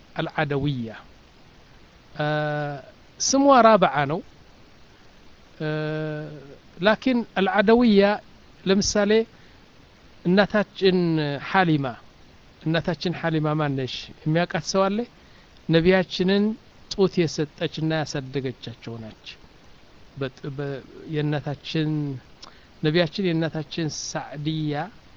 አልዓደውያ ስሟ ራብዓ ነው ላኪን አልዓደውያ ለምሳሌ እናታችን ሐሊማ እናታችን ሐሊማ ማነሽ የሚያውቃት ሰው አለ ነቢያችንን ጡት የሰጠችና ያሳደገቻቸው ናች የእናታችን ነቢያችን የእናታችን ሳዕድያ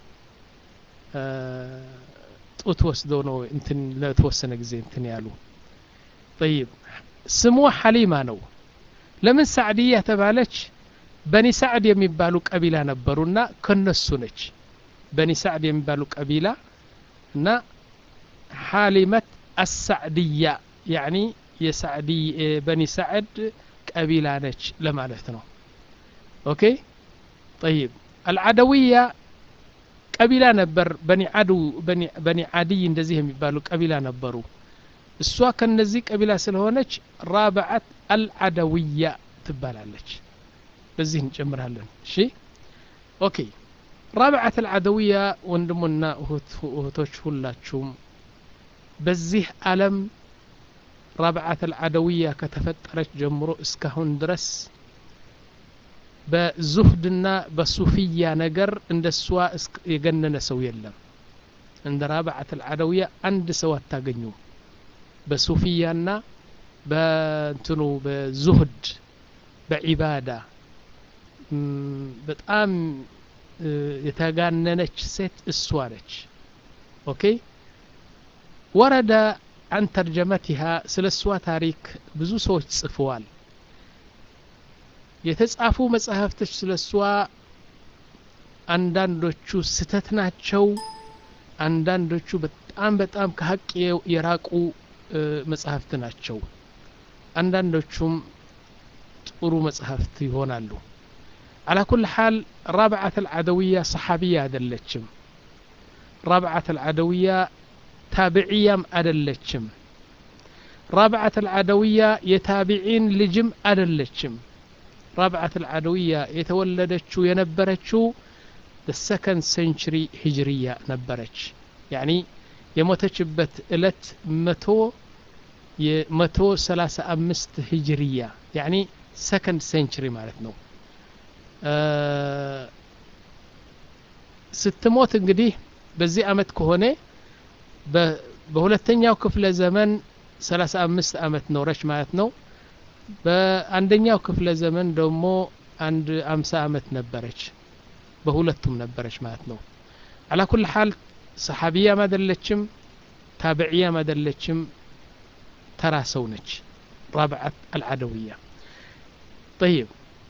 ጡት ወስደው ነው እንትን ለተወሰነ ጊዜ እንትን ያሉ ጠይብ ስሟ ሐሊማ ነው ለምን ሳዕድያ ተባለች በኒ ሳዕድ የሚባሉ ቀቢላ ነበሩና ከነሱ ነች በኒ ሳዕድ የሚባሉ ቀቢላ እና ሐሊመት አሳዕድያ ያኒ የሳዕዲ በኒ ሳዕድ ቀቢላ ነች ለማለት ነው ኦኬ ጠይብ አልዓደውያ ቀቢላ ነበር በኒ አዱ በኒ አድይ እንደዚህ የሚባሉ ቀቢላ ነበሩ እሷ ከነዚህ ቀቢላ ስለሆነች ራብዓት አልዓደውያ ትባላለች በዚህ እንጨምራለን እሺ ኦኬ ራብዓት አልዓደውያ ወንድሙና እህቶች ሁላችሁም በዚህ ዓለም ራብዓት አልዓደውያ ከተፈጠረች ጀምሮ እስካሁን ድረስ በዙህድና በሱፊያ ነገር እንደ እሷ የገነነ ሰው የለም እንደ ራብዓት አልዓደውያ አንድ ሰው አታገኙ በሱፊያና በእንትኑ በዙህድ በዒባዳ በጣም የተጋነነች ሴት እሷ ነች ኦኬ ወረደ አን ተርጀመቲሃ ስለ እሷ ታሪክ ብዙ ሰዎች ጽፈዋል የተጻፉ መጽሐፍቶች ስለ እሷ አንዳንዶቹ ስተት ናቸው አንዳንዶቹ በጣም በጣም ከሀቅ የራቁ መጽሐፍት ናቸው አንዳንዶቹም ጥሩ መጽሐፍት ይሆናሉ على كل حال رابعة العدوية صحابية أدلتشم رابعة العدوية تابعية أدلتشم رابعة العدوية يتابعين لجم أدلتشم رابعة العدوية يتولدتشو ينبرتشو the second century هجرية نبرتش يعني የሞተችበት እለት መቶ የመቶ ሰላሳ አምስት ሂጅርያ ያኒ ሰከንድ ሴንቹሪ ማለት ነው ስትሞት እንግዲህ በዚህ አመት ከሆነ በሁለተኛው ክፍለ ዘመን ሰላሳ አምስት አመት ኖረች ማለት ነው በአንደኛው ክፍለ ዘመን ደግሞ አንድ አምሳ አመት ነበረች በሁለቱም ነበረች ማለት ነው አላ ኩል ሐል ሰሓቢያም አይደለችም ታብዕያም አይደለችም ተራ ሰው ነች ራብዓት አልዓደውያ ጠይብ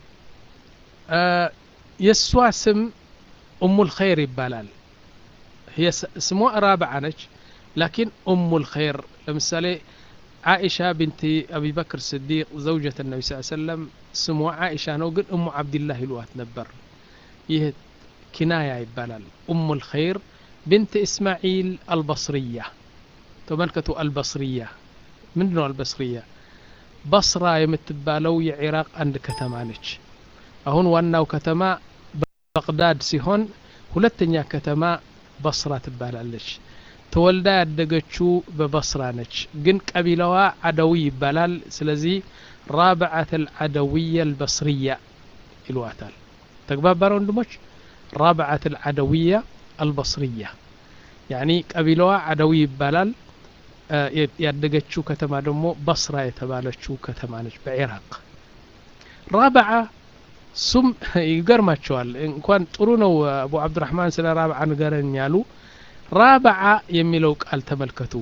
የእሷ ስም እሙ ልኸይር ይባላል ስሟ ራብዓ ነች ላኪን እሙ ልኸይር ለምሳሌ ዓኢሻ ብንቲ አቢበክር ስዲቅ ዘውጀት ነቢ ስ ሰለም ስሟ ዓኢሻ ነው ግን እሙ ዓብድላህ ይልዋት ነበር ይህ ኪናያ ይባላል እሙ ልኸይር بنت إسماعيل البصرية تملكة البصرية من نوع البصرية بصرة يمتبالو የኢራቅ አንድ ከተማ ነች አሁን ዋናው ከተማ በቅዳድ ሲሆን ሁለተኛ ከተማ በስራ ትባላለች ተወልዳ ያደገችው በበስራ ነች ግን ቀቢላዋ አደዊ ይባላል ስለዚህ ራብዓት አልዓደውያ አልበስርያ ይልዋታል ተግባባረ ወንድሞች ራብዓት አልዓደውያ አልበስርያ ያኒ ቀቢላዋ አደዊ ይባላል ያደገችው ከተማ ደግሞ በስራ የተባለችው ከተማ ነች በኢራቅ ራብዓ ሱም ይገርማቸዋል እንኳን ጥሩ ነው አቡ አብዱራህማን ስለ ራብዓ ንገረኝ ያሉ ራብዓ የሚለው ቃል ተመልከቱ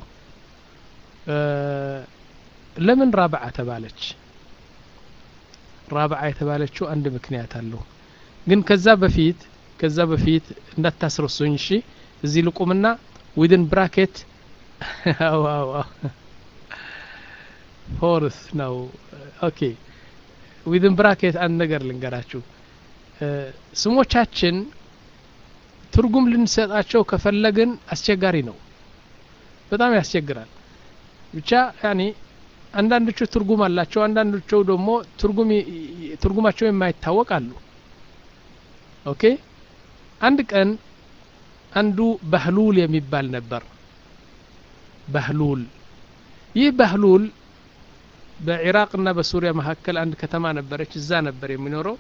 ለምን ራብዓ ተባለች ራብዓ የተባለችው አንድ ምክንያት አለው ግን ከዛ በፊት ከዛ በፊት እንዳታስረሱኝ እሺ እዚህ ልቁምና ዊድን ብራኬት ፎርስ ነው ኦኬ ዊድን ብራኬት አንድ ነገር ልንገራችሁ ስሞቻችን ትርጉም ልንሰጣቸው ከፈለግን አስቸጋሪ ነው በጣም ያስቸግራል ብቻ ያኒ አንዳንዶቹ ትርጉም አላቸው አንዳንዶቹ ደግሞ ትርጉም ትርጉማቸው የማይታወቅ አሉ ኦኬ አንድ ቀን አንዱ ባህሉል የሚባል ነበር ባህሉል ይህ ባህሉል በኢራቅና በሱሪያ መካከል አንድ ከተማ ነበረች እዛ ነበር የሚኖረው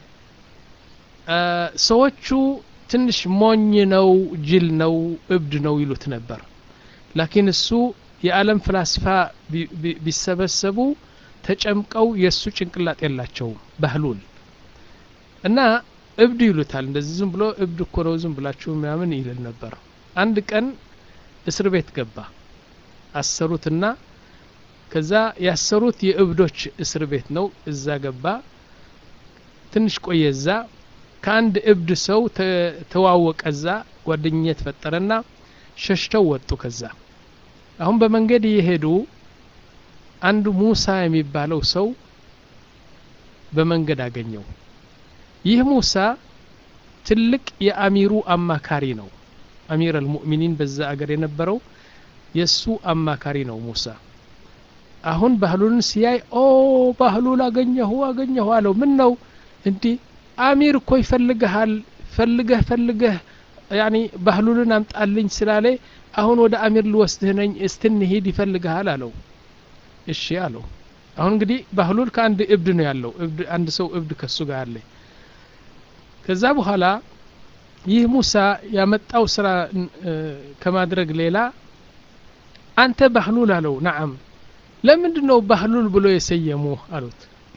ሰዎቹ ትንሽ ሞኝ ነው ጅል ነው እብድ ነው ይሉት ነበር ላኪን እሱ የዓለም ፍላስፋ ቢሰበሰቡ ተጨምቀው የእሱ ጭንቅላት የላቸውም ባህሉል እና እብድ ይሉታል እንደዚህ ዝም ብሎ እብድ እኮ ነው ዝም ብላችሁ ምናምን ይልል ነበር አንድ ቀን እስር ቤት ገባ አሰሩትና ከዛ ያሰሩት የእብዶች እስር ቤት ነው እዛ ገባ ትንሽ ቆየ እዛ ከአንድ እብድ ሰው ተዋወቀ እዛ ጓደኝነት ፈጠረና ሸሽተው ወጡ ከዛ አሁን በመንገድ እየሄዱ አንዱ ሙሳ የሚባለው ሰው በመንገድ አገኘው ይህ ሙሳ ትልቅ የአሚሩ አማካሪ ነው አሚር አልሙእሚኒን በዛ አገር የነበረው የእሱ አማካሪ ነው ሙሳ አሁን ባህሉን ሲያይ ኦ ባህሉን አገኘሁ አገኘሁ አለው ምን ነው እንዲህ አሚር እኮ ይፈልግሃል ፈልገህ ፈልገህ ያኒ ባህሉልን አምጣልኝ ስላለ አሁን ወደ አሚር ልወስድህ ነኝ እስትንሂድ ይፈልግሃል አለው እሺ አለው አሁን እንግዲህ ባህሉል ከአንድ እብድ ነው ያለው እብድ አንድ ሰው እብድ ከሱ ጋር አለ ከዛ በኋላ ይህ ሙሳ ያመጣው ስራ ከማድረግ ሌላ አንተ ባህሉል አለው ነዓም ለምንድን ነው ባህሉል ብሎ የሰየሙ አሉት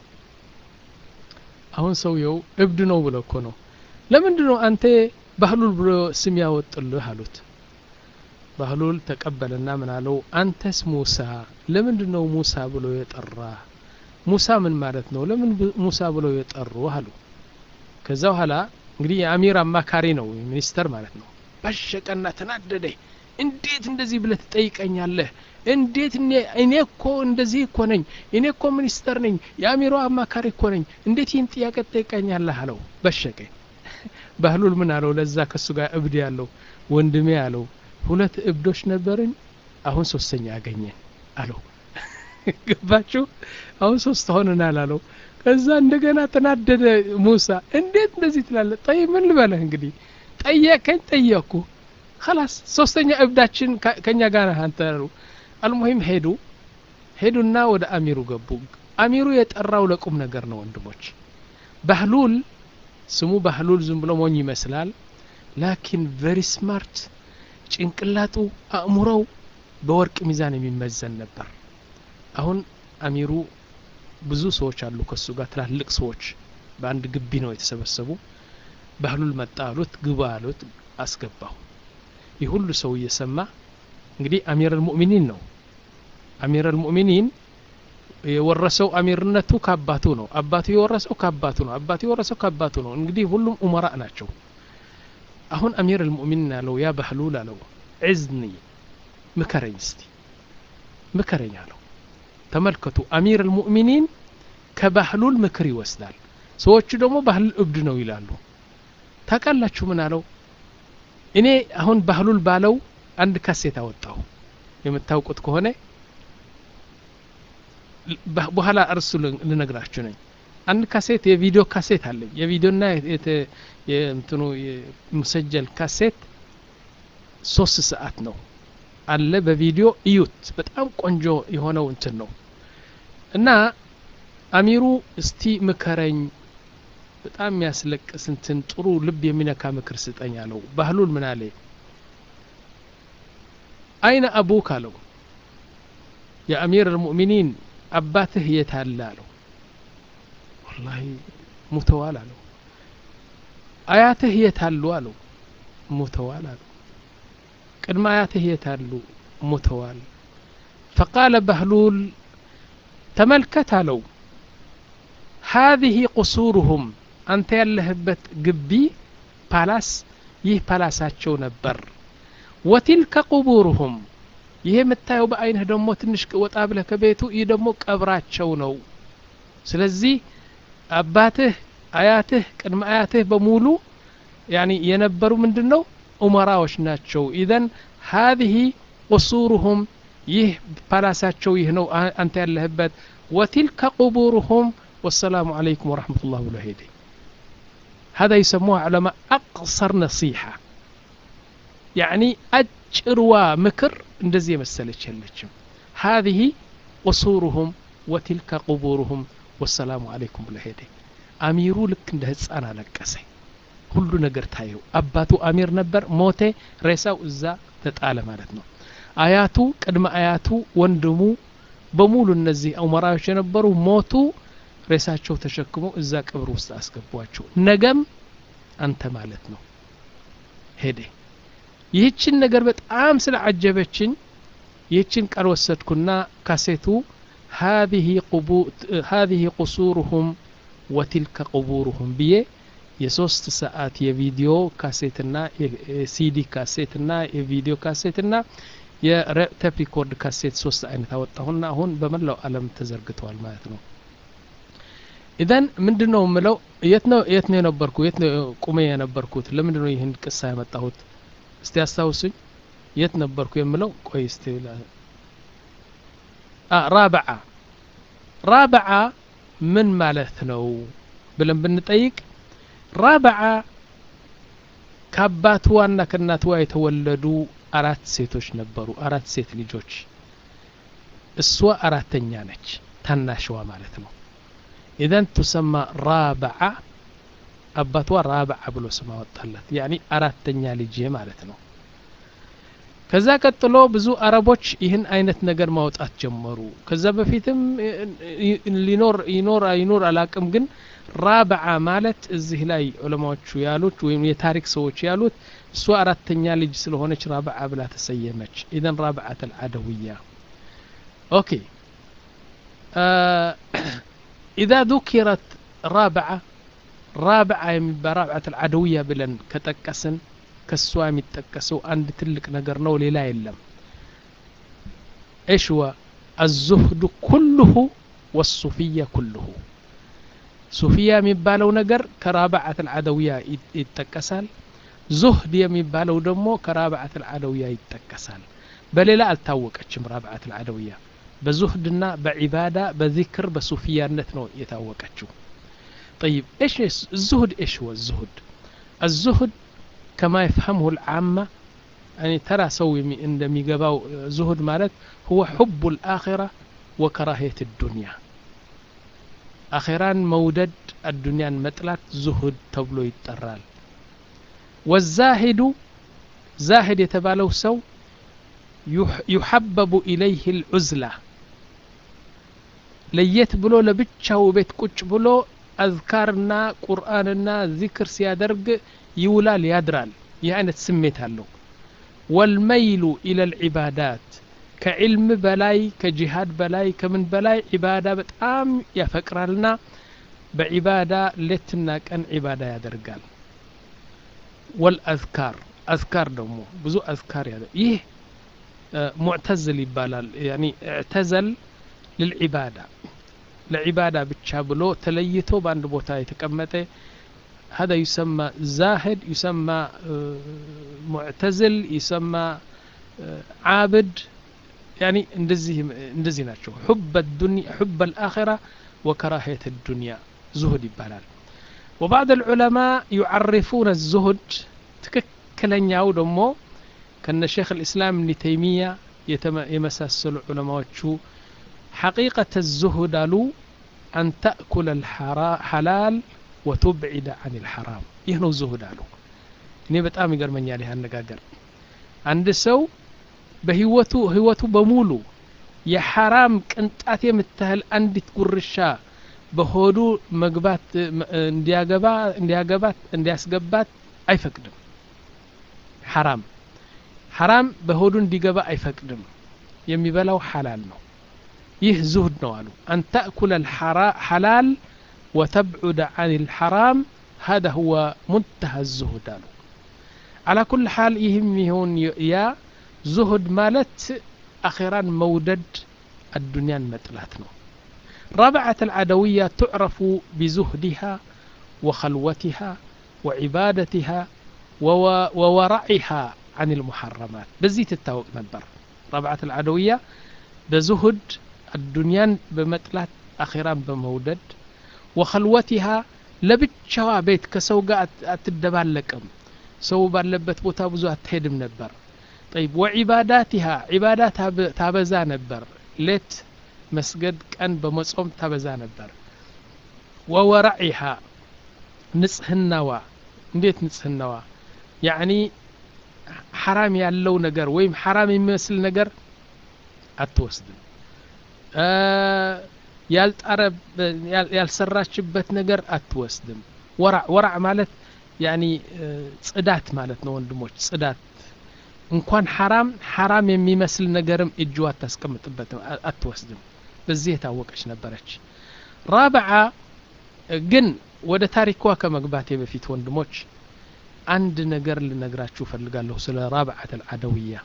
አሁን ሰውየው እብድ ነው ብሎ እኮ ነው ለምንድን ነው አንተ ባህሉል ብሎ ስም ያወጥልህ አሉት ባህሉል ተቀበለና ምን አለው አንተስ ሙሳ ለምንድን ነው ሙሳ ብሎ የጠራ ሙሳ ምን ማለት ነው ለምን ሙሳ ብሎ የጠሩ አሉ ከዛ በኋላ እንግዲህ የአሚር አማካሪ ነው ሚኒስተር ማለት ነው ባሸቀና ተናደደ እንዴት እንደዚህ ብለህ ትጠይቀኛለህ እንዴት እኔ እኮ እንደዚህ እኮ ነኝ እኔ እኮ ሚኒስተር ነኝ የአሚሮ አማካሪ እኮ ነኝ እንዴት ይህን ጥያቄ ትጠይቀኛለህ አለው በሸቀ ባህሉል ምን አለው ለዛ ከሱ ጋር እብድ ያለው ወንድሜ አለው ሁለት እብዶች ነበርን አሁን ሶስተኛ አገኘን አለው ገባችሁ አሁን ሶስት ሆነናል አለው ከዛ እንደገና ተናደደ ሙሳ እንዴት እንደዚህ ትላለ ጠይ ምን ልበለህ እንግዲህ ጠየቀኝ ጠየቅኩ خلاص ሶስተኛ እብዳችን ከኛ ጋር አንተ አልሙሂም ሄዱ ሄዱና ወደ አሚሩ ገቡ አሚሩ የጠራው ለቁም ነገር ነው ወንድሞች ባህሉል ስሙ ባህሉል ዝም ብሎ ሞኝ ይመስላል ላኪን ቨሪ ስማርት ጭንቅላጡ አእምሮው በወርቅ ሚዛን የሚመዘን ነበር አሁን አሚሩ ብዙ ሰዎች አሉ ከሱ ጋር ትላልቅ ሰዎች በአንድ ግቢ ነው የተሰበሰቡ ባህሉል መጣ አሉት ግባ አሉት አስገባው ይህ ሁሉ ሰው እየሰማ እንግዲህ አሚር አልሙእሚኒን ነው አሚር አልሙእሚኒን የወረሰው አሚርነቱ ከአባቱ ነው አባቱ የወረሰው ከአባቱ ነው አባቱ የወረሰው ከአባቱ ነው እንግዲህ ሁሉም ኡመራ ናቸው አሁን አሚር አልሙእሚኒን አለው ያ ባህሉል አለው ዕዝኒ ምከረኝ እስቲ ምከረኝ አለው ተመልከቱ አሚር አልሙእሚኒን ከባህሉል ምክር ይወስዳል ሰዎቹ ደግሞ ባህሉል እብድ ነው ይላሉ ታውቃላችሁ ምን አለው እኔ አሁን ባህሉል ባለው አንድ ካሴት አወጣሁ የምታውቁት ከሆነ በኋላ እርሱ ልነግራችሁ ነኝ አንድ ካሴት የቪዲዮ ካሴት አለኝ የቪዲዮና የእንትኑ ሙሰጀል ካሴት ሶስት ሰዓት ነው አለ በቪዲዮ እዩት በጣም ቆንጆ የሆነው እንትን ነው እና አሚሩ እስቲ ምከረኝ በጣም የሚያስለቅስ እንትን ጥሩ ልብ የሚነካ ምክር ስጠኝ አለው ባህሉል ምን አለ አይነ አቡክ አለው የአሚር አልሙእሚኒን አባትህ የት አለ አለው ወላሂ ሙተዋል አለው አያትህ የት አሉ አለው ሙተዋል አለው ቅድመ አያትህ የት አሉ ሙተዋል ፈቃለ ባህሉል ተመልከት አለው هذه قصورهم አንተ ያለህበት ግቢ ፓላስ ይህ ፓላሳቸው ነበር ወቲልከ ቁቡሩሁም ይሄ የምታየው በአይንህ ደግሞ ትንሽ ወጣ ብለህ ከቤቱ ይህ ደግሞ ቀብራቸው ነው ስለዚህ አባትህ አያትህ ቅድመ አያትህ በሙሉ ያኒ የነበሩ ምንድን ነው ኡመራዎች ናቸው ኢዘን ሀዚህ ቁሱሩሁም ይህ ፓላሳቸው ይህ ነው አንተ ያለህበት ወቲልከ ቁቡሩሁም والسلام عليكم ورحمة الله وبركاته هذا يسموه علماء أقصر نصيحة يعني أجروا مكر እንደዚህ የመሰለች የለችም ሃዚህ ቁሱሩሁም ወቲልከ ቁቡሩሁም ወሰላሙ አለይኩም ብሎ ሄደ አሚሩ ልክ እንደ ህፃን አለቀሰ ሁሉ ነገር ታየው አባቱ አሚር ነበር ሞቴ ሬሳው እዛ ተጣለ ማለት ነው አያቱ ቅድመ አያቱ ወንድሙ በሙሉ እነዚህ ኡመራዎች የነበሩ ሞቱ ሬሳቸው ተሸክሞ እዛ ቅብር ውስጥ አስገቧቸው ነገም አንተ ማለት ነው ሄደ ይህችን ነገር በጣም ስለ አጀበችኝ ይህችን ቃል ወሰድኩና ካሴቱ هذه قصورهم وتلك قبورهم ብዬ የሶስት ሰዓት የቪዲዮ ካሴትና የሲዲ ካሴትና የቪዲዮ ካሴትና የቴፕ ሪኮርድ ካሴት ሶስት አይነት አወጣሁና አሁን በመላው ዓለም ተዘርግተዋል ማለት ነው ኢዘን ምንድን ነው የምለው የት ነው የት ነው የነበርኩ የት ነው ቁሜ የነበርኩት ለምንድን ነው ይህን ቅሳ ያመጣሁት እስቲ አስታውሱኝ የት ነበርኩ የምለው ቆይ እስቲ ራብዓ ራብዓ ምን ማለት ነው ብለን ብንጠይቅ ራብዓ ከአባትዋና ከእናትዋ የተወለዱ አራት ሴቶች ነበሩ አራት ሴት ልጆች እሷ አራተኛ ነች ታናሽዋ ማለት ነው ኢዘን ቱሰማ ራብዓ አባቷ ራብዓ ብሎ ስም አወጣላት ያኒ አራተኛ ልጄ ማለት ነው ከዛ ቀጥሎ ብዙ አረቦች ይህን አይነት ነገር ማውጣት ጀመሩ ከዛ በፊትም ሊኖር ይኖር አይኖር አላቅም ግን ራብዓ ማለት እዚህ ላይ ዑለማዎቹ ያሉት ወይም የታሪክ ሰዎች ያሉት እሷ አራተኛ ልጅ ስለሆነች ራብዓ ብላ ተሰየመች ኢዘን ራብዓት አልዓደውያ ኦኬ ኢዛ ذكرت ራብዓ ራብዓ የሚባል ራብዓት አልዓደውያ ብለን ከጠቀስን ከሷ የሚጠቀሰው አንድ ትልቅ ነገር ነው ሌላ የለም ايش هو الزهد كله والصوفية كله ሱፊያ የሚባለው ነገር ከራብዓት አልዓደውያ ይጠቀሳል ዙህድ የሚባለው ደግሞ ከራብዓት አልዓደውያ ይጠቀሳል በሌላ አልታወቀችም ራብዓት አልዓደውያ በዙህድና በዒባዳ በዚክር በሱፊያነት ነው የታወቀችው طيب ايش الزهد ايش هو الزهد الزهد كما يفهمه العامة يعني ترى سوي عندما يقباو زهد مالت هو حب الآخرة وكراهية الدنيا አኼራን መውደድ አዱንያን መጥላት ዙሁድ ተብሎ ይጠራል ወዛሂዱ ዛሂድ የተባለው ሰው ዩሐበቡ ኢለይህ ልዑዝላ ለየት ብሎ ለብቻው ቤት ቁጭ ብሎ አዝካርና ቁርአንና ዚክር ሲያደርግ ይውላል ያድራል ይህ አይነት ስሜት አለው ወልመይሉ ኢለ ልዒባዳት ከዕልም በላይ ከጂሃድ በላይ ከምን በላይ ዒባዳ በጣም ያፈቅራልና በዒባዳ ሌትና ቀን ዒባዳ ያደርጋል ወልአዝካር አዝካር ደግሞ ብዙ አዝካር ያደ ይህ ሙዕተዝል ይባላል ያኒ እዕተዘል ልልዒባዳ ለዒባዳ ብቻ ብሎ ተለይቶ በአንድ ቦታ የተቀመጠ هذا يسمى زاهد يسمى معتزل يسمى عابد يعني እንደዚህ እንደዚህ ናቸው حب الدنيا حب الآخرة وكراهية الدنيا زهد ይባላል وبعض العلماء يعرفون الزهد ትክክለኛው ደግሞ ከነ ሼክ الإسلام ابن تيمية የመሳሰሉ ዑለማዎቹ حقيقة الزهد አሉ أن تأكل الحلال وتبعد عن الحرام ይህ ነው ዝሁድ አሉ እኔ በጣም ይገርመኛል ይህ አነጋገር አንድ ሰው በህይወቱ ህይወቱ በሙሉ የሐራም ቅንጣት የምታህል አንዲት ጉርሻ በሆዱ መግባት እንዲያገባ እንዲያገባት እንዲያስገባት አይፈቅድም ሐራም ሐራም በሆዱ እንዲገባ አይፈቅድም የሚበላው ሐላል ነው ይህ ዙህድ ነው አሉ አን ተእኩለ ሐላል وتبعد عن الحرام هذا هو منتهى الزهد قالوا على كل حال يهم يهون يا زهد مالت أخيرا مودد الدنيا متلاتنا رابعة العدوية تعرف بزهدها وخلوتها وعبادتها وورعها عن المحرمات بزيت التوق نبر رابعة العدوية بزهد الدنيا بمتلات أخيرا بمودد ወኸልወቲሃ ለብቻዋ ቤት ከሰው ጋር አትደባለቅም ሰው ባለበት ቦታ ብዙ አትሄድም ነበር ጠይብ ወዒባዳቲሃ ዒባዳ ታበዛ ነበር ሌት መስገድ ቀን በመጾም ታበዛ ነበር ወወራዒሃ ንጽህናዋ እንዴት ንጽህናዋ ያዕኒ ሐራም ያለው ነገር ወይም ሐራም የሚመስል ነገር አትወስድም ያልሰራችበት ነገር አትወስድም ወራዕ ወራዕ ማለት ያኒ ጽዳት ማለት ነው ወንድሞች ጽዳት እንኳን ሐራም ሐራም የሚመስል ነገርም እጅ አታስቀምጥበትም አትወስድም በዚህ የታወቀች ነበረች ራብዓ ግን ወደ ታሪኳ ከመግባቴ በፊት ወንድሞች አንድ ነገር ልነግራችሁ ፈልጋለሁ ስለ ራብዓት አልዓደውያ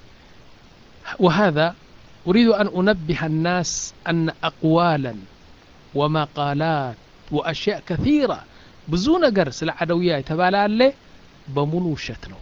وهذا أريد أن أنبه الناس أن أقوالا ومقالات وأشياء كثيرة ብዙ ነገር ስለ ዓደውያ የተባለ አለ በሙሉ ውሸት ነው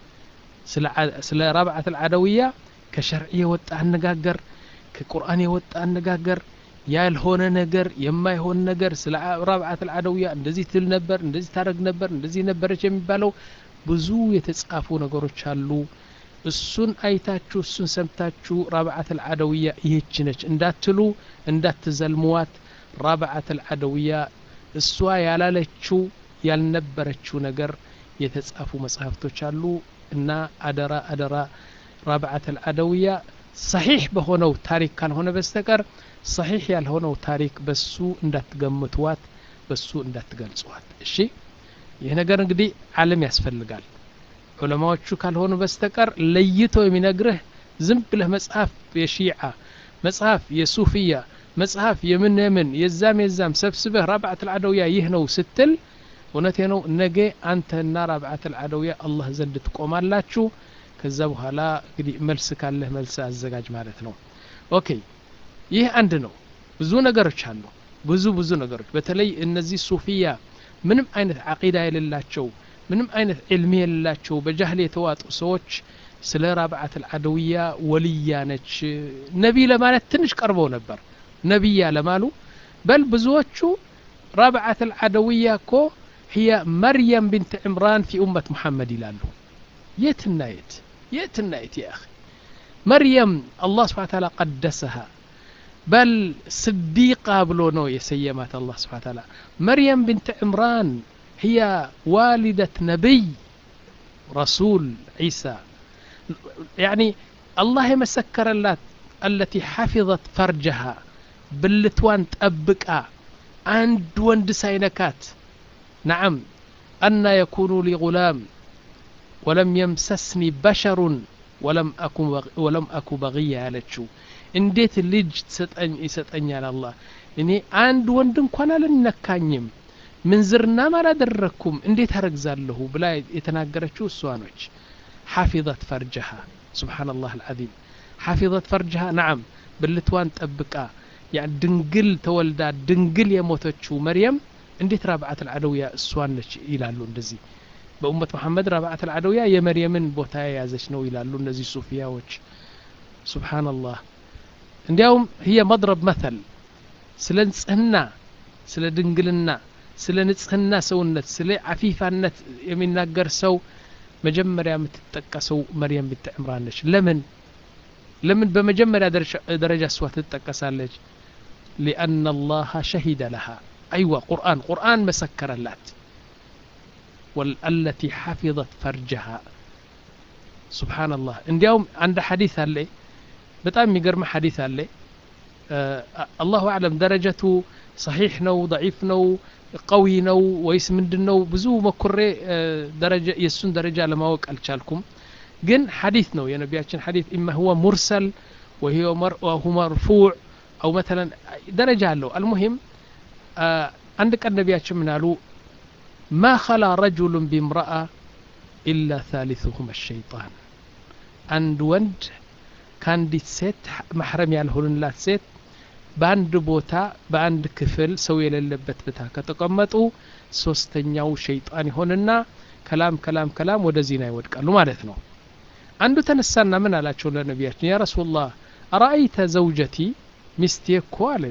ስለ ራብዓት አልዓደውያ ከሸርዕ የወጣ አነጋገር ከቁርአን የወጣ አነጋገር ያልሆነ ነገር የማይሆን ነገር ስለ ራብዓት አልዓደውያ እንደዚህ ትል ነበር እንደዚህ ታደረግ ነበር እንደዚህ ነበረች የሚባለው ብዙ የተጻፉ ነገሮች አሉ እሱን አይታችሁ እሱን ሰምታችሁ ራብዓት አልዓደውያ ይህች ነች እንዳትሉ እንዳትዘልሙዋት ራብዓት አልዓደውያ እሷ ያላለችው ያልነበረችው ነገር የተጻፉ መጽሐፍቶች አሉ እና አደራ አደራ ራብዓት አልዓደውያ ሰሒሕ በሆነው ታሪክ ካልሆነ በስተቀር ሰሒሕ ያልሆነው ታሪክ በሱ እንዳትገምትዋት በሱ እንዳትገልጽዋት እሺ ይህ ነገር እንግዲህ ዓለም ያስፈልጋል ዑለማዎቹ ካልሆኑ በስተቀር ለይቶ የሚነግርህ ዝም ብለህ መጽሐፍ የሺዓ መጽሐፍ የሱፍያ መጽሐፍ የምን የምን የዛም የዛም ሰብስበህ ራብዓት አልዓደውያ ይህ ነው ስትል እውነቴ ነው ነገ አንተና ራብዓት አልዓደውያ አላህ ዘንድ ትቆማላችሁ ከዛ በኋላ እንግዲህ መልስ ካለህ መልስ አዘጋጅ ማለት ነው ኦኬ ይህ አንድ ነው ብዙ ነገሮች አሉ ብዙ ብዙ ነገሮች በተለይ እነዚህ ሱፊያ ምንም አይነት አቂዳ የሌላቸው ምንም አይነት ዕልሚ የሌላቸው በጃህል የተዋጡ ሰዎች ስለ ራብዓት አልዓደውያ ወልያ ነች ነቢ ለማለት ትንሽ ቀርበው ነበር ነቢያ ለማሉ በል ብዙዎቹ ራብዓት አልዓደውያ እኮ هي مريم بنت عمران في أمة محمد يلالو يتنا يت يتنا يت يا أخي مريم الله سبحانه وتعالى قدسها بل صديقة بلونو يسيمات الله سبحانه وتعالى مريم بنت عمران هي والدة نبي رسول عيسى يعني الله يمسكر التي حفظت فرجها بلتوان تأبكا عند وند ساينكات نعم أن يكون لي غلام ولم يمسسني بشر ولم أكن ولم أكو بغية ያለችው እንዴት ልጅ ትሰጠኝ ይሰጠኛል አላህ እኔ አንድ ወንድ እንኳን አልነካኝም ምንዝርናም አላደረግኩም እንዴት አረግዛለሁ ብላ የተናገረችው እሷ ነች ሐፊظት ፈርጀሃ ስብሓን ላህ አልዓዚም ሐፊظት ፈርጀሃ ናዓም ብልትዋን ጠብቃ ድንግል ተወልዳ ድንግል የሞተችው መርየም እንዴት ራብዓት አልዓደውያ እሷን ነች ይላሉ እንደዚህ በኡመት መሐመድ ራብዓት አልዓደውያ የመርየምን ቦታ የያዘች ነው ይላሉ እነዚህ ሱፊያዎች ሱብሓነላህ እንዲያውም ህየ መድረብ መተል ስለ ንጽህና ስለ ድንግልና ስለ ንጽህና ሰውነት ስለ አፊፋነት የሚናገር ሰው መጀመሪያ የምትጠቀሰው መርየም ብንት ዕምራን ነች ለምን ለምን በመጀመሪያ ደረጃ እሷ ትጠቀሳለች ሊአነ አላህ ሸሂደ ለሃ أيوة قرآن قرآن مسكر اللات والتي حفظت فرجها سبحان الله እንዲያውም አንድ ሐዲስ አለ በጣም የሚገርም ሐዲስ አለ አላሁ አዕለም ደረጀቱ ሰሒሕ ነው ضዒፍ ነው ቀዊ ነው ወይስ ምንድን ነው ብዙ መኩሬ ደረጃ የእሱን ደረጃ ለማወቅ አልቻልኩም ግን ሐዲስ ነው የነቢያችን ሐዲስ ኢማ ሁወ ሙርሰል ወሁ መርፉዕ አው መተለን ደረጃ አለው አልሙሂም አንድ ቀን ነቢያችን ምን አሉ ማ ኸላ ረጁሉን ቢምረአ ኢላ ታሊثሁም ሸይጣን አንድ ወንድ ከአንዲት ሴት ማሕረም ያልሆንላት ሴት በአንድ ቦታ በአንድ ክፍል ሰው የሌለበት ቦታ ከተቀመጡ ሶስተኛው ሸይጣን ይሆንና ከላም ከላም ከላም ወደ ዚና ይወድቃሉ ማለት ነው አንዱ ተነሳና ምን አላቸው ለነቢያችን ያ ረሱላህ አረአይተ ዘውጀቲ ሚስቴ እኮ አለ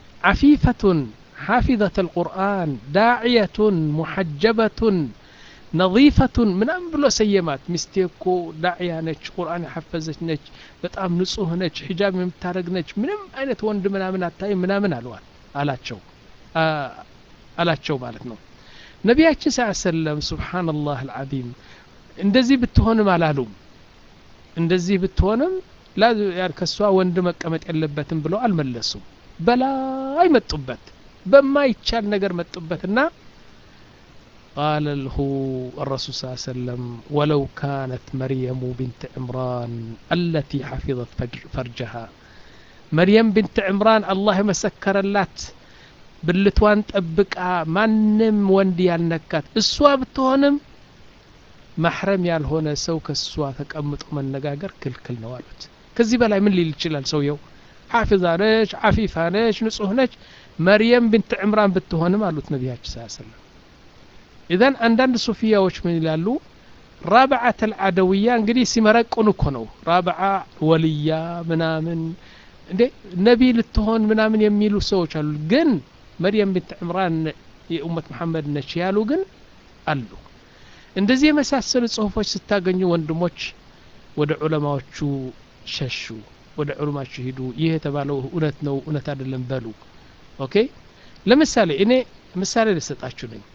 عفيفة حافظة القرآن داعية محجبة ነظيፈቱን ምናምን ብሎ ሰየማት ሚስቴ እኮ ዳዕያ ነች ቁርአን የሐፈዘች ነች በጣም ንጹህ ነች ሒጃብ የምታደረግ ነች ምንም አይነት ወንድ ምናምን አታይ ምናምን አለዋል አላቸው አላቸው ማለት ነው ነቢያችን ስ ሰለም ስብሓንላህ አልዓዚም እንደዚህ ብትሆንም አላሉም እንደዚህ ብትሆንም ከእሷ ወንድ መቀመጥ የለበትም ብለው አልመለሱም በላይ መጡበት በማይቻል ነገር መጡበትና قال له الرسول صلى الله عليه وسلم ولو كانت مريم بنت عمران التي حفظت فرجها مريم بنت عمران الله مسكر اللات ብልቷን ጠብቃ ማንም ወንድ ያልነካት እሷ ብትሆንም ማሕረም ያልሆነ ሰው ከእሷ ተቀምጦ መነጋገር ክልክል ነው አሉት ከዚህ በላይ ምን ሊል ይችላል ሰውየው ሓፊዛ ነች ዓፊፋ ነች ንጹህ ነች መርየም ብንት ዕምራን ብትሆንም አሉት ነቢያችን ስ ሰለም ኢዘን አንዳንድ ሱፊያዎች ምን ይላሉ ራብዓት አልዓደውያ እንግዲህ ሲመረቁን እኮ ነው ራብዓ ወልያ ምናምን እንዴ ነቢ ልትሆን ምናምን የሚሉ ሰዎች አሉ ግን መርየም ብንት ዕምራን የኡመት መሐመድ ነች ያሉ ግን አሉ እንደዚህ የመሳሰሉ ጽሁፎች ስታገኙ ወንድሞች ወደ ዑለማዎቹ ሸሹ ወደ ዑለማችሁ ሂዱ ይህ የተባለው እውነት ነው እውነት አይደለም በሉ ኦኬ ለምሳሌ እኔ ምሳሌ ልሰጣችሁ ነኝ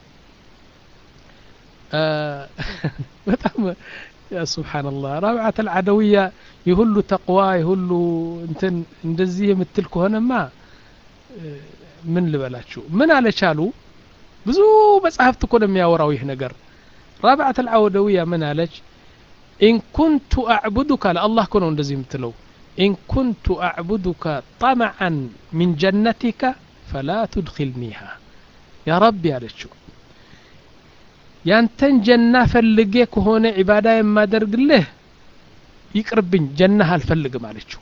በጣም ያ ስብሓንላህ ራብዓት አልዓደውያ የሁሉ ተቅዋ የሁሉ እንትን እንደዚህ የምትል ከሆነማ ምን ልበላችሁ ምን አለቻሉ ብዙ መጽሐፍት እኮ ነው የሚያወራው ይህ ነገር ራብዓት አልዓደውያ ምን አለች ኢን ኩንቱ አዕቡዱካ ለአላህ እኮ ነው እንደዚህ የምትለው ኢን ኩንቱ አዕቡዱካ ጠመዓን ሚን ጀነቲካ ፈላ ቱድኪልኒሃ ያ ረቢ አለችው ያንተን ጀና ፈልጌ ከሆነ ዒባዳ የማደርግልህ ይቅርብኝ ጀናህ አልፈልግም አለችው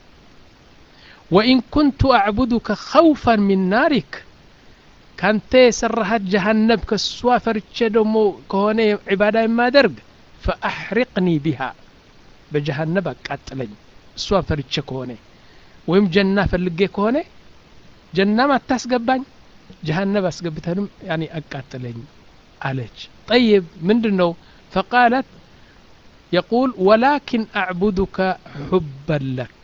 ወኢን ኩንቱ አዕቡዱከ ኸውፈን ሚን ናሪክ ካንተ የሰራሃት ጀሃነብ ከሷ ፈርቼ ደግሞ ከሆነ ዒባዳ የማደርግ ፈአሕሪቅኒ ቢሃ በጀሃነብ አቃጥለኝ እሷን ፈርቼ ከሆነ ወይም ጀና ፈልጌ ከሆነ ጀናም አታስገባኝ ጀሃነብ አስገብተንም ያኔ አቃጥለኝ አለች ጠይብ ምንድን ነው ፈቃለት የቁል ወላኪን አዕቡዱከ ሑበን ለክ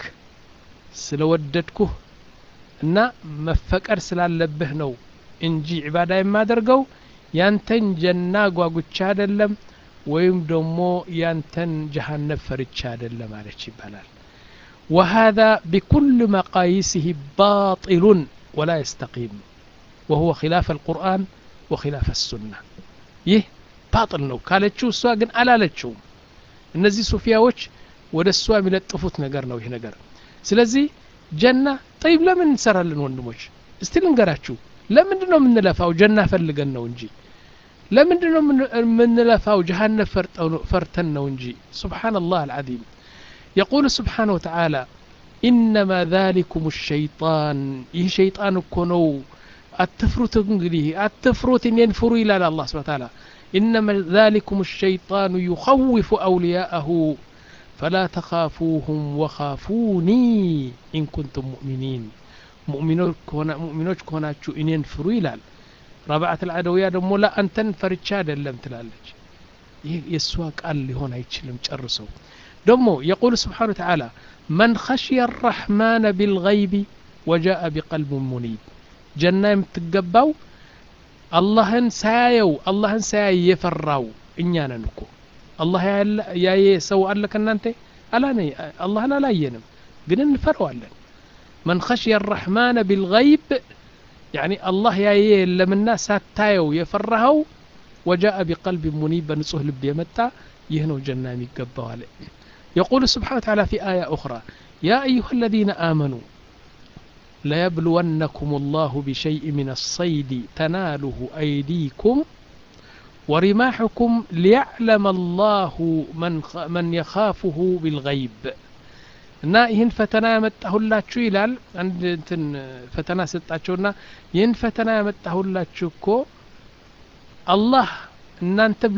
ስለወደድኩህ እና መፈቀር ስላለብህ ነው እንጂ ዒባዳ የማደርገው ያንተን ጀና ጓጉቻ አይደለም ወይም ደግሞ ያንተን ጀሃነብ ፈርቻ አይደለም አለች ይባላል وهذا بكل مقاييسه باطل ولا يستقيم وهو خلاف القرآن وخلاف السنة ይህ ባጥል ነው ካለችው እሷ ግን አላለችውም እነዚህ ሱፊያዎች ወደ እሷ የሚለጥፉት ነገር ነው ይህ ነገር ስለዚህ ጀና ጠይብ ለምን እንሰራለን ወንድሞች እስቲ ልንገራችሁ ለምንድን ነው የምንለፋው ጀና ፈልገን ነው እንጂ ለምንድን ነው የምንለፋው ጀሃነብ ፈርተን ነው እንጂ سبحان الله العظيم يقول سبحانه وتعالى إنما ذلكم الشيطان ይህ ሸይጣን እኮ ነው አትፍሩት እንግዲህ አትፍሩት እኔን ፍሩ ይላል አላህ ስብሐ ተዓላ إنما ذلكم الشيطان يخوف أولياءه فلا تخافوهم وخافوني إن كنتم مؤمنين ሙእሚኖች ከሆናችሁ እኔን ፍሩ ይላል ረብዓት አልዓደውያ ደግሞ ላ አንተን ፈርቻ አይደለም ትላለች ይህ የእሷ ቃል ሊሆን አይችልም ጨርሰው ደግሞ የቁል ስብሓን ተዓላ መን ኸሽየ አራሕማነ ቢልገይቢ ወጃአ ቢቀልብ ሙኒብ ጀና የምትገባው አላህን ሳያየው አላህን ሳያይ የፈራው እኛ ነን እኮ አላህ ያየ ሰው አለ ከእናንተ አላነ አላህን አላየንም ግን እንፈረዋለን መን ኸሽየ አራሕማነ ቢልገይብ ያኒ አላህ ያየ የለምና ሳታየው የፈራኸው ወጃአ ቢቀልብ ሙኒብ በንጹህ ልብ የመጣ ይህ ነው ጀና የሚገባው አለ يقول سبحانه وتعالى في آية أخرى يا أيها الذين آمنوا ليبلونكم الله بشيء من الصيد تناله أيديكم ورماحكم ليعلم الله من, من يخافه بالغيب እና ይህን ፈተና ያመጣሁላችሁ ይላል አንድ እንትን ፈተና ሰጣቸውና ይህን ፈተና ያመጣሁላችሁ እኮ አላህ እናንተም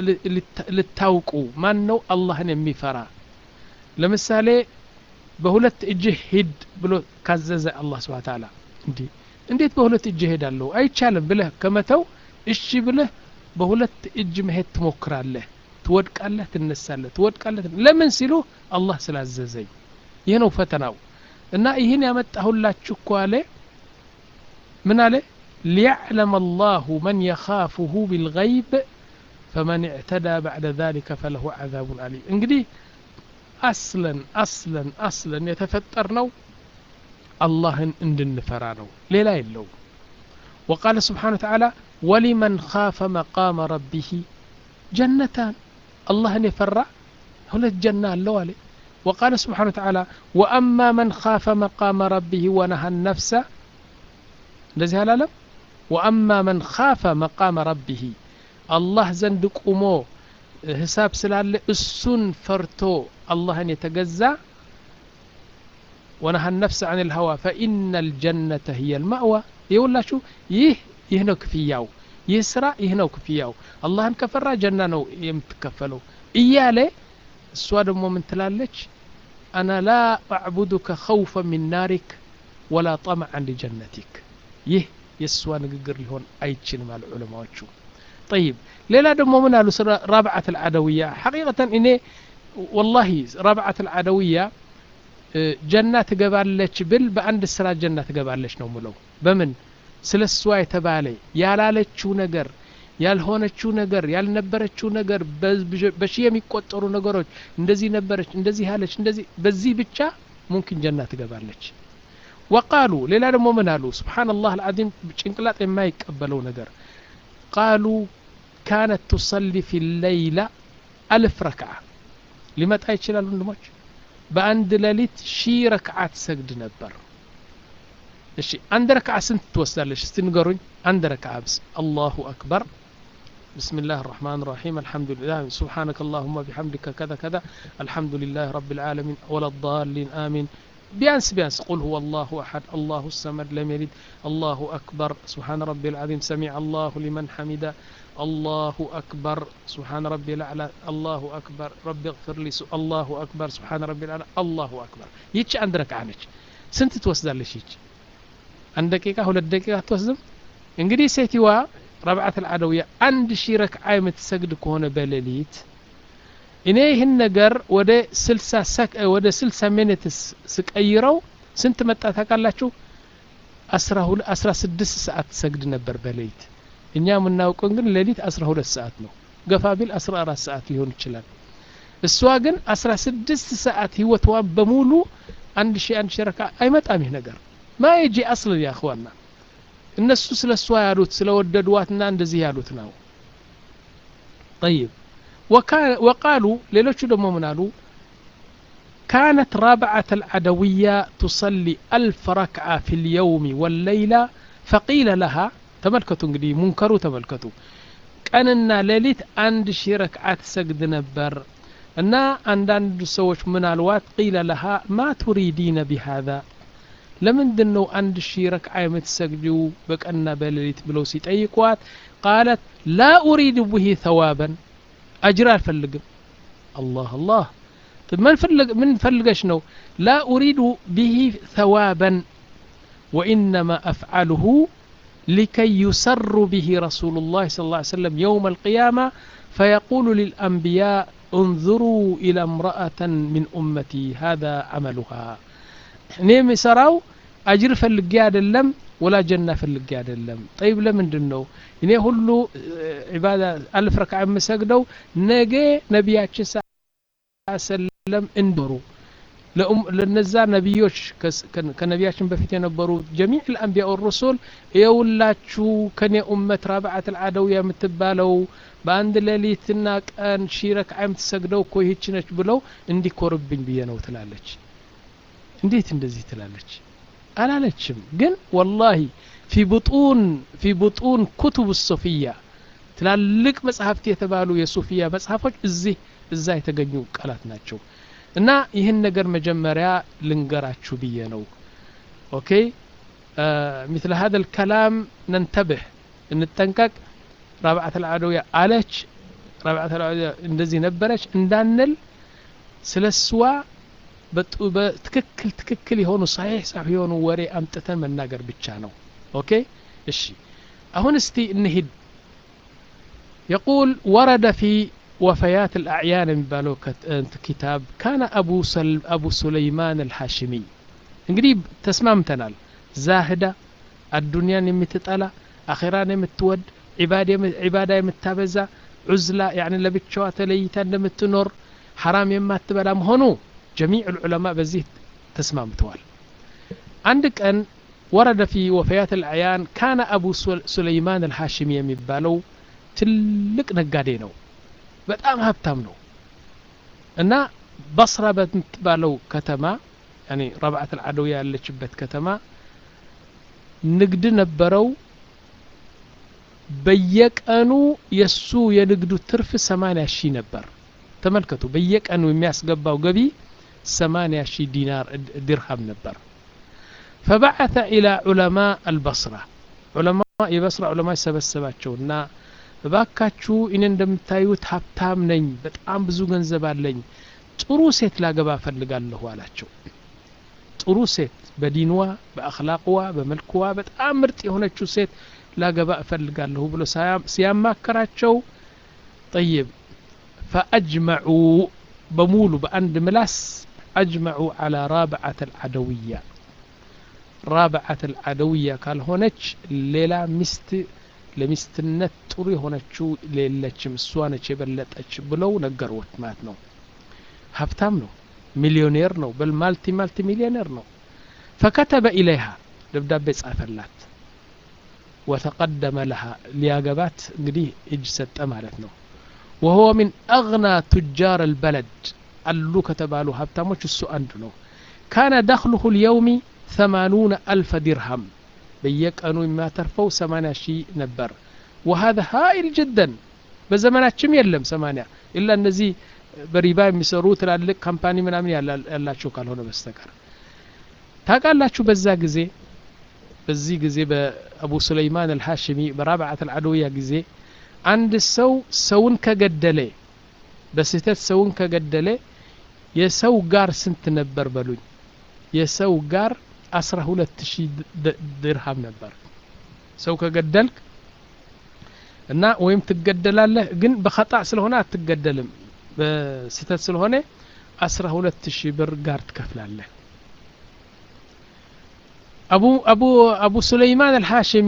ልታውቁ ማን ነው አላህን የሚፈራ ለምሳሌ በሁለት እጅህ ሂድ ብሎ ካዘዘ አላህ ስብሐ ተዓላ እንዲህ እንዴት በሁለት እጅህ ሄዳለሁ አይቻልም ብለህ ከመተው እሺ ብለህ በሁለት እጅ መሄድ ትሞክራለህ ትወድቃለህ ትነሳለህ ትወድቃለህ ለምን ሲሉ አላህ ስላዘዘኝ ይህ ነው ፈተናው እና ይህን ያመጣሁላችሁ እኮ አለ ምን አለ ሊያዕለም አላሁ መን የኻፉሁ ቢልገይብ ፈመን እዕተዳ ባዕደ ذلك ፈለሁ ዓዛቡን አሊም እንግዲህ አስለን አስለን አስለን የተፈጠር ነው አላህን እንድንፈራ ነው ሌላ የለውም وقال سبحانه وتعالى ولمن خاف مقام ربه جنتان الله يفرع هنا الجنة اللوالي وقال سبحانه وتعالى وأما من خاف مقام ربه ونهى النفس እንደዚህ አላለም ወአማ መን ካፈ መቃመ ረቢህ አላህ ዘንድ ቁሞ ሂሳብ ስላለ እሱን ፈርቶ አላህን የተገዛ ወነሀ ነፍስ አን ልሀዋ ፈኢነ ልጀነተ ህየ ልማእዋ ይውላችሁ ይህ ይህ ነው ክፍያው ይህ ስራ ይህ ነው ክፍያው አላህን ከፈራ ጀና ነው የምትከፈለው እያለ እሷ ደግሞ ምን ትላለች አና ላ አዕቡዱከ ኸውፈ ሚን ናሪክ ወላ ጠምዐን ሊጀነቲክ ይህ የእሷ ንግግር ሊሆን አይችልም አሉ ዑለማዎቹ ጠይብ ሌላ ደግሞ ምን አሉ ስለ ራብዓት አልዓደውያ ሐቂቀተን እኔ ወላሂ ራብዓት አልዓደውያ ጀና ትገባለች ብል በአንድ ስራ ጀና ትገባለች ነው ምለው በምን ስለ እሷ የተባለ ያላለችው ነገር ያልሆነችው ነገር ያልነበረችው ነገር በሺ የሚቆጠሩ ነገሮች እንደዚህ ነበረች እንደዚህ ያለች እንደዚህ በዚህ ብቻ ሙምኪን ጀና ትገባለች ወቃሉ ሌላ ደግሞ ምን አሉ ስብሓንላህ አልዓዚም ጭንቅላጥ የማይቀበለው ነገር ቃሉ ካነት ቱሰሊ ፊ ለይላ አልፍ ረክዓ ሊመጣ ይችላል ወንድሞች በአንድ ሌሊት ሺ ረክዓ ትሰግድ ነበር እሺ አንድ ረክዓ ስንት ትወስዳለች እስቲ ንገሩኝ አንድ ረክዓ ብስ አላሁ አክበር بسم الله الرحمن الرحيم الحمد لله سبحانك اللهم بحمدك كذا كذا الحمد لله رب العالمين ولا الضالين آمين بيانس بيانس قل هو الله أحد الله الصمد لم يلد الله أكبر سبحان ربي العظيم سمع الله لمن حمده الله أكبر سبحان ربي الأعلى الله أكبر ربي اغفر لي الله أكبر سبحان ربي الأعلى الله أكبر يتش عندك عنك سنت توسدال لشيك عند دقيقة ولا دقيقة توسدم እንግዲህ ሴትዋ ረብዓት አልዓደውያ አንድ ሺህ ረክዓ የምትሰግድ ከሆነ በሌሊት እኔ ይህን ነገር ወደ ስልሳ ሰክ ወደ ስልሳ ሚኒት ስቀይረው ስንት መጣ ታውቃላችሁ አስራ ስድስት ሰዓት ሰግድ ነበር በሌሊት እኛ የምናውቀው ግን ሌሊት አስራ ሁለት ሰዓት ነው ገፋ ቢል አስራ አራት ሰዓት ሊሆን ይችላል እሷ ግን አስራ ስድስት ሰዓት ህይወትዋን በሙሉ አንድ ሺህ አንድ ሺህ ረካ አይመጣም ይህ ነገር ማ የጂ አስል ያ እኽዋና እነሱ ስለ እሷ ያሉት ስለ ወደዷትና እንደዚህ ያሉት ነው ጠይብ وقالوا ليلوش دمو منالو كانت رابعة العدوية تصلي ألف ركعة في اليوم والليلة فقيل لها تملكتوا انقدي منكروا تملكتوا كاننا ليلت عند شي ركعات سجد نبر እና አንዳንድ ሰዎች ምን አልዋት ቂለ ለሃ ማ ቱሪዲነ ቢሃዛ ለምንድን ነው አንድ ሺህ ረክዓ የምትሰግዲው በቀንና በሌሊት ብለው ሲጠይቋት ቃለት ላ ኡሪድ ብሂ ተዋበን አጅር አልፈልግም አላህ አላህ ምን ፈልገሽ ነው ላ ኡሪዱ ብሂ ተዋበን ወኢነማ አፍዓልሁ لكي يسر به رسول الله صلى الله عليه وسلم يوم القيامة فيقول للأنبياء انظروا إلى امرأة من أمتي هذا عملها نيم سراو أجر فلقي አይደለም ወላ ጀና ፈልጌ አይደለም ጠይብ ለምንድን ነው እኔ ሁሉ ዒባዳ አልፍ ረክዓ የምሰግደው ነገ ነቢያችን ሰለም እንበሩ ለነዛ ነቢዮች ከነቢያችን በፊት የነበሩ ጀሚዕ ልአንቢያ ሩሱል የውላችሁ ከኔ ኡመት ራብዓት ልዓደውያ የምትባለው በአንድ ሌሊትና ቀን ሺ ረክዓ የምትሰግደው እኮ ይህች ነች ብለው እንዲኮርብኝ ብዬ ነው ትላለች እንዴት እንደዚህ ትላለች አላለችም ግን ወላሂ ፊ ቡጡን ፊ ቡጡን ኩቱብ ሶፊያ ትላልቅ መጽሐፍት የተባሉ የሱፊያ መጽሐፎች እዚህ እዛ የተገኙ ቃላት ናቸው እና ይህን ነገር መጀመሪያ ልንገራችሁ ብዬ ነው ኦኬ مثل هذا الكلام ننتبه እንጠንቀቅ ረብዓት አልዓደውያ አለች ረብዓት አልዓደውያ እንደዚህ ነበረች እንዳንል ስለ እሷ በትክክል ትክክል የሆኑ ሳሒሕ ሳሕ የሆኑ ወሬ አምጥተን መናገር ብቻ ነው ኦኬ እሺ አሁን እስቲ እንሂድ يقول ورد في وفيات الأعيان የሚባለው كتاب كان أبو, سل أبو سليمان الحاشمي እንግዲህ ተስማምተናል ዛህዳ አዱንያን የምትጠላ አኼራን የምትወድ ዒባዳ የምታበዛ ዑዝላ ያኒ ለብቻዋ ተለይታ እንደምትኖር ሐራም የማትበላ መሆኑ ጀሚዕ ልዑለማ በዚህ ተስማምተዋል አንድ ቀን ወረደ ፊ ወፈያት ልአያን ካነ አቡ ሱለይማን አልሐሽሚ የሚባለው ትልቅ ነጋዴ ነው በጣም ሀብታም ነው እና በስራ በምትባለው ከተማ ያኒ ረብዓት አልዓደውያ ያለችበት ከተማ ንግድ ነበረው በየቀኑ የሱ የንግዱ ትርፍ 80 ሺህ ነበር ተመልከቱ በየቀኑ የሚያስገባው ገቢ 80 ሺህ ዲናር ድርሃም ነበር فبعث إلى علماء البصرة علماء የበስራ ዑለማ ሰበሰባቸውና እባካችሁ እኔ እንደምታዩት ሀብታም ነኝ በጣም ብዙ ገንዘብ አለኝ ጥሩ ሴት ላገባ እፈልጋለሁ አላቸው ጥሩ ሴት በዲንዋ በአክላቅዋ በመልክዋ በጣም ምርጥ የሆነችው ሴት ላገባ እፈልጋለሁ ብሎ ሲያማከራቸው ጠይብ ፈአጅመዑ በሙሉ በአንድ ምላስ አጅመዑ አላ ራብዓት አልዓደውያ ራብዓት አልዓደውያ ካልሆነች ሌላ ሚስት ለሚስትነት ጥሩ የሆነችው ሌለችም እሷ ነች የበለጠች ብለው ነገሩት ማለት ነው ሀብታም ነው ሚሊዮኔር ነው በል ማልቲ ማልቲ ሚሊዮኔር ነው ፈከተበ ኢለይሃ ደብዳቤ ጻፈላት ወተቀደመ ለሃ ሊያገባት እንግዲህ እጅ ሰጠ ማለት ነው ወሁወ ሚን አግና ቱጃር አልበለድ አሉ ከተባሉ ሀብታሞች እሱ አንዱ ነው ካነ ደኽሉሁ ልየውሚ ثمانون ألف درهم በየቀኑ የሚያተርፈው 80 ሺህ ነበር وهذا هائل جدا በዘመናችም የለም 80 ኢላ እነዚህ በሪባ የሚሰሩ ትላልቅ ካምፓኒ ምናምን ያላቸው ካልሆነ በስተቀር ታውቃላችሁ በዛ ጊዜ በዚህ ጊዜ በአቡ ሱለይማን አልሐሽሚ በራብዓት አልዓደውያ ጊዜ አንድ ሰው ሰውን ከገደለ በስህተት ሰውን ከገደለ የሰው ጋር ስንት ነበር በሉኝ የሰው ጋር አስራ ሁለት ሺህ ድርሃም ነበር ሰው ከገደልክ እና ወይም ትገደላለህ ግን በኸጣ ስለሆነ አትገደልም በስተት ስለሆነ አስራ ሁለት ሺህ ብር ጋር ትከፍላለህ አቡ አቡ አቡ ሱለይማን አልሐሽሚ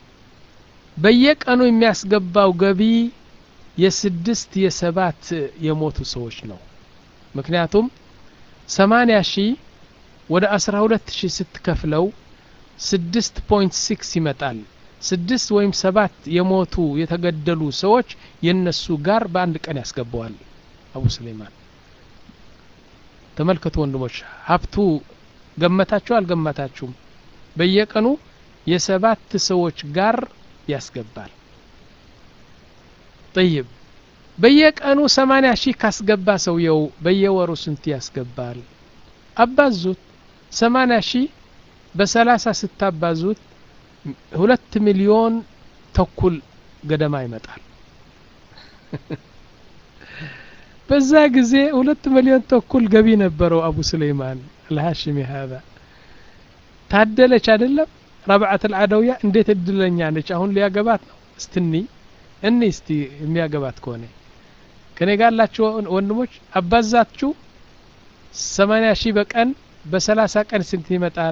በየቀኑ የሚያስገባው ገቢ የስድስት የሰባት የሞቱ ሰዎች ነው ምክንያቱም ሰማንያ ሺህ ወደ አስራ ሁለት ሺህ ስትከፍለው ስድስት ፖይንት ሲክስ ይመጣል ስድስት ወይም ሰባት የሞቱ የተገደሉ ሰዎች የነሱ ጋር በአንድ ቀን ያስገባዋል አቡ ሱለይማን ተመልከቱ ወንድሞች ሀብቱ ገመታችሁ አልገመታችሁም በየቀኑ የሰባት ሰዎች ጋር ያስገባል ጠይብ በየቀኑ ሰማንያ ሺህ ካስገባ ሰውየው በየወሩ ስንት ያስገባል አባዙት ሰማንያ ሺህ በሰላሳ ስታባዙት ሁለት ሚሊዮን ተኩል ገደማ ይመጣል በዛ ጊዜ ሁለት ሚሊዮን ተኩል ገቢ ነበረው አቡ ሱለይማን አልሃሽሚ ሀዛ ታደለች አይደለም ረብዓት አልዓደውያ እንዴት እድለኛ ነች አሁን ሊያገባት ነው እስትኒ እኒ እስቲ የሚያገባት ከሆነ ከኔ ጋር ያላችሁ ወንድሞች አባዛችሁ ሰማንያ ሺህ በቀን በሰላሳ ቀን ስንት ይመጣል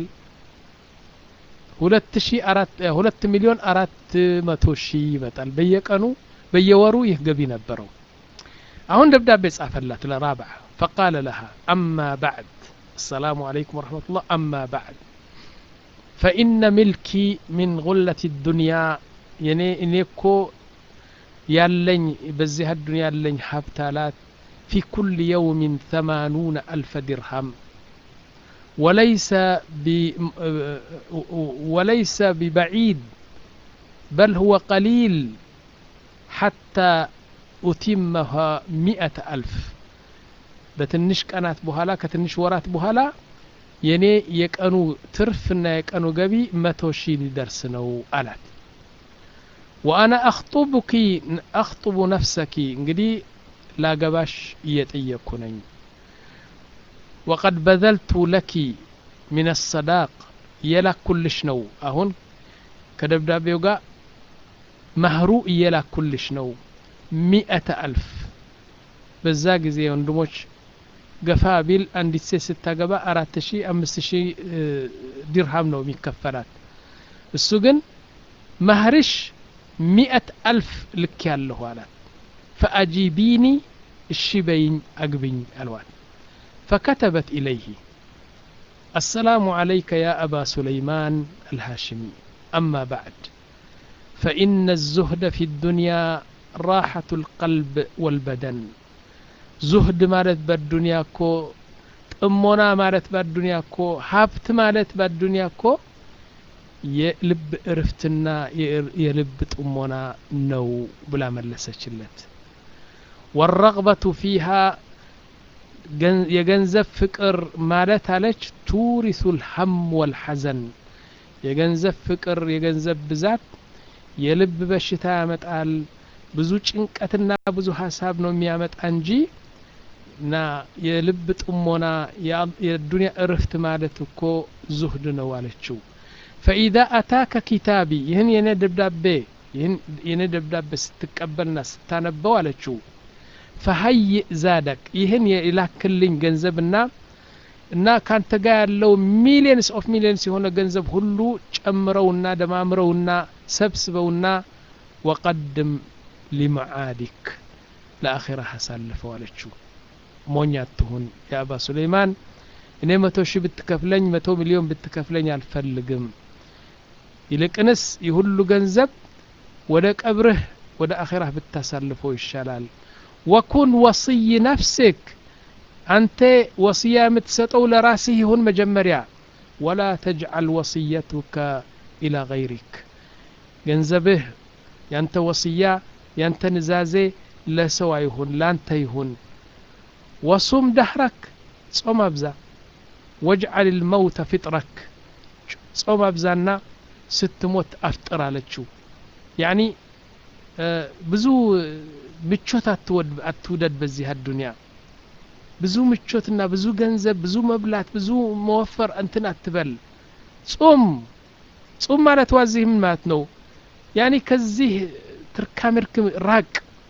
ሁለት ሺ አራት ሁለት ሚሊዮን አራት መቶ ሺህ ይመጣል በየቀኑ በየወሩ ይህ ገቢ ነበረው አሁን ደብዳቤ ጻፈላት ለራብዓ ፈቃለ ለሃ አማ ባዕድ السلام عليكم ورحمة الله أما بعد فإن ملكي من غلة الدنيا يعني إنيكو يالين بزيها الدنيا يالين حبتالات في كل يوم ثمانون ألف درهم وليس ب وليس ببعيد بل هو قليل حتى أتمها مئة ألف በትንሽ ቀናት በኋላ ከትንሽ ወራት በኋላ የኔ የቀኑ ትርፍና የቀኑ ገቢ መቶ ሺህ ሊደርስ ነው አላት ወአና አክጡቡኪ አክጡቡ ነፍሰኪ እንግዲህ ላገባሽ እየጠየቅኩ ነኝ ወቀድ በዘልቱ ለኪ ምን ሰዳቅ እየላኩልሽ ነው አሁን ከደብዳቤው ጋር ማህሩ እየላኩልሽ ነው ሚአተ አልፍ በዛ ጊዜ ወንድሞች ገፋ ቢል አንዲት ሴት ስታገባ አራት ሺ አምስት ሺ ዲርሃም ነው የሚከፈላት እሱ ግን ማህርሽ ሚአት አልፍ ልክ ያለሁ አላት ፈአጂቢኒ እሺ በይኝ አግብኝ አልዋል ፈከተበት ኢለይህ السلام عليك يا أبا سليمان الهاشمي أما بعد فإن الزهد في الدنيا راحة القلب والبدن زهد مالت بالدنيا كو ጥሞና ማለት በአዱንያ እኮ ሀብት ማለት በአዱንያ እኮ የልብ እርፍትና የልብ ጥሞና ነው ብላ መለሰችለት ወረቅበቱ ፊሃ የገንዘብ ፍቅር ማለት አለች ቱሪሱ ልሐም ወልሐዘን የገንዘብ ፍቅር የገንዘብ ብዛት የልብ በሽታ ያመጣል ብዙ ጭንቀትና ብዙ ሀሳብ ነው የሚያመጣ እንጂ እና የልብ ጥሞና የዱንያ እርፍት ማለት እኮ ዙህድ ነው አለችው ፈኢዛ አታከ ኪታቢ ይህን የኔ ደብዳቤ ይህን የኔ ደብዳቤ ስትቀበልና ስታነበው አለችው ፈሀይእ ዛደቅ ይህን የላክልኝ ገንዘብና እና ካንተ ጋር ያለው ሚሊየንስ ኦፍ ሚሊየንስ የሆነ ገንዘብ ሁሉ ጨምረውና ደማምረውና ሰብስበውና ወቀድም ሊመዓዲክ ለአኼራ አሳልፈው አለችው ሞኝ አትሁን የአባ ሱለይማን እኔ መቶ ሺህ ብትከፍለኝ መቶ ሚሊዮን ብትከፍለኝ አልፈልግም ይልቅንስ የሁሉ ገንዘብ ወደ ቀብርህ ወደ አኼራህ ብታሳልፈው ይሻላል ወኩን ወስይ ነፍስክ አንተ ወስያ የምትሰጠው ለራስህ ይሁን መጀመሪያ ወላ ተጅዓል ወስየቱከ ኢላ ገይሪክ ገንዘብህ ያንተ ወስያ ያንተ ንዛዜ ለሰው አይሁን ላንተ ይሁን ወሱም ደህረክ ጾም አብዛ ወጅዓል ልመውተ ፍጥረክ ጾም አብዛና ስትሞት አፍጥር አለችው ያኒ ብዙ ምቾት አትውደድ በዚህ አዱንያ ብዙ ምቾትና ብዙ ገንዘብ ብዙ መብላት ብዙ መወፈር እንትን አትበል ጾም ጾም ማለት ዋዚህ ምን ማለት ነው ያኒ ከዚህ ትርካምርክም ራቅ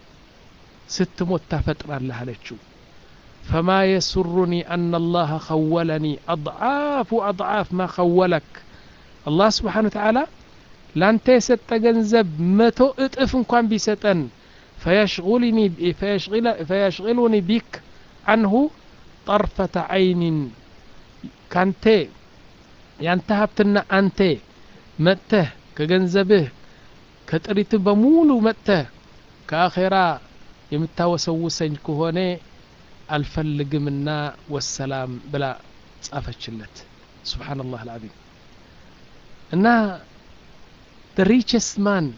ስትሞት ታፈጥራለህ አለችው فما يسرني أن الله خولني أضعاف أضعاف ما خولك الله سبحانه وتعالى لانت يسط ገንዘብ መቶ እጥፍ እንኳን ቢሰጠን فيشغلني فيشغل فيشغلني بك عنه طرفة عين ካንተ ያንተ ሀብትና አንተ መጥተህ ከገንዘብህ ከጥሪት በሙሉ መጥተህ ከአኼራ የምታወሰውሰኝ ከሆነ አልፈልግምና ወሰላም ብላ ጻፈችለት ስብሓንላህ አልዓዚም እና the richest man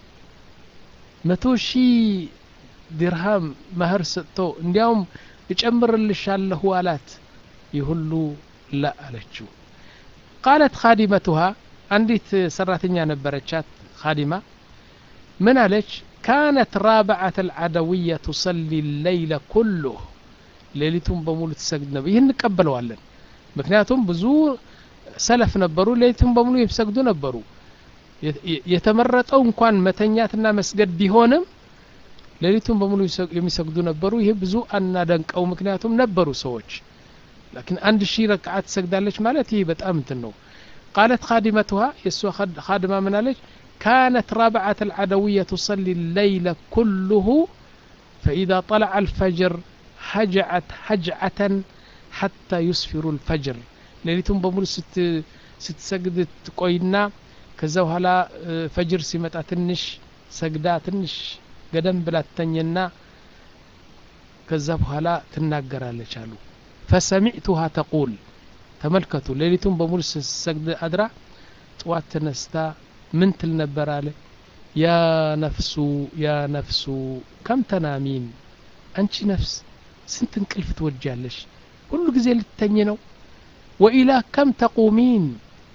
መቶ ሺህ ዲርሃም ማህር ሰጥቶ እንዲያውም እጨምርልሻለሁ አላት ይህ ሁሉ ላ አለችው ቃለት ካዲመቱሃ አንዲት ሰራተኛ ነበረቻት ካዲማ ምን አለች ካነት ራብዓት አልዓደውያ ቱሰሊ ለይለ ኩሉህ ሌሊቱን በሙሉ ትሰግድ ነበር ይህን እንቀበለዋለን ምክንያቱም ብዙ ሰለፍ ነበሩ ሌሊቱን በሙሉ የሚሰግዱ ነበሩ የተመረጠው እንኳን መተኛትና መስገድ ቢሆንም ሌሊቱን በሙሉ የሚሰግዱ ነበሩ ይህ ብዙ አናደንቀው ምክንያቱም ነበሩ ሰዎች ላኪን አንድ ሺህ ረክዓት ትሰግዳለች ማለት ይህ በጣም እንትን ነው ቃለት ካዲመትሃ የእሷ ካድማ ምናለች كانت رابعة العدوية تصلي الليل كله فإذا طلع الفجر هجعت هجعة حتى يسفر الفجر ليلتهم بمول ست ستسجد تقوينا ከዛ በኋላ ፈጅር ሲመጣ ትንሽ ሰግዳ ትንሽ ገደም ብላ ትተኝና ከዛ በኋላ ትናገራለች አሉ ፈሰሚዕቱሃ ተቁል ተመልከቱ ሌሊቱን በሙሉ ስትሰግድ አድራ ጥዋት ተነስታ ምን ትል ነበር አለ ያ ነፍሱ ያ ነፍሱ ከም ተናሚን አንቺ ነፍስ ስንት እንቅልፍ ትወጃለሽ ሁሉ ጊዜ ልትተኝ ነው ወኢላ ከም ተቁሚን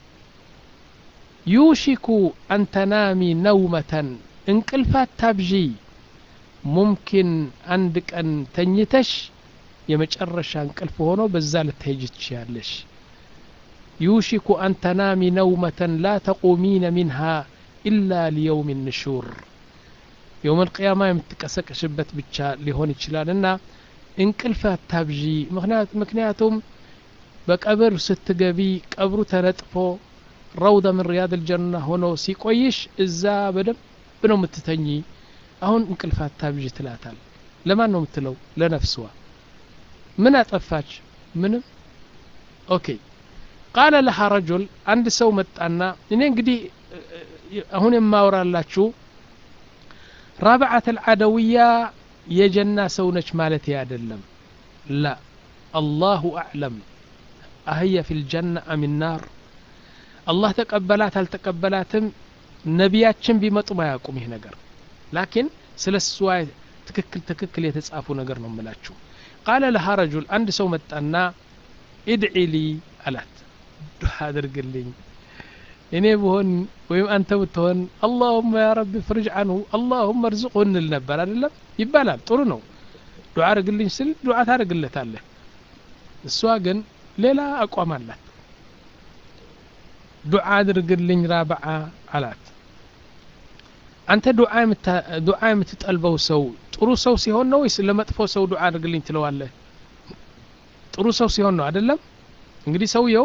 ዩሽኩ አን ተናሚ ነውመተን እንቅልፋት ታብዢ ሙምኪን አንድ ቀን ተኝተሽ የመጨረሻ እንቅልፍ ሆኖ በዛ ልትሄጅ ትችያለሽ ዩሽኩ አን ተናሚ ነውመተን ላ ተቁሚነ ሚንሃ ኢላ ሊየውም ንሹር የውም ልቅያማ የምትቀሰቀሽበት ብቻ ሊሆን ይችላል እና እንቅልፍ አታብዢ ምክንያቱም በቀብር ስትገቢ ቀብሩ ተነጥፎ ረውደ ምን ሪያድ ልጀና ሆኖ ሲቆይሽ እዛ በደንብ ነው የምትተኝ አሁን እንቅልፍ አታብዢ ትላታል ለማን ነው የምትለው ለነፍስዋ ምን አጠፋች ምንም ኦኬ ቃለ ለሃ ረጁል አንድ ሰው መጣና እኔ እንግዲህ አሁን የማወራላችሁ ራብዓት አልዓደውያ የጀና ሰው ነች ማለት አይደለም ላ አላሁ አዕለም አህየ ፊ ልጀና አም ናር አላህ ተቀበላት አልተቀበላትም ነቢያችን ቢመጡም አያውቁም ይህ ነገር ላኪን ስለ እሷ ትክክል ትክክል የተጻፉ ነገር ነው የምላችሁ ቃለ ለሃ ረጁል አንድ ሰው መጣና ኢድዒ ሊ አላት ዱዓ አድርግልኝ እኔ ብሆን ወይም አንተ ብትሆን አላሁመ ያ ረቢ ፍርጅ አንሁ አላሁመ እርዝቁ እንል ነበር አይደለም ይባላል ጥሩ ነው ዱዓ አድርግልኝ ስል ዱዓ ታደርግለታለህ እሷ ግን ሌላ አቋም አላት ዱዓ አድርግልኝ ራብዓ አላት አንተ ዱዓ የምትጠልበው ሰው ጥሩ ሰው ሲሆን ነው ወይስ ለመጥፎ ሰው ዱዓ አድርግልኝ ትለዋለህ ጥሩ ሰው ሲሆን ነው አይደለም እንግዲህ ሰውየው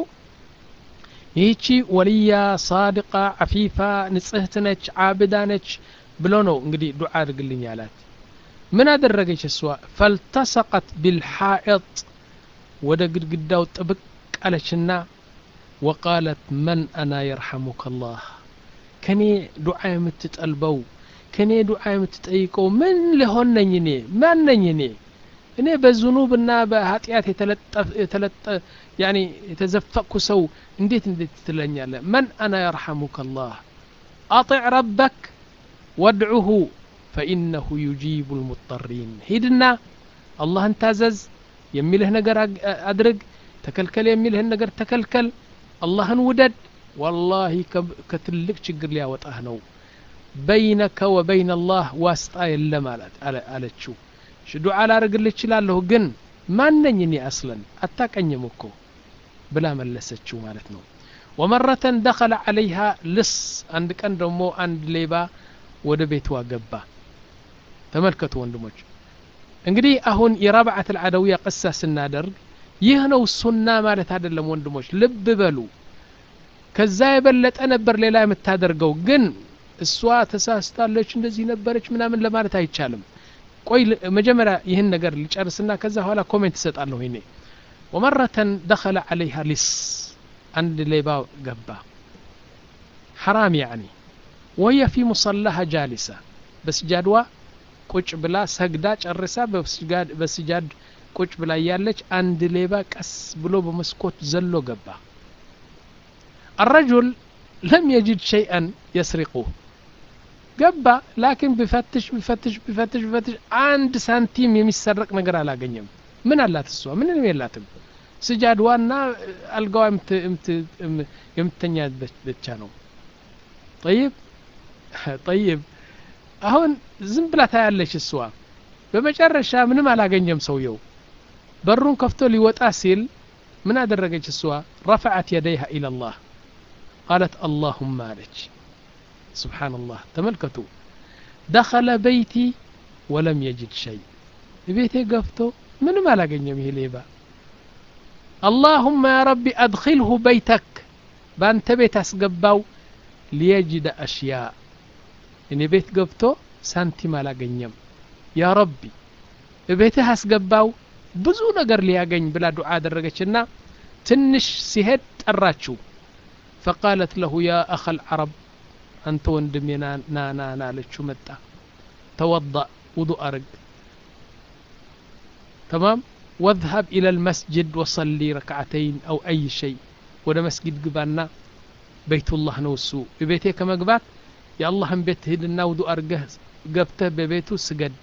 ይህቺ ወልያ ሳድቃ አፊፋ ንጽህት ነች አብዳ ነች ብሎ ነው እንግዲህ ዱዓ አድርግልኝ አላት ምን አደረገች እሷ ፈልተሰቀት ቢልሓኢጥ ወደ ግድግዳው ጥብቅ አለችና ወቃለት መን አና የርሐሙከ ላህ ከኔ ዱዓ የምትጠልበው ከኔ ዱዓ የምትጠይቀው ምን ሊሆን ነኝ እኔ ማን ነኝ እኔ እኔ በዝኑብና በኃጢአት የተለጠ ያኒ የተዘፈቅኩ ሰው እንዴት እንዴት ትለኛለ መን አና የርሐሙከ ላህ አጢዕ ረበክ ወድዑሁ ፈኢነሁ ዩጂቡ ልሙጠሪን ሂድና አላህን ታዘዝ የሚልህ ነገር አድርግ ተከልከል የሚልህን ነገር ተከልከል አላህን ውደድ ወላሂ ከትልቅ ችግር ሊያወጣህ ነው በይነከ ወበይን አላህ ዋስጣ የለም አለችው ዱዓ ላርግልህ እችላለሁ ግን ማነኝ እኔ አስለን አታቀኝም እኮ ብላ መለሰችው ማለት ነው ወመረተን ደኸለ ዓለይሃ ልስ አንድ ቀን ደግሞ አንድ ሌባ ወደ ቤቷ ገባ ተመልከቱ ወንድሞች እንግዲህ አሁን የራብዓት አልዓደውያ ቅሳ ስናደርግ ይህ ነው ሱና ማለት አይደለም ወንድሞች ልብ በሉ ከዛ የበለጠ ነበር ሌላ የምታደርገው ግን እሷ ተሳስታለች እንደዚህ ነበረች ምናምን ለማለት አይቻልም ቆይ መጀመሪያ ይህን ነገር ልጨርስና ከዛ በኋላ ኮሜንት እሰጣለሁ ይኔ ወመረተን ደኸለ ዓለይሃ ሊስ አንድ ሌባ ገባ ሐራም ያዕኒ ወህየ ፊ ሙሰላሃ ጃሊሳ በስጃድዋ ቁጭ ብላ ሰግዳ ጨርሳ በስጃድ ቁጭ ብላ እያለች አንድ ሌባ ቀስ ብሎ በመስኮት ዘሎ ገባ الرجل لم يجد شيئا يسرقه ገባ ላኪን ቢፈትሽ ቢፈትሽ ቢፈትሽ ቢፈትሽ አንድ ሳንቲም የሚሰረቅ ነገር አላገኘም ምን አላት እሷ ምንም የላትም ስጃድዋና አልጋዋ የምተኛ ብቻ ነው ጠይብ ጠይብ አሁን ዝም ብላ ታያለች እሷ በመጨረሻ ምንም አላገኘም ሰውየው በሩን ከፍቶ ሊወጣ ሲል ምን አደረገች እሷ ረፈዐት የደይሃ ኢለላህ ቃለት አላሁማ አለች سبحان الله تملكتوا دخل بيتي ولم يجد شيء بيتي قفتو من ما لقن يمه ليبا اللهم يا ربي أدخله بيتك بانت بيت أسقباو ليجد أشياء إني بيت قفتو سانتي ما لقن يم يا ربي بيته أسقباو ብዙ ነገር ሊያገኝ ብላ ዱዓ አደረገችና ትንሽ ሲሄድ ጠራችው ፈቃለት ለሁ ያ አኸ ልዓረብ አንተ ወንድሜ ና ና ና አለችው መጣ ተወضأ ውዱእ አርግ ተማም واذهب إلى المسجد وصلي ركعتين أو أي شيء ወደ መስጊድ ግባና በይቱላህ ነው እሱ ቤቴ ከመግባት የአላህን ቤት ሂድና ውዱእ አርገህ ገብተህ በቤቱ ስገድ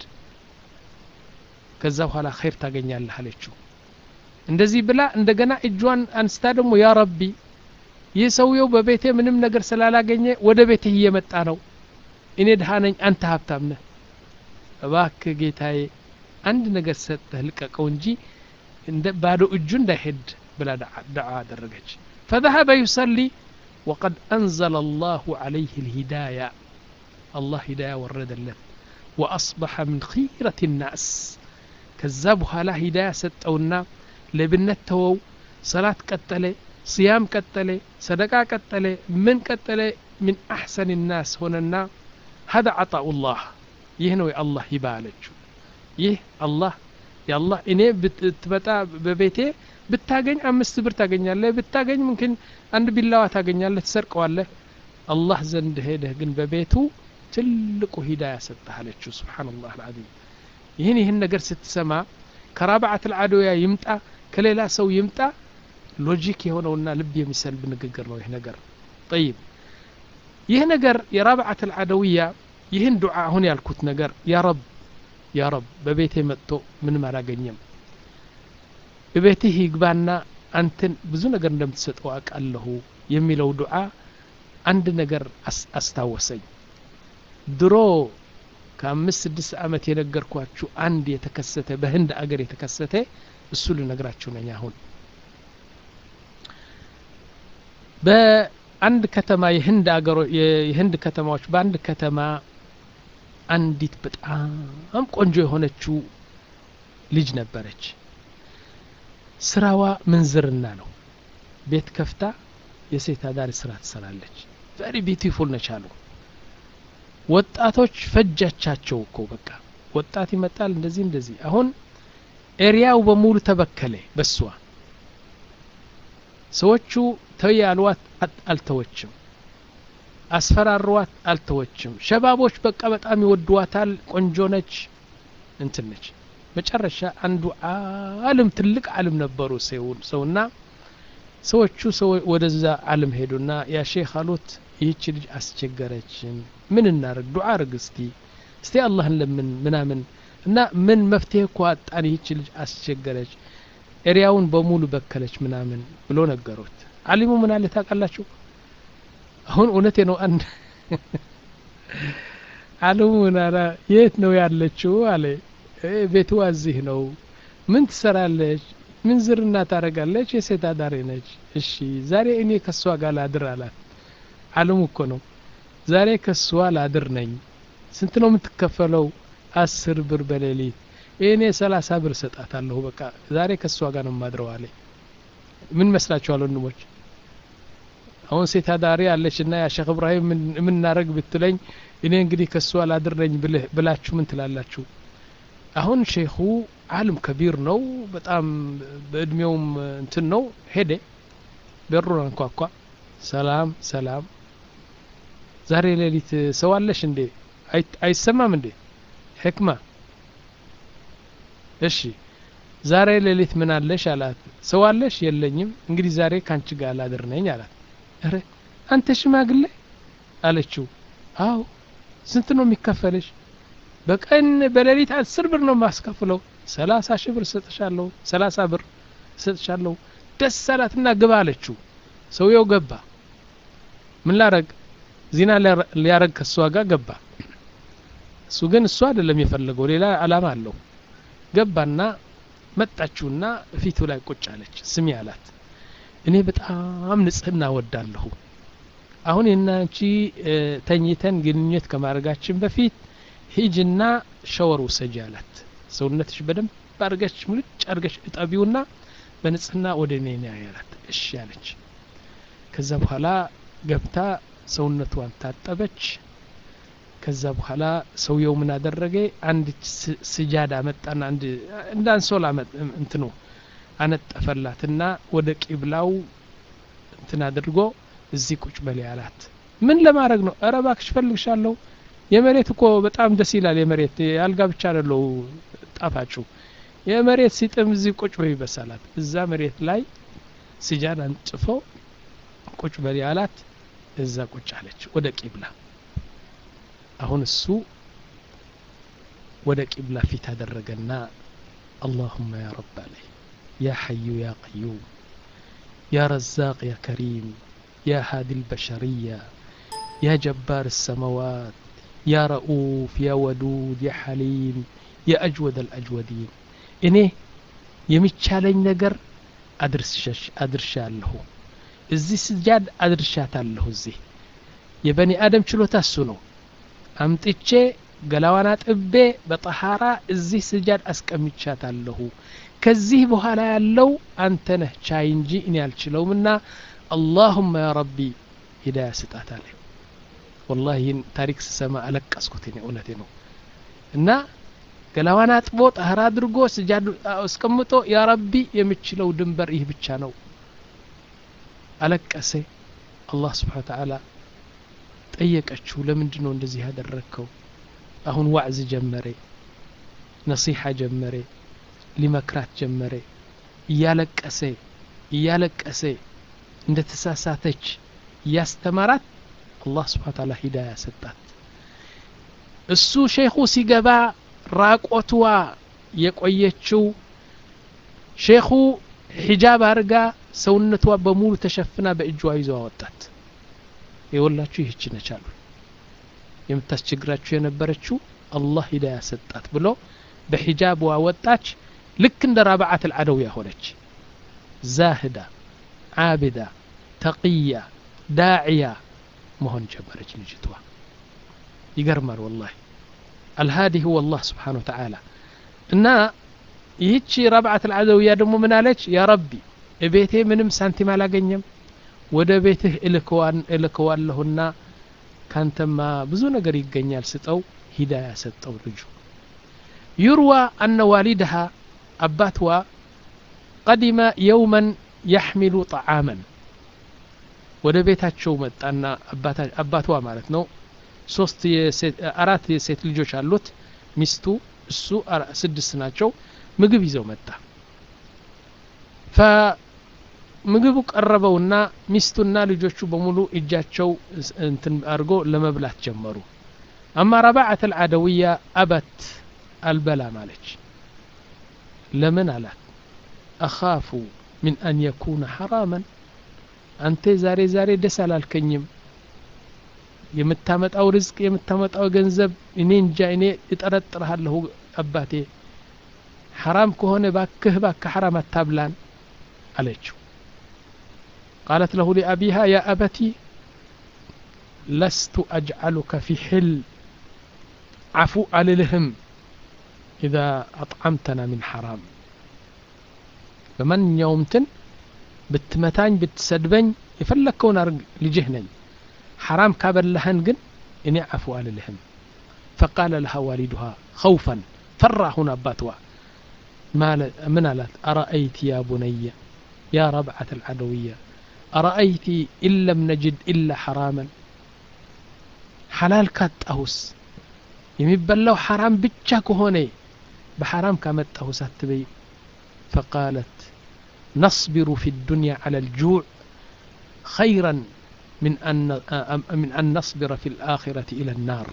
ከዛ በኋላ ኸይር ታገኛለህ አለችው እንደዚህ ብላ እንደገና እጇን አንስታ ደግሞ ያ ረቢ ይህ ሰውየው በቤቴ ምንም ነገር ስላላገኘ ወደ ቤትህ እየመጣ ነው እኔ ድሃ ነኝ አንተ ሀብታም ነህ እባክህ ጌታዬ አንድ ነገር ሰጠህ ልቀቀው እንጂ እንደ ባዶ እጁ እንዳይሄድ ብላ ዳዓ አደረገች فذهب يصلي وقد أنزل الله عليه الهداية الله هداية ورد له ወአስበሐ ምን ኺረት ናስ ከዛ በኋላ ሂዳያ ሰጠውና ለብነት ተወው ሰላት ቀጠለ ስያም ቀጠለ ሰደቃ ቀጠለ ምን ቀጠለ ምን አሕሰን ናስ ሆነና ሀዛ ዓጣኡላህ ይህ ነው የአላህ ሂባ አለችው ይህ አላህ የአላህ እኔ ብትመጣ በቤቴ ብታገኝ አምስት ብር ታገኛለህ ብታገኝ ምምክን አንድ ቢላዋ ታገኛለህ ትሰርቀዋለህ አላህ ዘንድ ሄደህ ግን በቤቱ ትልቁ ሂዳያ ሰጠህ አለችው ስብሓንላህ አልዓዚም ይህን ይህን ነገር ስትሰማ ከራብዓት ልዓዶያ ይምጣ ከሌላ ሰው ይምጣ ሎጂክ የሆነውና ልብ የሚሰልብ ንግግር ነው ይህ ነገር ጠይብ ይህ ነገር የራብዓት ልዓደውያ ይህን ዱዓ አሁን ያልኩት ነገር ያ ረብ ያ ረብ በቤቴ መጥቶ ምንም አላገኘም በቤትህ ይግባና አንተን ብዙ ነገር እንደምትሰጠው አውቃለሁ የሚለው ዱዓ አንድ ነገር አስታወሰኝ ድሮ ከአምስት ስድስት ዓመት የነገርኳችሁ አንድ የተከሰተ በህንድ አገር የተከሰተ እሱ ልነግራችሁ ነኝ አሁን በአንድ ከተማ የህንድ አገሮ የህንድ ከተማዎች በአንድ ከተማ አንዲት በጣም ቆንጆ የሆነችው ልጅ ነበረች ስራዋ ምንዝርና ነው ቤት ከፍታ የሴት አዳሪ ስራ ትሰራለች ቨሪ ቢዩቲፉል ነች አሉ ወጣቶች ፈጃቻቸው እኮ በቃ ወጣት ይመጣል እንደዚህ እንደዚህ አሁን ኤሪያው በሙሉ ተበከለ በሷ ሰዎቹ ተይ ያልዋት አልተወችም አስፈራሯት አልተወችም ሸባቦች በቃ በጣም ይወድዋታል ቆንጆ ነች እንትን ነች መጨረሻ አንዱ አልም ትልቅ አልም ነበሩ ሰውና ሰዎቹ ሰው ወደዛ አልም ሄዱና ያ ሼክ አሉት ይህች ልጅ አስቸገረችን ምን እናርግ ዱዓ አርግ እስቲ እስቲ አላህን ለምን ምናምን እና ምን መፍትሄ እኮ አጣን ይህች ልጅ አስቸገረች ኤሪያውን በሙሉ በከለች ምናምን ብሎ ነገሩት አሊሙ ምን አለ ታውቃላችሁ አሁን እውነቴ ነው አንድ አሊሙ ምን አለ የት ነው ያለችው አለ ቤቱ እዚህ ነው ምን ትሰራለች ምን ዝርና ታደረጋለች የሴት አዳሪ ነች እሺ ዛሬ እኔ ከሷ ጋር ላድር አላት አለሙ እኮ ነው ዛሬ ከሷ ላድር ነኝ ስንት ነው የምትከፈለው አስር ብር በሌሊት እኔ ሰላሳ ብር ሰጣታለሁ በቃ ዛሬ ከሷ ጋር ነው ማድረው አለ ምን መስላችኋል ወንድሞች አሁን ሴት አዳሪ አለች እና ያ ሼክ እብራሂም የምናደረግ ብትለኝ እኔ እንግዲህ ከሷ ላድር ነኝ ብላችሁ ምን ትላላችሁ አሁን ሼኹ አልም ከቢር ነው በጣም በእድሜውም እንትን ነው ሄደ በሩን አንኳኳ ሰላም ሰላም ዛሬ ሌሊት ሰው አለሽ እንዴ አይሰማም እንዴ ሕክማ እሺ ዛሬ ሌሊት ምን አለሽ አላት ሰው አለሽ የለኝም እንግዲህ ዛሬ ካንቺ ጋር ላድር ነኝ አላት ረ አንተ ሽማግሌ አለችው አው ስንት ነው የሚከፈልሽ በቀን በሌሊት አስር ብር ነው ማስከፍለው ሰላሳ ሺህ ብር ሰጥሻለሁ ሰላሳ ብር ሰጥሻለሁ ደስ አላትና ግባ አለችው ሰውየው ገባ ምን ላረግ ዚና ሊያረግ ከእሷ ጋር ገባ እሱ ግን እሱ አይደለም የፈለገው ሌላ አላማ አለው ገባና መጣችውና ፊቱ ላይ ቁጭ አለች ስሚ አላት እኔ በጣም ንጽህና ወዳለሁ አሁን የናንቺ ተኝተን ግንኙነት ከማድረጋችን በፊት ሂጅና ሸወር ውሰጂ አላት ሰውነትሽ በደንብ አድርገሽ ሙልጭ አድርገሽ እጠቢውና በንጽህና ወደ እኔ ና ያላት እሺ አለች ከዛ በኋላ ገብታ ሰውነቷን ታጠበች ከዛ በኋላ ሰውየው ምን አደረገ አንድ ስጃዳ መጣና አንድ እንደ አንሶላ እንትኑ አነጠፈላትና ወደ ቂብላው እንትን አድርጎ እዚህ ቁጭ በል ያላት ምን ለማድረግ ነው እረ እባክሽ ፈልግሻለሁ የመሬት እኮ በጣም ደስ ይላል የመሬት የአልጋ ብቻ አይደለው ጣፋጩ የመሬት ሲጥም እዚህ ቁጭ በይ በሳላት እዛ መሬት ላይ ስጃድ አንጥፎ ቁጭ በል ያላት እዛ ቁጭ አለች ወደ ቂብላ አሁን እሱ ወደ ቂብላ ፊት አደረገና اللهم يا رب عليه يا حي يا قيوم يا رزاق يا كريم يا هادي البشرية يا جبار السماوات يا رؤوف يا ودود يا حليم يا أجود الأجودين እኔ የሚቻለኝ ነገር አድርሻለሁ እዚህ ስጃድ አድርሻታለሁ እዚህ የበኒ አደም ችሎታ እሱ ነው አምጥቼ ገላዋን አጥቤ በጠሃራ እዚህ ስጃድ አስቀምቻታለሁ ከዚህ በኋላ ያለው አንተ ነህ ቻይ እንጂ እኔ አልችለውምና አላሁመ ያ ረቢ ሂዳያ ስጣት አለ ወላሂ ይህን ታሪክ ስሰማ አለቀስኩት እኔ እውነቴ ነው እና ገላዋን አጥቦ ጠህራ አድርጎ ስጃድ አስቀምጦ ያ ረቢ የምችለው ድንበር ይህ ብቻ ነው አለቀሰ አላህ ስብሓን ተዓላ ጠየቀችው ለምንድን ነው እንደዚህ ያደረግከው አሁን ዋዕዝ ጀመረ ነሲሓ ጀመረ ሊመክራት ጀመረ እያለቀሰ እያለቀሰ እንደ ተሳሳተች እያስተማራት አላህ ስብሓን ተዓላ ሂዳያ ሰጣት እሱ ሼኹ ሲገባ ራቆትዋ የቆየችው ሼኹ ሒጃብ አርጋ ሰውነቷ በሙሉ ተሸፍና በእጇ ይዘው አወጣት የወላችሁ ይህች ነች አሉ የምታስቸግራችሁ የነበረችው አላህ ሂዳያ ሰጣት ብሎ በሒጃብዋ ወጣች ልክ እንደ ራብዓት አልዓደውያ ሆነች ዛህዳ ዓብዳ ተቅያ ዳዕያ መሆን ጀመረች ልጅቷ ይገርማል ወላሂ አልሃዲ ሁወ አላህ ስብሓን ወተዓላ እና ይህቺ ረብዓት አልዓደውያ ደግሞ ምን አለች ያ ረቢ እቤቴ ምንም ሳንቲም አላገኘም ወደ ቤትህ እልከዋለሁና ካንተማ ብዙ ነገር ይገኛል ስጠው ሂዳያ ሰጠው ልጁ ዩርዋ አነ ዋሊድሃ አባትዋ ቀዲመ የውመን ያሕሚሉ ጠዓመን ወደ ቤታቸው መጣና አባትዋ ማለት ነው ሶስት አራት የሴት ልጆች አሉት ሚስቱ እሱ ስድስት ናቸው ምግብ ይዘው መጣ ምግቡ ቀረበውና ሚስቱና ልጆቹ በሙሉ እጃቸው እንትን አድርጎ ለመብላት ጀመሩ አማ ረባዓት አልዓደውያ አበት አልበላም አለች ለምን አላት አኻፉ ምን አን የኩነ ሐራመን አንተ ዛሬ ዛሬ ደስ አላልከኝም የምታመጣው ርዝቅ የምታመጣው ገንዘብ እኔ እንጃ እኔ እጠረጥርሃለሁ አባቴ ሐራም ከሆነ ባክህ ባክህ ሐራም አታብላን አለችው قالت له لأبيها يا أبتي لست أجعلك في حل عفو عللهم إذا أطعمتنا من حرام فمن يومتن بتمتاني بتسدبني يفلكون أرق لجهني حرام كابلهن جن إني عفو عللهم فقال لها والدها خوفا فرع هنا باتوا ما من ألات أرأيت يا بني يا ربعة العدوية أرأيت إن لم نجد إلا حراما حلال كاتأهس يمبلو حرام بتشاك هوني بحرام كامتأهس التبي فقالت نصبر في الدنيا على الجوع خيرا من أن من أن نصبر في الآخرة إلى النار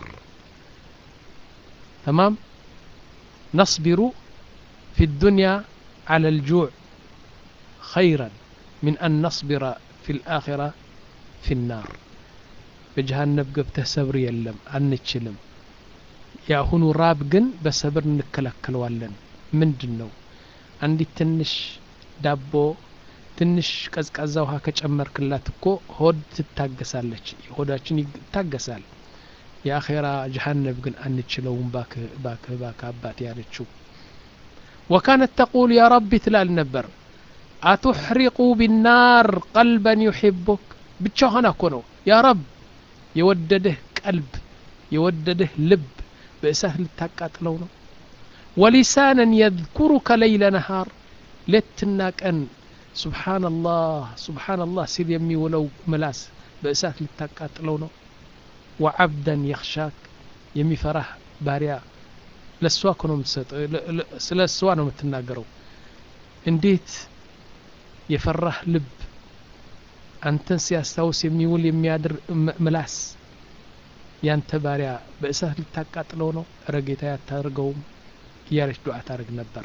تمام نصبر في الدنيا على الجوع خيرا من أن نصبر في الآخرة في النار بجهنم قبته صبر يلم አንችልም የአሁኑ ራብ ግን በሰብር እንከላከለዋለን ምንድን ነው አንዲት ትንሽ ዳቦ ትንሽ ቀዝቃዛ ውሃ ከጨመርክላት እኮ ሆድ ትታገሳለች ሆዳችን ይታገሳል የአኼራ ጀሃነብ ግን አንችለውም ባክህ ባክህ ባክህ አባት ያለችው ወካነት ተቁል ያ ረቢ ትላል ነበር አቱሕሪቁ ቢናር ቀልበን ዩሕቡክ ብቻ ሆና እኮ ነው ያ ረብ የወደድህ ቀልብ የወደድህ ልብ በእሳት ልታቃጥለው ነው ወሊሳንን የذኩሩከ ለይለ ነሃር ሌትና ቀን ሱብሓነላህ ሱብሓነላህ ሲል የሚውለው ምላስ በእሳት ልታቃጥለው ነው ወዓብደን የኽሻክ የሚፈራህ ባሪያ ለእሷ እኮ ነው የምትሰጠው ስለ እሷ ነው የምትናገረው እንዴት የፈራህ ልብ አንተን ሲያስታውስ የሚውል የሚያድር ምላስ ያንተ ባሪያ በእሳት ልታቃጥለው ነው እረ ጌታ ያታርገውም እያለች ዱዓ ታደርግ ነበር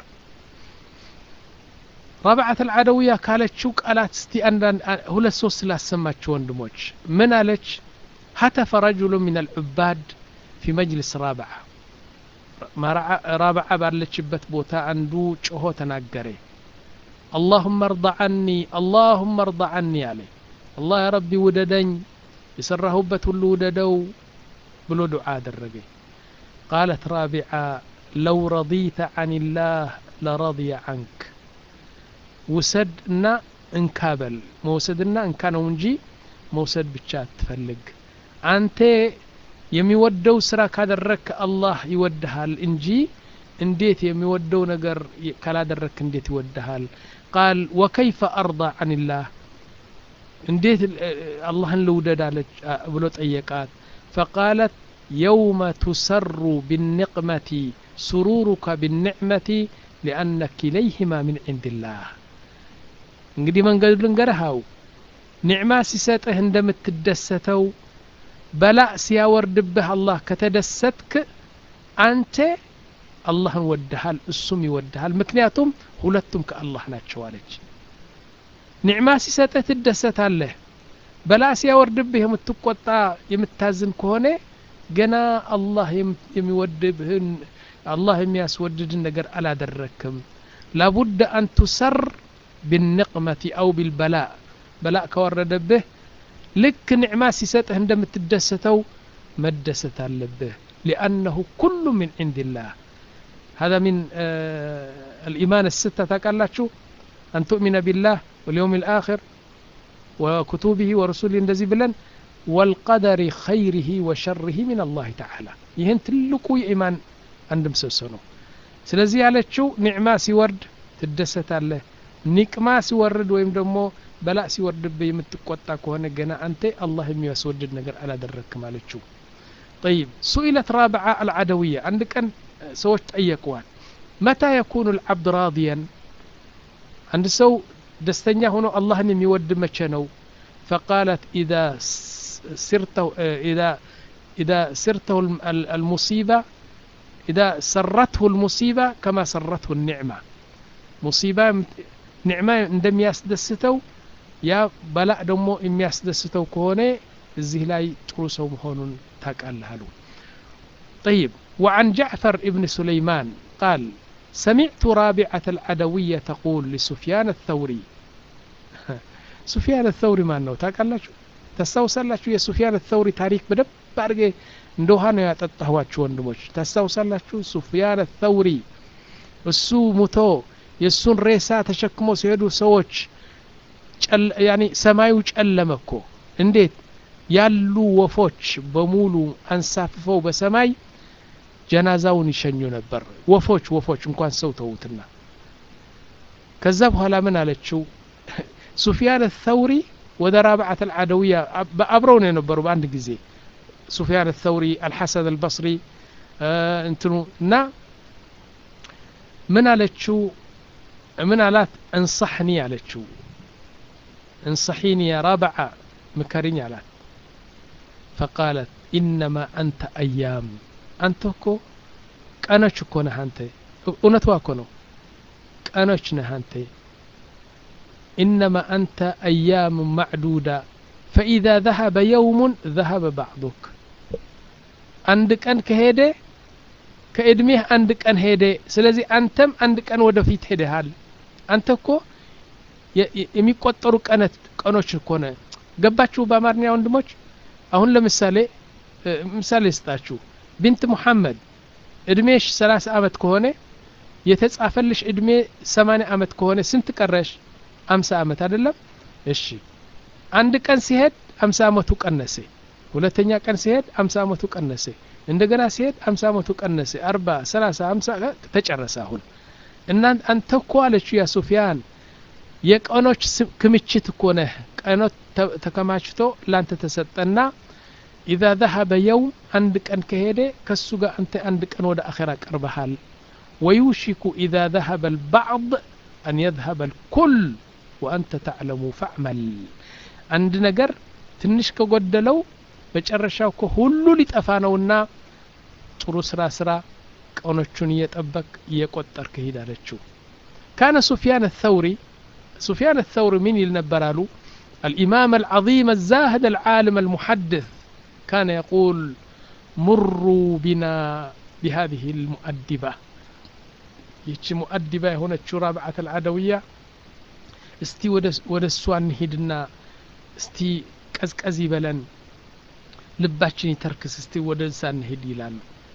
ረብዓት አልዓደውያ ካለችው ቃላት እስቲ አንዳንድ ሁለት ሶስት ስላሰማችሁ ወንድሞች ምን አለች ሀተፈ ረጅሉ ምን አልዑባድ ፊ መጅልስ ራብዓ ራብዓ ባለችበት ቦታ አንዱ ጮሆ ተናገረ اللهم ارضى عني اللهم ارضى عني عليه الله يا ربي وددኝ የሰራሁበት ሁሉ ውደደው ብሎ ዱዓ አደረገ قالت رابعة لو رضيت عن الله لرضي عنك ውሰድና እንካበል መውሰድና እንካ ነው እንጂ መውሰድ ብቻ አትፈልግ አንተ የሚወደው ስራ ካደረግክ አላህ ይወድሃል እንጂ እንዴት የሚወደው ነገር ካላደረግክ እንዴት ይወድሃል ቃል ወከይፈ አርዳ አንላህ እንዴት አላህን ልውደድ አለች ብሎ ጠየቃት ፈቃለት የውመ ቱሰሩ ብኒቅመቲ ሱሩሩከ ብኒዕመቲ ሊአነ ኪለይህማ ምን ዕንድላህ እንግዲህ መንገዱ ልንገርሃው ኒዕማ ሲሰጥህ እንደምትደሰተው በላእ ሲያወርድብህ አላህ ከተደሰትክ አንተ አላህን ወድሃል እሱም ይወድሃል ምክንያቱም ሁለቱም ከአላህ ናቸው አለች ኒዕማ ሲሰጥህ ትደሰታለህ በላእ ሲያወርድብህ የምትቆጣ የምታዝን ከሆነ ገና አላህ የሚወድብህን አላህ የሚያስወድድን ነገር አላደረክም ላቡድ አን ቱሰር بالنقمة أو بالبلاء بلاء كورد به لك نعمة سيسته عندما تدستو مدست به لأنه كل من عند الله هذا من آه الإيمان الستة تقال شو أن تؤمن بالله واليوم الآخر وكتبه ورسوله اندزي بلن والقدر خيره وشره من الله تعالى يهن تلقوا إيمان عندهم سوسنو سلزي على شو نعمة سيورد تدست الله ኒቅማ ሲወርድ ወይም ደግሞ በላእ ሲወርድብህ የምትቆጣ ከሆነ ገና አንተ አላህ የሚያስወድድ ነገር አላደረግክም አለችው طيب سئلت رابعة العدوية عند كان سوش طيقوان متى يكون العبد راضيا عند سو دستنيا هنا الله يود مچنو فقالت إذا سرته إذا إذا سرته المصيبة إذا سرته المصيبة كما سرته النعمة مصيبة ኒዕማ እንደሚያስደስተው ያ በላእ ደግሞ የሚያስደስተው ከሆነ እዚህ ላይ ጥሩ ሰው መሆኑን ታውቃለህ አሉ طيب وعن جعفر ابن سليمان قال سمعت رابعة العدوية تقول لسفيان الثوري سفيان الثوري ما ነው ታውቃላችሁ ታስታውሳላችሁ የሱፊያን الثوري ታሪክ በደንብ አድርጌ እንደ ውሃ ነው ያጠጣኋችሁ ወንድሞች ታስታውሳላችሁ ሱፊያን الثوري እሱ ሙቶ የእሱን ሬሳ ተሸክሞ ሲሄዱ ሰዎች ያኒ ሰማዩ ጨለመ እኮ እንዴት ያሉ ወፎች በሙሉ አንሳፍፈው በሰማይ ጀናዛውን ይሸኙ ነበር ወፎች ወፎች እንኳን ሰው ተዉትና ከዛ በኋላ ምን አለችው ሱፊያን ተውሪ ወደ ራብዓት አልዓደውያ አብረው ነው የነበሩ በአንድ ጊዜ ሱፊያን ተውሪ አልሐሰን አልበስሪ እንትኑ እና ምን አለችው ምን አላት እንصحኒ አለችው እንصحيني يا رابعة ምከሪኝ አላት فقالت إنما أنت أيام አንተ እኮ ቀኖች እኮ ነህ አንተ እውነቷ እኮ ነው ቀኖች ነህ አንተ إنما أنت أيام معدودة فإذا ذهب يوم ذهب بعضك አንድ ቀን ከሄደ ከእድሜህ አንድ ቀን ሄደ ስለዚህ አንተም አንድ ቀን ወደፊት ሄደሃል አንተ እኮ የሚቆጠሩ ቀነት ቀኖች እኮ ነ ገባችሁ በአማርኛ ወንድሞች አሁን ለምሳሌ ምሳሌ ስጣችሁ ቢንት ሙሐመድ እድሜሽ ሰላሳ አመት ከሆነ የተጻፈልሽ እድሜ ሰማኒያ አመት ከሆነ ስንት ቀረሽ አምሳ አመት አይደለም እሺ አንድ ቀን ሲሄድ አምሳ አመቱ ቀነሰ ሁለተኛ ቀን ሲሄድ አምሳ አመቱ ቀነሰ እንደገና ሲሄድ አምሳ አመቱ ቀነሰ አርባ ሰላሳ አምሳ ተጨረሰ አሁን እና አንተ እኮ አለችው ያ ሱፊያን የቀኖች ክምችት እኮ ነህ ቀኖች ተከማችቶ ላንተ ተሰጠና ኢዛ ዘሀበ የውም አንድ ቀን ከሄደ ከሱ ጋር አንተ አንድ ቀን ወደ አኼራ ቀርበሃል ወዩሽኩ ኢዛ ዘሀበ ልባዕድ አን የዝሀበ ልኩል ወአንተ ተዕለሙ ፈዕመል አንድ ነገር ትንሽ ከጎደለው መጨረሻው እኮ ሁሉ ሊጠፋ ነውና ጥሩ ስራ ስራ ቀኖቹን እየጠበቅ እየቆጠርክ ሂድ አለችው ካነ ሱፊያን الثوري سفيان الثوري من يلنبرالو الإمام العظيم الزاهد العالم المحدث كان يقول مروا بنا بهذه المؤدبة يتش مؤدبة هنا رابعة العدوية استي ወደ እሷ እንሂድና እስቲ ቀዝቀዝ ይበለን ልባችን ይተርክስ እስቲ ወደ እዛ እንሂድ ይላሉ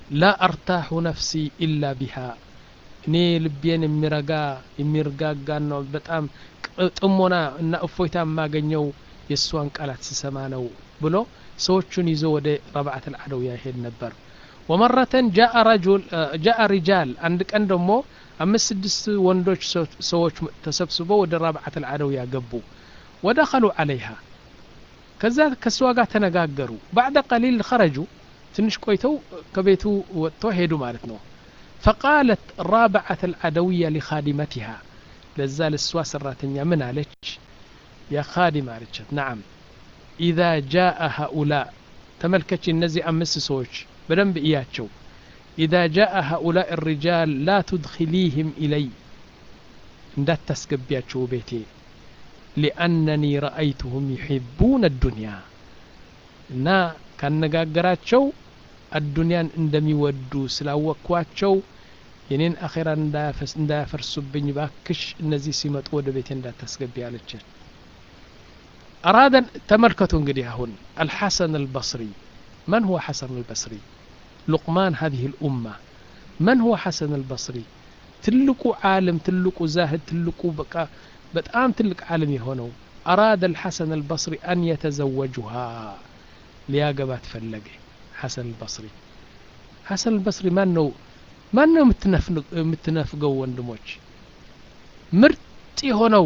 ላ አርታሑ ነፍሲ ኢላ ቢሃ እኔ ልቤን የሚረጋ የሚርጋጋ ነው በጣም ጥሞና እና እፎይታ የማገኘው የእሷን ቃላት ስሰማ ነው ብሎ ሰዎቹን ይዞ ወደ ረብዓት አልዓደውያ ይሄድ ነበር ወመረተን ጃአ ሪጃል አንድ ቀን ደግሞ አምስት ስድስት ወንዶች ሰዎች ተሰብስበው ወደ ረብዓት አልዓደውያ ገቡ ወደኸሉ ዓለይሃ ከዛ ከእሷ ጋር ተነጋገሩ ባዕደ ቀሊል ኸረጁ ትንሽ ቆይተው ከቤቱ ወጥቶ ሄዱ ማለት ነው فقالت رابعة العدوية لخادمتها لزال السوا سراتنيا من عليك يا خادم عليك نعم إذا جاء هؤلاء تملكتش النزي أمس سوش بدن بإياتشو إذا جاء هؤلاء الرجال لا تدخليهم إلي እንዳት ታስገቢያቸው ቤቴ ሊአነኒ ረአይቱሁም ዩሒቡነ አዱንያ እና ካነጋገራቸው አዱንያን እንደሚወዱ ስላወቅኳቸው የኔን አኼራ እንዳያፈርሱብኝ ባክሽ እነዚህ ሲመጡ ወደ ቤቴ እንዳታስገቢ አለችን አራደን ተመልከቱ እንግዲህ አሁን አልሐሰን አልበስሪ من هو حسن البصري لقمان هذه الأمة من هو حسن البصري ትልቁ ዓለም ትልቁ ዛህድ ትልቁ በቃ በጣም ትልቅ ዓለም የሆነው አራደ አልሐሰን አልበስሪ አን የተዘወጁሃ ሊያገባት ፈለገ ሐሰን አልበስሪ ሐሰን አልበስሪ ማን ነው ማን ነው የምትነፍገው ወንድሞች ምርጥ የሆነው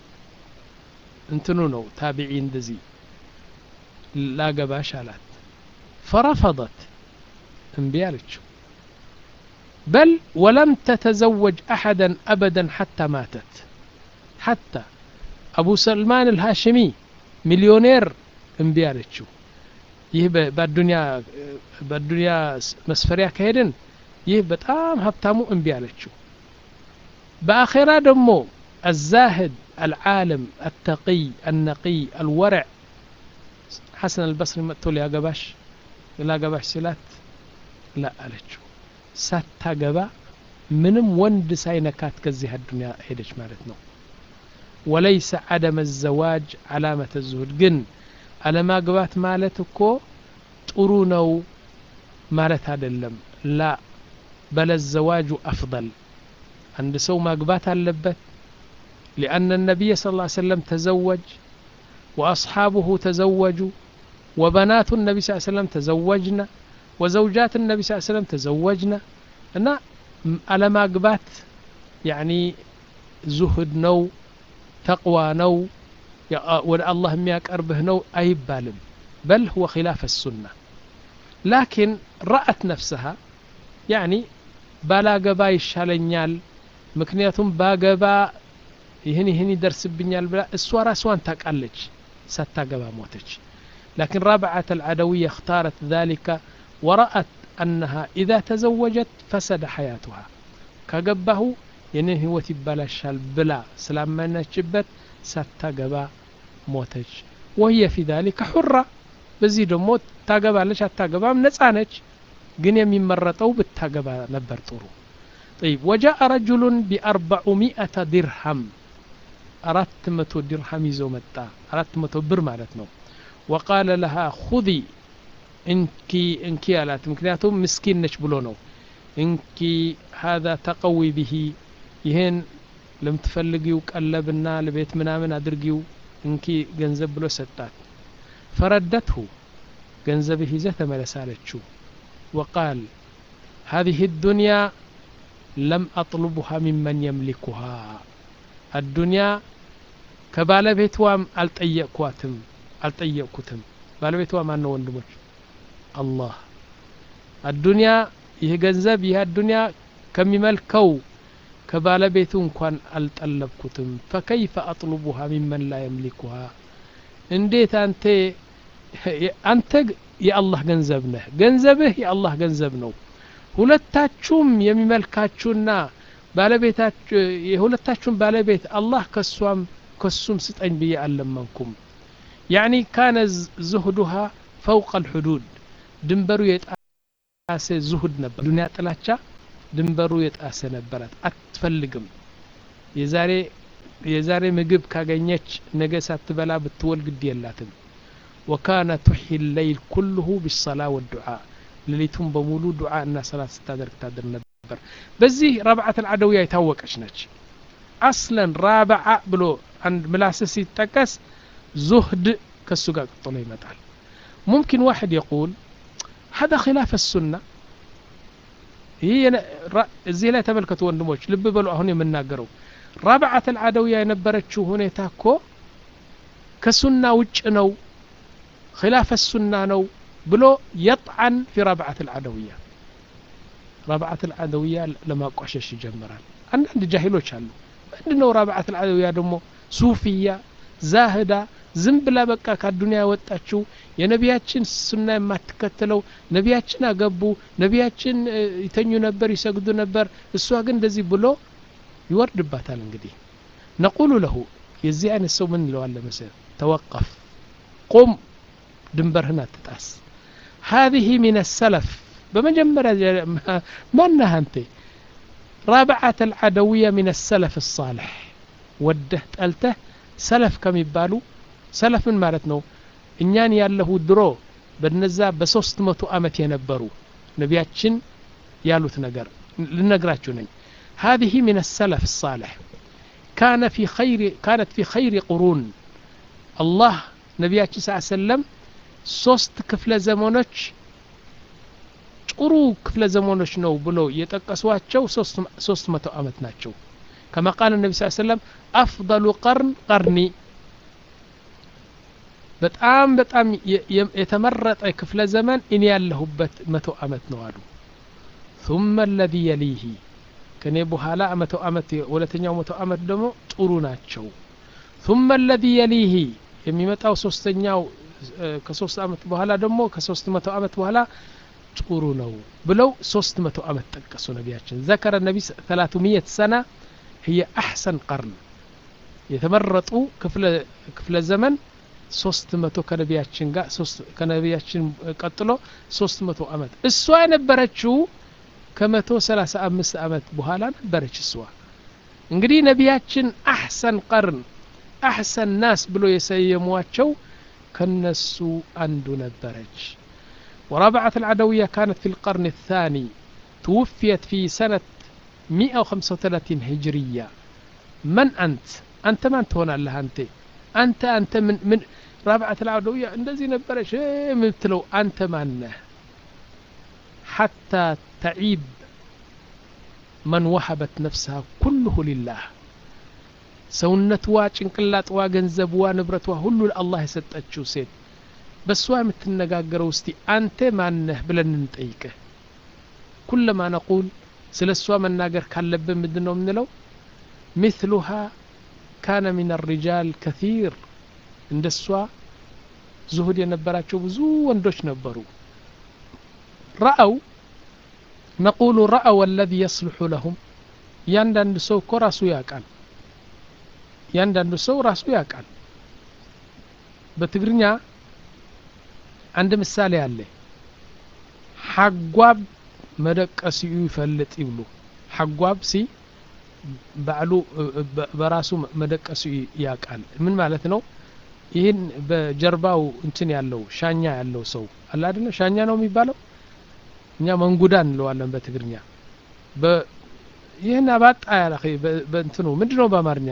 እንትኑ ነው ታቢዒ እንደዚህ ላገባሽ አላት ፈረፈضት እምቢ አለችው بل ولم تتزوج أحدا أبدا حتى ماتت حتى أبو سلمان الهاشمي مليونير انبيالتشو ይህ በአዱንያ በአዱንያ መስፈሪያ ከሄድን ይህ በጣም ሀብታሙ እምቢ አለችው በአኼራ ደግሞ الزاهد العالم التقي النقي الورع حسن البصري መጥቶ ሊያገባሽ ላገባሽ ሲላት ላ አለችው ሳታገባ ምንም ወንድ ሳይነካት ከዚህ አዱንያ ሄደች ማለት ነው ወለይሰ አደመ ዘዋጅ አላመተ ዙሁድ ግን አለማግባት ማለት እኮ ጥሩ ነው ማለት አይደለም ላ በለ ዘዋጁ አፍضል አንድ ሰው ማግባት አለበት لأن النبي صلى الله عليه وسلم تزوج وأصحابه تزوجوا وبنات النبي صلى الله عليه وسلم تزوجنا وزوجات النبي صلى الله عليه وسلم تزوجنا እና አለማግባት ያኒ ዙህድ ነው ተቅዋ ነው ወደ አላህ የሚያቀርብህ ነው አይባልም በል ሁወ ኪላፍ ሱና ላኪን ረአት ነፍስሃ ያኒ ባላገባ ይሻለኛል ምክንያቱም ባገባ ይህን ይህን ይደርስብኛል ብላ እሷ ራስዋን ታውቃለች ሳታገባ ሞተች لكن رابعة العدوية اختارت ذلك ورأت أنها إذا تزوجت فسد حياتها كجبه ينين هو تبالشال بلا سلامنا شبت ساتجبا موتج وهي في ذلك حرة بزي دمو تاجبالش أتاجبا نتسانج ግን የሚመረጠው ብታገባ ነበር ጥሩ طيب وجاء رجل بأربعمائة درهم أرات متو درهم يزو متى أرات متو بر مالتنا وقال لها خذي እንኪ እንኪ አላት ምክንያቱም ምስኪን ነች ብሎ ነው እንኪ ሀዛ ተቀዊ ብሂ ይህን ለምትፈልጊው ቀለብና ለቤት ምናምን አድርጊው እንኪ ገንዘብ ብሎ ሰጣት ፈረደትሁ ገንዘብህ ይዘህ ተመለስ አለችው ወቃል هذه الدنيا لم أطلبها ممن يملكها الدنيا ከባለቤትዋም አልጠየቅኳትም አልጠየቅኩትም ባለቤቷ ማን ነው ወንድሞች አላህ አዱንያ ይህ ገንዘብ ይህ አዱንያ ከሚመልከው ከባለቤቱ እንኳን አልጠለብኩትም ፈከይፈ አጥሉቡሃ ሚመን ላ የምሊኩሃ እንዴት አንተ አንተ የአላህ ገንዘብ ነህ ገንዘብህ የአላህ ገንዘብ ነው ሁለታችሁም የሚመልካችሁና ባለቤታችሁ የሁለታችሁም ባለቤት አላህ ከሷም ከሱም ስጠኝ ብዬ አልለመንኩም ያኒ ካነ ዝሁዱሃ ፈውቀ አልሑዱድ ድንበሩ የጣሰ ዙሁድ ነበር ዱንያ ጥላቻ ድንበሩ የጣሰ ነበራት አትፈልግም የዛሬ የዛሬ ምግብ ካገኘች ነገ ሳትበላ ብትወል ግድ የላትም ወካነ ቱሒ ለይል ኩልሁ ቢሰላ ወዱዓ ሌሊቱን በሙሉ ዱዓ እና ሰላት ስታደርግ ታድር ነበር በዚህ ረብዓት አልዓደውያ የታወቀች ነች አስለን ራብዓ ብሎ አንድ ምላስ ሲጠቀስ ዙህድ ከሱ ጋር ቀጥሎ ይመጣል ሙምኪን ዋሕድ የቁል هذا خلاف السنة ይህ እዚህ ላይ ተመልከቱ ወንድሞች ልብ በሉ አሁን የምናገረው ራብዓት አልዓደውያ የነበረችው ሁኔታ እኮ ከሱና ውጭ ነው ኺላፍ ሱና ነው ብሎ የጥዓን ፊ ረብዓት አልዓደውያ ረብዓት አልዓደውያ ለማቋሸሽ ይጀምራል አንዳንድ ጃሂሎች አሉ ምንድን ነው ረብዓት አልዓደውያ ደግሞ ሱፊያ ዛህዳ ዝም ብላ በቃ ከአዱኒያ የወጣችው የነቢያችን ሱና የማትከተለው ነቢያችን አገቡ ነቢያችን ይተኙ ነበር ይሰግዱ ነበር እሷ ግን እንደዚህ ብሎ ይወርድባታል እንግዲህ ነቁሉ ለሁ የዚህ አይነት ሰው ምን እንለዋለ መሰል ተወቀፍ ቁም ድንበርህን አትጣስ هذه من السلف بمجمرة ما أنها أنت رابعة العدوية من السلف الصالح وده تألته سلف كم يبالو سلف من مالتنا እኛን ያለሁ ድሮ በነዛ በሶስት መቶ አመት የነበሩ ነቢያችን ያሉት ነገር ልነግራችሁ ነኝ هذه من السلف الصالح كان في خير كانت في خير قرون الله ነቢያችን ስ ሰለም ሶስት ክፍለ ዘመኖች ጥሩ ክፍለ ዘመኖች ነው ብሎ የጠቀሷቸው ሶስት መቶ ዓመት ናቸው ከማ ቃል ነቢ ስ ሰለም አፍضሉ ቀርን ቀርኒ በጣም በጣም የተመረጠ ክፍለ ዘመን እኔ ያለሁበት መቶ ዓመት ነው አሉ ثم الذي يليه ከኔ በኋላ መቶ ዓመት ሁለተኛው መቶ ዓመት ደግሞ ጥሩ ናቸው ثم الذي يليه የሚመጣው ሶስተኛው ከሶስት ዓመት በኋላ ደግሞ ከሶስት መቶ ዓመት በኋላ ጥሩ ነው ብለው ሶስት መቶ ዓመት ጠቀሱ ነቢያችን ዘከረ ነቢ ተላቱሚየት ሰና ህየ አሕሰን ቀርን የተመረጡ ክፍለ ዘመን ሶስት መቶ ከነቢያችን ጋር ከነቢያችን ቀጥሎ ሶስት መቶ ዓመት እሷ የነበረችው ከመቶ ሰላሳ አምስት ዓመት በኋላ ነበረች እሷ እንግዲህ ነቢያችን አሕሰን ቀርን አሕሰን ናስ ብሎ የሰየሟቸው ከነሱ አንዱ ነበረች ورابعة العدوية كانت في القرن الثاني توفيت في سنة 135 هجرية من أنت أنت من تهون الله أنت أنت أنت من من رابعة العدوية እንደዚህ ነበረች የምትለው አንተ ማነህ حتى تعيب من وهبت نفسها كله لله ሰውነትዋ ጭንቅላጥዋ ገንዘብዋ ንብረቷ ሁሉ ለአላህ የሰጠችው ሴት በእሷ የምትነጋገረው እስቲ አንተ ማነህ ብለን እንጠይቅህ ኩለማ ነቁል ስለ እሷ መናገር ካለብን ምንድን ነው የምንለው ሚስሉሃ ካነ ሚን ሪጃል ከثيር እንደ እሷ ዙሁድ የነበራቸው ብዙ ወንዶች ነበሩ ረአው ነቁሉ ረአው አለዚ የስልሑ ለሁም እያንዳንዱ ሰው እኮ ራሱ ያውቃል እያንዳንዱ ሰው ራሱ ያውቃል በትግርኛ አንድ ምሳሌ አለ ሓጓብ መደቀሲኡ ይፈልጥ ይብሉ ሓጓብ ሲ ባዕሉ በራሱ መደቀሲኡ ያውቃል ምን ማለት ነው ይህን በጀርባው እንትን ያለው ሻኛ ያለው ሰው አለ አይደለ ሻኛ ነው የሚባለው እኛ መንጉዳ እንለዋለን በትግርኛ ይህን አባጣ ያለ በእንትኑ ምንድን ነው በአማርኛ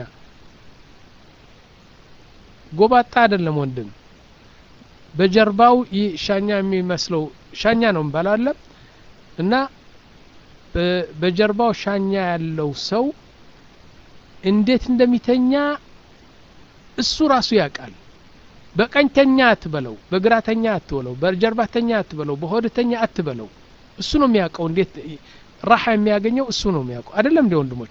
ጎባጣ አይደለም ወንድም በጀርባው ይህ ሻኛ የሚመስለው ሻኛ ነው የሚባለው አለ እና በጀርባው ሻኛ ያለው ሰው እንዴት እንደሚተኛ እሱ ራሱ ያውቃል በቀኝተኛ አትበለው በግራተኛ አትበለው በጀርባተኛ አትበለው በሆድተኛ አትበለው እሱ ነው የሚያውቀው እንዴት ራሓ የሚያገኘው እሱ ነው የሚያውቀው አይደለም እንዲ ወንድሞች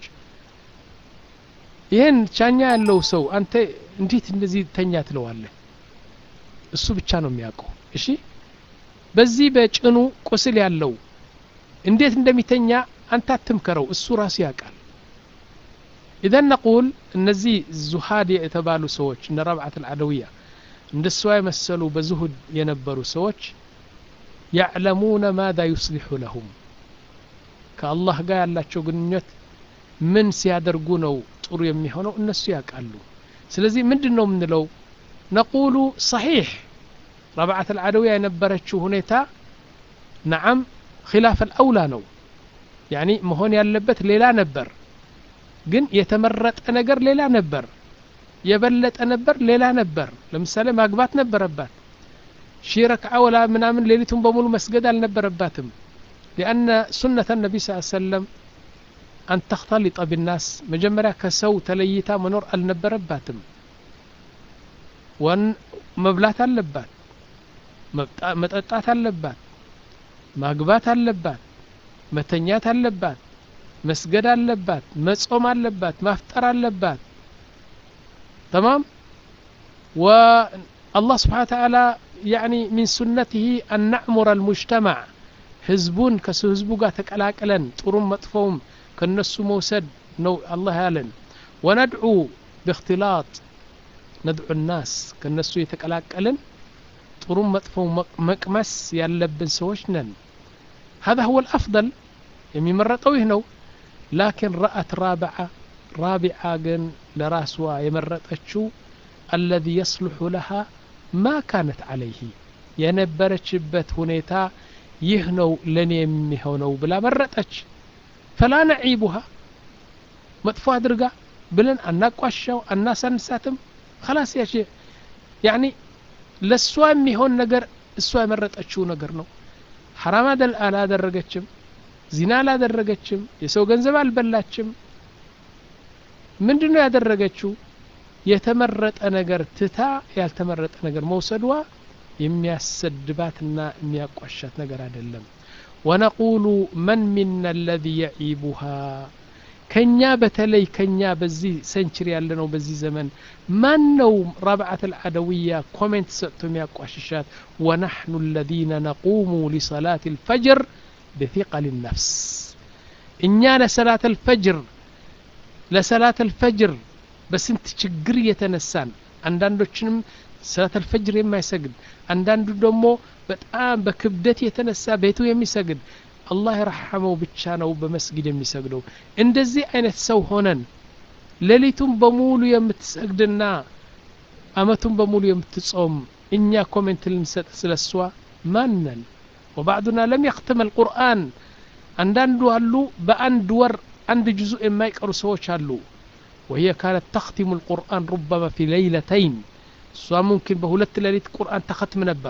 ይህን ሻኛ ያለው ሰው አንተ እንዴት እንደዚህ ተኛ ትለዋለህ እሱ ብቻ ነው የሚያውቀው እሺ በዚህ በጭኑ ቁስል ያለው እንዴት እንደሚተኛ አንተ አትምከረው እሱ ራሱ ያውቃል ኢዘን ነቁል እነዚህ ዙሃድ የተባሉ ሰዎች እነ ረብዓት አልዓደውያ እንደ እሷ የመሰሉ በዙሁድ የነበሩ ሰዎች ያዕለሙነ ማዛ ዩስሊሑ ለሁም ከአላህ ጋር ያላቸው ግንኙነት ምን ሲያደርጉ ነው ጥሩ የሚሆነው እነሱ ያውቃሉ ስለዚህ ምንድን ነው የምንለው ነቁሉ ሰሒሕ ረብዓት አልዓደውያ የነበረችው ሁኔታ ነዓም ኪላፍ አልአውላ ነው ያኒ መሆን ያለበት ሌላ ነበር ግን የተመረጠ ነገር ሌላ ነበር የበለጠ ነበር ሌላ ነበር ለምሳሌ ማግባት ነበረባት ሺ ረክዓ ወላ ምናምን ሌሊቱን በሙሉ መስገድ አልነበረባትም ሊአነ ሱነተ ነቢ ስ ሰለም አን ተክተሊጠ ቢናስ መጀመሪያ ከሰው ተለይታ መኖር አልነበረባትም ወን መብላት አለባት መጠጣት አለባት ማግባት አለባት መተኛት አለባት መስገድ አለባት መጾም አለባት ማፍጠር አለባት تمام والله سبحانه وتعالى يعني من سنته أن نعمر المجتمع ህዝቡን ከሱ ህዝቡ ጋር ተቀላቅለን ጥሩም መጥፎውም ከነሱ መውሰድ ነው አላህ ያለን ወነድዑ ብእክትላጥ ነድዑ ናስ ከነሱ የተቀላቀልን ጥሩም መጥፎው መቅመስ ያለብን ሰዎች ነን هذا هو الأفضل የሚመረጠው ይህ ነው ላኪን ረአት ራብዓ ራቢዓ ግን ለራስዋ የመረጠችው አለዚ የስልሑ ለሃ ማ ካነት ዓለይህ የነበረችበት ሁኔታ ይህ ነው ለእኔ የሚሆነው ብላ መረጠች ፈላ ነዒቡሃ መጥፎ አድርጋ ብለን አናቋሻው አናሳንሳትም ከላስ ያች ያኒ ለእሷ የሚሆን ነገር እሷ የመረጠችው ነገር ነው ሐራም አላደረገችም ዚና አላደረገችም የሰው ገንዘብ አልበላችም ምንድን ነው ያደረገችው የተመረጠ ነገር ትታ ያልተመረጠ ነገር መውሰድዋ የሚያሰድባትና የሚያቋሻት ነገር አይደለም ወነቁሉ መን ሚና አለዚ የዒቡሃ ከኛ በተለይ ከኛ በዚህ ሰንችሪ ያለ ነው በዚህ ዘመን ማን ነው ረብዓት አልዓደውያ ኮሜንት ሰጥቶ የሚያቋሽሻት ወናሕኑ አለዚነ ነቁሙ ሊሰላት ልፈጅር ብثقል ነፍስ እኛ ለሰላት አልፈጅር ለሰላት አልፈጅር በስንት ችግር እየተነሳን አንዳንዶችንም ሰላት አልፈጅር የማይሰግድ አንዳንዱ ደግሞ በጣም በክብደት የተነሳ ቤቱ የሚሰግድ አላህ የረሐመው ብቻ ነው በመስጊድ የሚሰግደው እንደዚህ አይነት ሰው ሆነን ሌሊቱን በሙሉ የምትሰግድና አመቱን በሙሉ የምትጾም እኛ ኮሜንት ልንሰጥ ስለ እሷ ማነን ወባዕዱና ለም የክትም አልቁርአን አንዳንዱ አሉ በአንድ ወር አንድ ጅዙእ የማይቀሩ ሰዎች አሉ وهي كانت تختم القرآن ربما في ليلتين سواء ممكن بهولت ليلة قرآن تختم نبر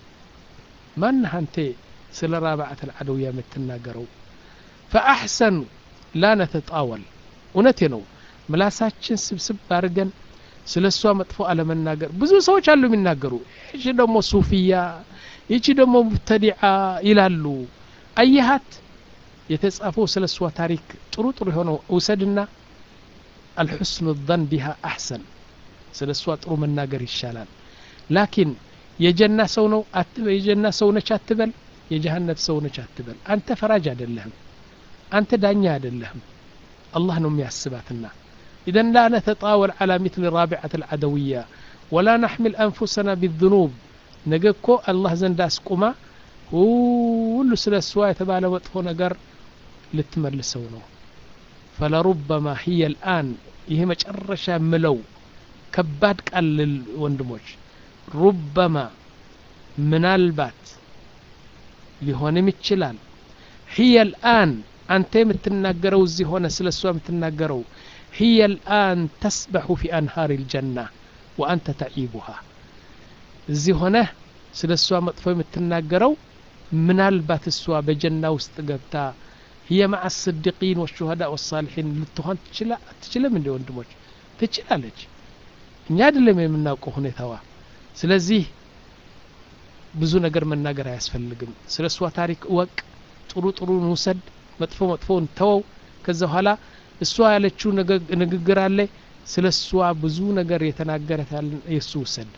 ما انها انت سل رابعة العدوية متناقروا فأحسن لا نتطاول ونتنو ملاساتشن سبسب بارقن ስለ እሷ መጥፎ አለመናገር ብዙ ሰዎች አሉ የሚናገሩ ይቺ ደግሞ ሱፊያ ይቺ ደግሞ ሙብተዲዓ ይላሉ አየሃት የተጻፈው ስለ እሷ ታሪክ ጥሩ ጥሩ የሆነው እውሰድና አልሑስኑ ظን ቢሃ አሕሰን ስለ እሷ ጥሩ መናገር ይሻላል ላኪን የጀና ሰው ነው የጀና ሰው ነች አትበል የጀሃነብ ሰው ነች አትበል አንተ ፈራጅ አይደለህም አንተ ዳኛ አይደለህም አላህ ነው የሚያስባትና إذن لا نتطاول على مثل رابعة العدوية ولا نحمل أنفسنا بالذنوب نجكو الله زند أسقما ሁሉ ስለ እሷ የተባለ መጥፎ ነገር ልትመልሰው ነው ፈለሩበማ ህየ ልአን ይሄ መጨረሻ ምለው ከባድ ቃል ወንድሞች ሩበማ ምናልባት ሊሆንም ይችላል ህየ ልአን አንተ የምትናገረው እዚህ ሆነ ስለ እሷ የምትናገረው هي الآن تسبح في أنهار الجنة وأنت تعيبها እዚህ ሆነህ ስለ እሷ መጥፎ የምትናገረው ምናልባት እሷ በጀና ውስጥ ገብታ هي مع الصديقين والشهداء والصالحين ልትሆን አትችልም እንደ ወንድሞች ትችላለች እኛ አይደለም የምናውቀው ሁኔታዋ ስለዚህ ብዙ ነገር መናገር አያስፈልግም ስለ እሷ ታሪክ እወቅ ጥሩ ጥሩን ውሰድ መጥፎ መጥፎን ተወው ከዛ በኋላ እሷ ያለችው ንግግር አለ ስለ እሷ ብዙ ነገር የተናገረታል የእሱ ውሰድ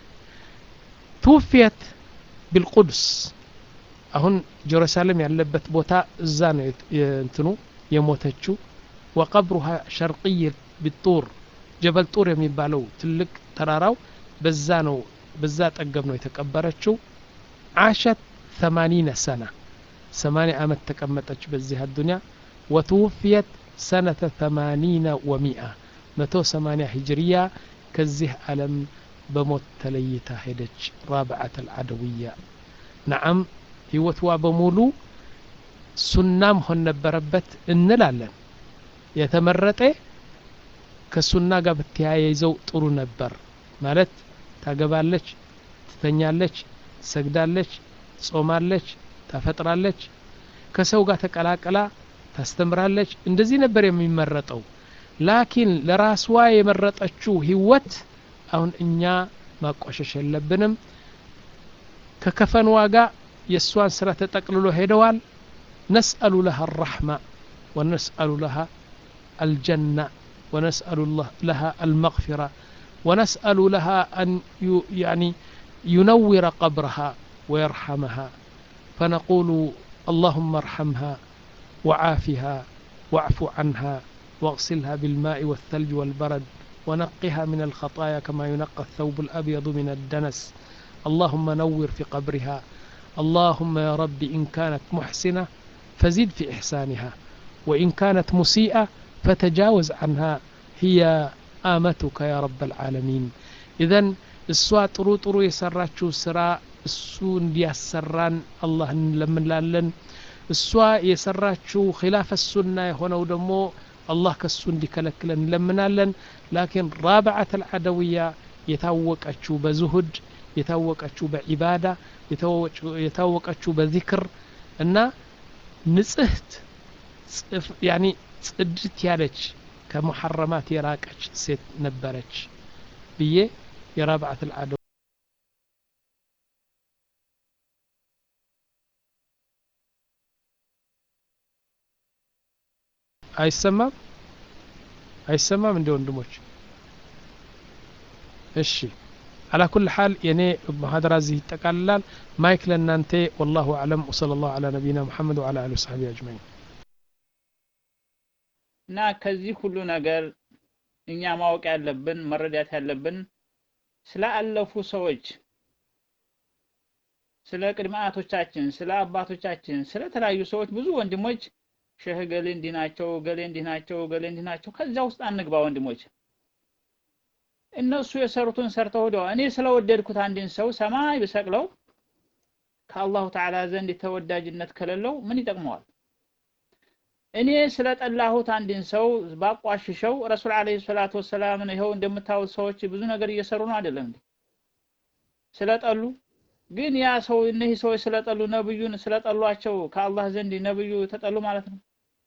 ትውፊየት ቢልቁድስ አሁን ጀሩሳሌም ያለበት ቦታ እዛ ነው እንትኑ የሞተችው ወቀብሩሃ ሸርቅይ ቢጡር ጀበል ጡር የሚባለው ትልቅ ተራራው በዛ ነው በዛ ጠገብ ነው የተቀበረችው አሸት ثمانين سنة ثمانية ዓመት ተቀመጠች በዚህ አዱንያ ወትውፍየት ሰነተ ثمانين ومئة መቶ ሰማኒያ ሂጅርያ ከዚህ ዓለም በሞት ተለይታ ሄደች ራብዓት አልዓደውያ ነዓም ህይወትዋ በሙሉ ሱና መሆን ነበረበት እንላለን የተመረጠ ከሱና ጋር ብትያይዘው ጥሩ ነበር ማለት ታገባለች ትተኛለች ትሰግዳለች ጾማለች ታፈጥራለች ከሰው ጋር ተቀላቅላ ታስተምራለች እንደዚህ ነበር የሚመረጠው ላኪን ለራስዋ የመረጠችው ህይወት አሁን እኛ ማቋሸሽ የለብንም ከከፈን ዋጋ የእሷን ስራ ተጠቅልሎ ሄደዋል ነስአሉ ለሃ አራሕማ ወነስአሉ ለሃ አልጀና ونسأل الله لها المغفرة ونسأل لها أن يعني ينور قبرها ويرحمها فنقول اللهم ارحمها وعافها واعف عنها واغسلها بالماء والثلج والبرد ونقها من الخطايا كما ينقى الثوب الأبيض من الدنس اللهم نور في قبرها اللهم يا رب إن كانت محسنة فزد في إحسانها وإن كانت مسيئة فتجاوز عنها هي آمتك يا رب العالمين إذا እሷ ጥሩ ጥሩ የሰራችው ስራ እሱ እንዲያሰራን አላህ እንለምንላለን እሷ የሰራችው ኪላፈ ሱና የሆነው ደግሞ አላህ ከሱ እንዲከለክለን እንለምናለን ላኪን ራብዓት አልዓደውያ የታወቀችው በዙሁድ የታወቀችው በዒባዳ የታወቀችው በዚክር እና ንጽህት ያኒ ጽድት ያለች ከሙሐረማት የራቀች ሴት ነበረች ብዬ የራብዓት አልዓደ አይሰማም አይሰማም እንደ ወንድሞች እሺ على كل حال يعني محاضرة زي تقلل مايك لنانتي والله أعلم وصلى الله على نبينا محمد وعلى آله وصحبه أجمعين እና ከዚህ ሁሉ ነገር እኛ ማወቅ ያለብን መረዳት ያለብን ስለ አለፉ ሰዎች ስለ ቅድመ አያቶቻችን ስለ አባቶቻችን ስለ ተለያዩ ሰዎች ብዙ ወንድሞች ሸህ ገሌ እንዲህ ናቸው ገሌ እንዲህ ናቸው ገሌ እንዲህ ናቸው ከዚያ ውስጥ አንግባ ወንድሞች እነሱ የሰሩትን ሰርተው ሄደው እኔ ስለወደድኩት አንድን ሰው ሰማይ ብሰቅለው ከአላሁ ተዓላ ዘንድ ተወዳጅነት ከሌለው ምን ይጠቅመዋል እኔ ስለጠላሁት አንድን ሰው ባቋሽሸው ረሱል አለይሂ ሰላቱ ወሰላምን ይኸው እንደምታዩት ሰዎች ብዙ ነገር እየሰሩ ነው አይደለም እንዴ ስለጠሉ ግን ያ ሰው እነዚህ ሰዎች ስለጠሉ ነብዩን ስለጠሏቸው ከአላህ ዘንድ ነብዩ ተጠሉ ማለት ነው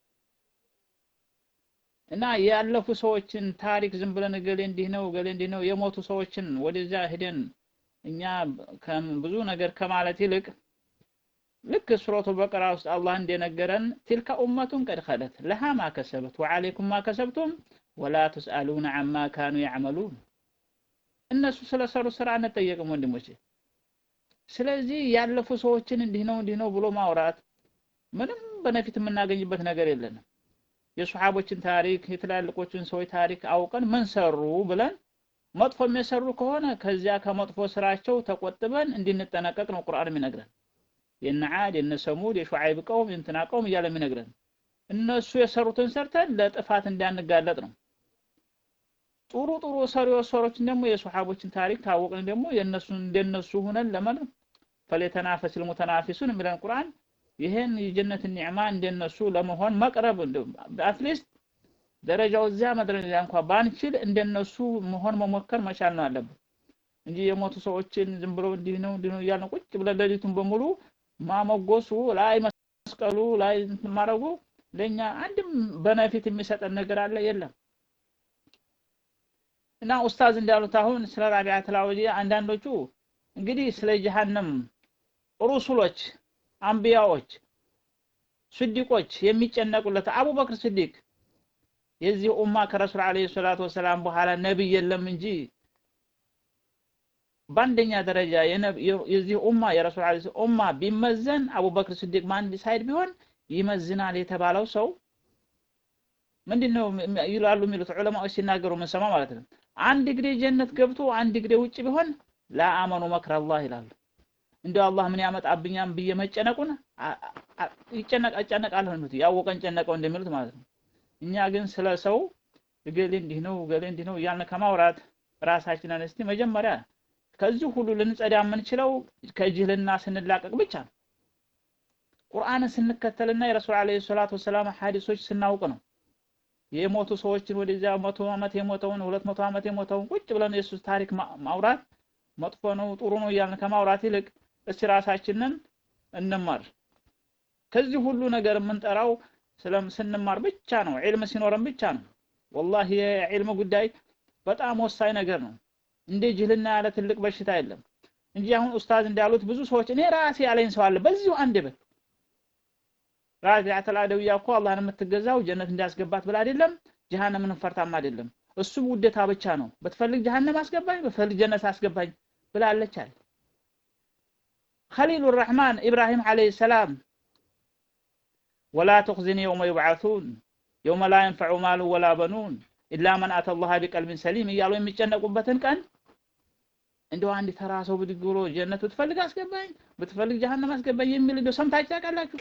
እና ያለፉ ሰዎችን ታሪክ ዝም ብለን ገሌ እንዲህ ነው ገሌ እንዲህ ነው የሞቱ ሰዎችን ወደዚያ ሄደን እኛ ብዙ ነገር ከማለት ይልቅ ልክ ሱረቱ በቀራ ውስጥ አላህ እንደነገረን ቲልከ ኡመቱን ቀድ ኸለት ለሃ ማ ከሰበት ወዓለይኩም ማ ከሰብቱም ወላ ትስአሉነ አማ ካኑ ያዕመሉን እነሱ ስለሰሩ ስራ አንጠየቅም ወንድሞቼ ስለዚህ ያለፉ ሰዎችን እንዲህ ነው እንዲህ ነው ብሎ ማውራት ምንም በነፊት የምናገኝበት ነገር የለንም የሱሐቦችን ታሪክ የትላልቆችን ሰዎች ታሪክ አውቀን ምን ሰሩ ብለን መጥፎ የሚሰሩ ከሆነ ከዚያ ከመጥፎ ስራቸው ተቆጥበን እንድንጠነቀቅ ነው ቁርአን የሚነግረን የነ ዓድ የነ ሰሙድ የሹዓይብ ቀውም የእንትና ቀውም እያለ የሚነግረን እነሱ የሰሩትን ሰርተን ለጥፋት እንዳንጋለጥ ነው ጥሩ ጥሩ ሰሪዎች ሰሮችን ደግሞ የሱሐቦችን ታሪክ ታወቅን ደግሞ የነሱን እንደነሱ ሆነን ለምን ፈለተናፈስ ልሙተናፊሱን የሚለን ቁርአን ይህን የጀነት ኒዕማ እንደነሱ ለመሆን መቅረብ አትሊስት ደረጃው እዚያ መድረጃ እንኳ ባንችል እንደነሱ መሆን መሞከር መቻል ነው አለብን እንጂ የሞቱ ሰዎችን ዝም ብሎ እንዲህ ነው እንዲህ ነው እያልን ቁጭ ብለን ሌሊቱን በሙሉ ማመጎሱ ላይ መስቀሉ ላይ ማድረጉ ለእኛ አንድም በነፊት የሚሰጠን ነገር አለ የለም እና ኡስታዝ እንዳሉት አሁን ስለ ራቢዓ ተላወጂ አንዳንዶቹ እንግዲህ ስለ ጀሃነም ሩሱሎች አንቢያዎች ስዲቆች የሚጨነቁለት አቡበክር ስዲቅ የዚህ ኡማ ከረሱል አለይሂ ሰላቱ ወሰላም በኋላ ነብይ የለም እንጂ በአንደኛ ደረጃ የዚህ ኡማ የረሱል አለይሂ ኡማ ቢመዘን አቡበክር ስዲቅ ማን ሳይድ ቢሆን ይመዝናል የተባለው ሰው ምንድነው ይላሉ የሚሉት ዑለማዎች ሲናገሩ ምንሰማ ማለት ነው አንድ ግዴ ጀነት ገብቶ አንድ ግዴ ውጭ ቢሆን ላአመኑ መክረ አላህ ይላሉ እንደው አላህ ምን ያመጣብኛም ብዬ መጨነቁን ይጨነቅ አጨነቃለሁ ነው ያወቀን ጨነቀው እንደሚሉት ማለት ነው እኛ ግን ስለ ሰው እገሌ እንዲህ ነው እገሌ እንዲህ ነው እያልን ከማውራት ራሳችንን እስቲ መጀመሪያ ከዚህ ሁሉ ልንጸዳ የምንችለው ከጅህልና ስንላቀቅ ብቻ ነው ቁርአንን ስንከተልና የረሱል አለይሂ ሰላቱ ወሰላም ሐዲሶች ስናውቅ ነው። የሞቱ ሰዎችን ወደዚያ መቶ ዓመት የሞተውን ሁለት መቶ ዓመት የሞተውን ቁጭ ብለን የሱ ታሪክ ማውራት መጥፎ ነው ጥሩ ነው እያልን ከማውራት ይልቅ እስቲ ራሳችንን እንማር። ከዚህ ሁሉ ነገር የምንጠራው ስለም ስንማር ብቻ ነው። ዒልም ሲኖረን ብቻ ነው። ወላሂ የዒልም ጉዳይ በጣም ወሳኝ ነገር ነው። እንደ ጅህልና ያለ ትልቅ በሽታ የለም እንጂ አሁን ኡስታዝ እንዳሉት ብዙ ሰዎች እኔ ራሴ ያለኝ ሰው አለ በዚሁ አንድ በት ራቢዓተል አደውያ እኮ አላህን የምትገዛው ጀነት እንዲያስገባት ብላ አይደለም፣ ጀሃነምን ፈርታም አይደለም። እሱ ውዴታ ብቻ ነው። ብትፈልግ ጀሃነም አስገባኝ፣ ብትፈልግ ጀነት አስገባኝ ብላለች አለ። ኸሊሉ ረሕማን ኢብራሂም ዓለይሂ ሰላም ወላ ትኽዚኒ የውመ ዩብዓሱን የውመ ላ የንፈዑ ማሉ ወላ በኑን ኢላ መን አተ ላህ ቢቀልቢን ሰሊም እያሉ የሚጨነቁበትን ቀን እንደው አንድ ተራ ሰው ብድግ ብሎ ጀነት ብትፈልግ አስገባኝ፣ ብትፈልግ ጀሃነም አስገባኝ የሚል እንደው ሰምታችሁ ታውቃላችሁ?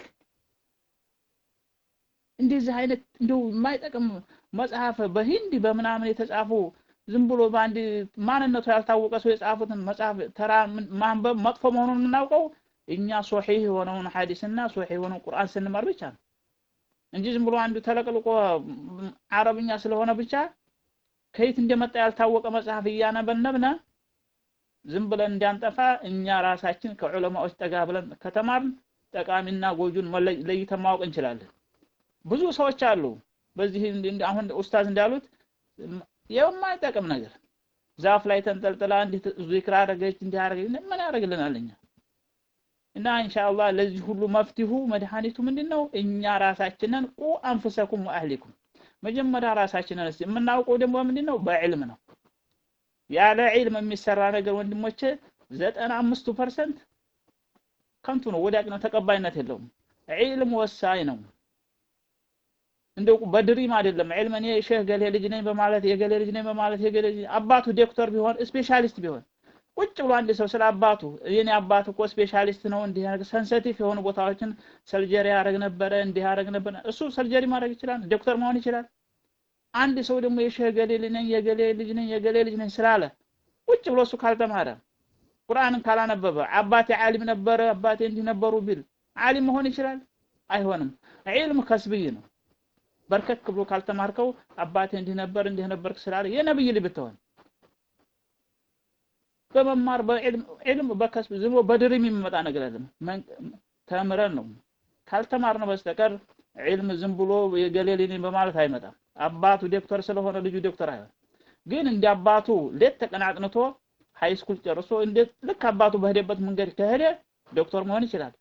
እንደዚህ አይነት እንደው የማይጠቅም መጽሐፍ በሂንዲ በምናምን የተጻፉ ዝም ብሎ በአንድ ማንነቱ ያልታወቀ ሰው የጻፉትን መጽሐፍ ተራ ማንበብ መጥፎ መሆኑን የምናውቀው እኛ ሶሒህ የሆነውን ሐዲስና ሶሒህ የሆነውን ቁርአን ስንመር ብቻ ነው እንጂ ዝም ብሎ አንዱ ተለቅልቆ አረብኛ ስለሆነ ብቻ ከየት እንደመጣ ያልታወቀ መጽሐፍ እያነበነብነ ዝም ብለን እንዳንጠፋ እኛ ራሳችን ከዑለማዎች ጠጋ ብለን ከተማርን ጠቃሚና ጎጁን ለይተን ማወቅ እንችላለን። ብዙ ሰዎች አሉ በዚህ አሁን ኡስታዝ እንዳሉት የማይጠቅም ነገር ዛፍ ላይ ተንጠልጥላ እንዲህ ዚክር አደረገች እንዲህ አደረገች ምን ያደርግልናል እኛ እና ኢንሻአላህ ለዚህ ሁሉ መፍትሁ መድኃኒቱ ምንድነው እኛ ራሳችንን ቁ አንፍሰኩም ወአህሊኩም መጀመሪያ ራሳችንን እስቲ የምናውቀው ደግሞ ምንድነው በዕልም ነው ያለ ዒልም የሚሰራ ነገር ወንድሞቼ ዘጠና አምስቱ ፐርሰንት ከንቱ ነው ወዳቅ ነው ተቀባይነት የለውም ዒልም ወሳኝ ነው እንደው በድሪም አይደለም ዒልም እኔ ሼህ ገሌ ልጅ ነኝ በማለት የገሌ ልጅ ነኝ በማለት የገሌ ልጅ አባቱ ዶክተር ቢሆን ስፔሻሊስት ቢሆን ቁጭ ብሎ አንድ ሰው ስለ አባቱ የኔ አባት እኮ ስፔሻሊስት ነው እንዲህ ያደርግ ሰንሰቲቭ የሆኑ ቦታዎችን ሰርጀሪ ያደርግ ነበረ እንዲህ ያደርግ ነበረ እሱ ሰርጀሪ ማድረግ ይችላል ዶክተር መሆን ይችላል አንድ ሰው ደግሞ የሼህ ገሌ ልጅ ነኝ የገሌ ልጅ ነኝ የገሌ ልጅ ነኝ ስላለ ቁጭ ብሎ እሱ ካልተማረ ቁርአንን ካላነበበ አባቴ ዓሊም ነበረ አባቴ እንዲህ ነበሩ ቢል ዓሊም መሆን ይችላል አይሆንም ዒልም ከስብይ ነው በርከክ ብሎ ካልተማርከው አባቴ እንዲህ ነበር እንዲህ ነበርክ ስላለ የነብይ ልጅ ብትሆን በመማር በዕልም በከስብ ዝም ብሎ በድሪም የሚመጣ ነገር አይደለም። ተምረን ነው ካልተማርነው በስተቀር ዕልም ዝም ብሎ የገሌ ልጅ በማለት አይመጣም። አባቱ ዶክተር ስለሆነ ልጁ ዶክተር አይሆን። ግን እንደ አባቱ ሌት ተቀን አጥንቶ ሃይ ስኩል ጨርሶ እንዴት ልክ አባቱ በሄደበት መንገድ ከሄደ ዶክተር መሆን ይችላል።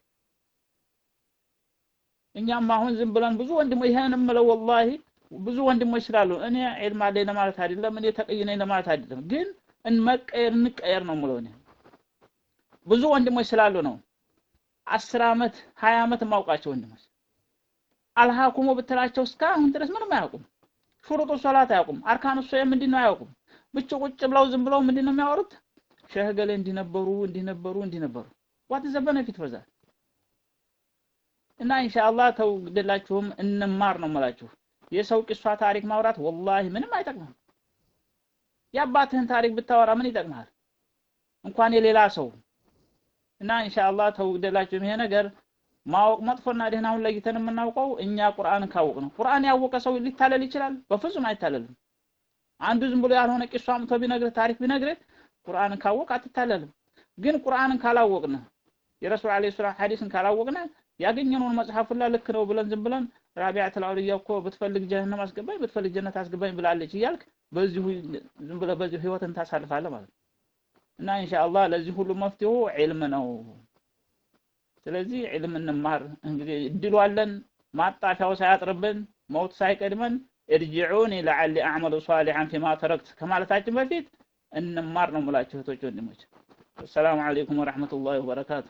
እኛም አሁን ዝም ብለን ብዙ ወንድሞች ይሄን የምለው ወላሂ ብዙ ወንድሞች ስላሉ እኔ ዒልም አለኝ ለማለት አይደለም፣ እኔ ተቀይ ነኝ ለማለት አይደለም። ግን እንመቀየር እንቀየር ነው የምለው እኔ ብዙ ወንድሞች ስላሉ ነው። አስር ዓመት ሀያ ዓመት የማውቃቸው ወንድሞች አልሃኩሙ ብትላቸው እስካሁን ድረስ ምንም አያውቁም። ሹሩጡ ሶላት አያውቁም። አርካኑ ሶላት ምንድን ነው አያውቁም። ብቻ ቁጭ ብለው ዝም ብለው ምንድን ነው የሚያወሩት? ሸህ ገሌ እንዲህ ነበሩ እንዲህ ነበሩ እንዲህ ነበሩ። ዋት ዘ ቤኔፊት ፎር ዛት? እና ኢንሻአላህ ተው ግደላችሁም እንማር ነው የምላችሁ። የሰው ቂሷ ታሪክ ማውራት ወላሂ ምንም አይጠቅምም። የአባትህን ታሪክ ብታወራ ምን ይጠቅምሃል? እንኳን የሌላ ሰው እና ኢንሻአላህ ተው ግደላችሁም ይሄ ነገር ማወቅ መጥፎና ደህናውን ለይተን የምናውቀው እኛ ቁርአንን ካወቅ ነው። ቁርአን ያወቀ ሰው ሊታለል ይችላል? በፍጹም አይታለልም። አንዱ ዝም ብሎ ያልሆነ ቂሷ አምጥቶ ቢነግርህ ታሪክ ቢነግርህ ቁርአንን ካወቅ አትታለልም። ግን ቁርአንን ካላወቅን የረሱል ዓለይሂ ሰላም ሐዲስን ካላወቅን ያገኘነውን መጽሐፍ ሁላ ልክ ነው ብለን ዝም ብለን ራቢዓቱል አውሊያ እኮ ብትፈልግ ጀሃነም አስገባኝ ብትፈልግ ጀነት አስገባኝ ብላለች እያልክ በዚሁ ዝም ብለህ በዚሁ ህይወትን ታሳልፋለህ ማለት ነው። እና ኢንሻአላህ ለዚህ ሁሉ መፍትሄው ዒልም ነው። ስለዚህ ዒልም እንማር። እንግዲህ እድሉ አለን፣ ማጣፊያው ሳያጥርብን መውት ሳይቀድመን እርጅዑኒ ለዓሊ አዕመሉ ሷሊሐን ፊማ ተረክት ከማለታችን በፊት እንማር ነው የምላችሁ እህቶች ወንድሞች። አሰላሙ አለይኩም ወረሕመቱላሂ ወበረካቱ።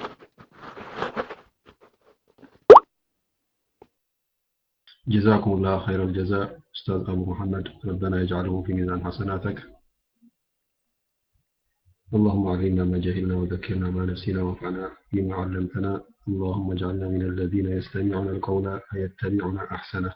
جزاكم الله خير الجزاء أستاذ أبو محمد ربنا يجعله في ميزان حسناتك اللهم علمنا ما جهلنا وذكرنا ما نسينا وانفعنا بما علمتنا اللهم اجعلنا من الذين يستمعون القول فيتبعون أحسنه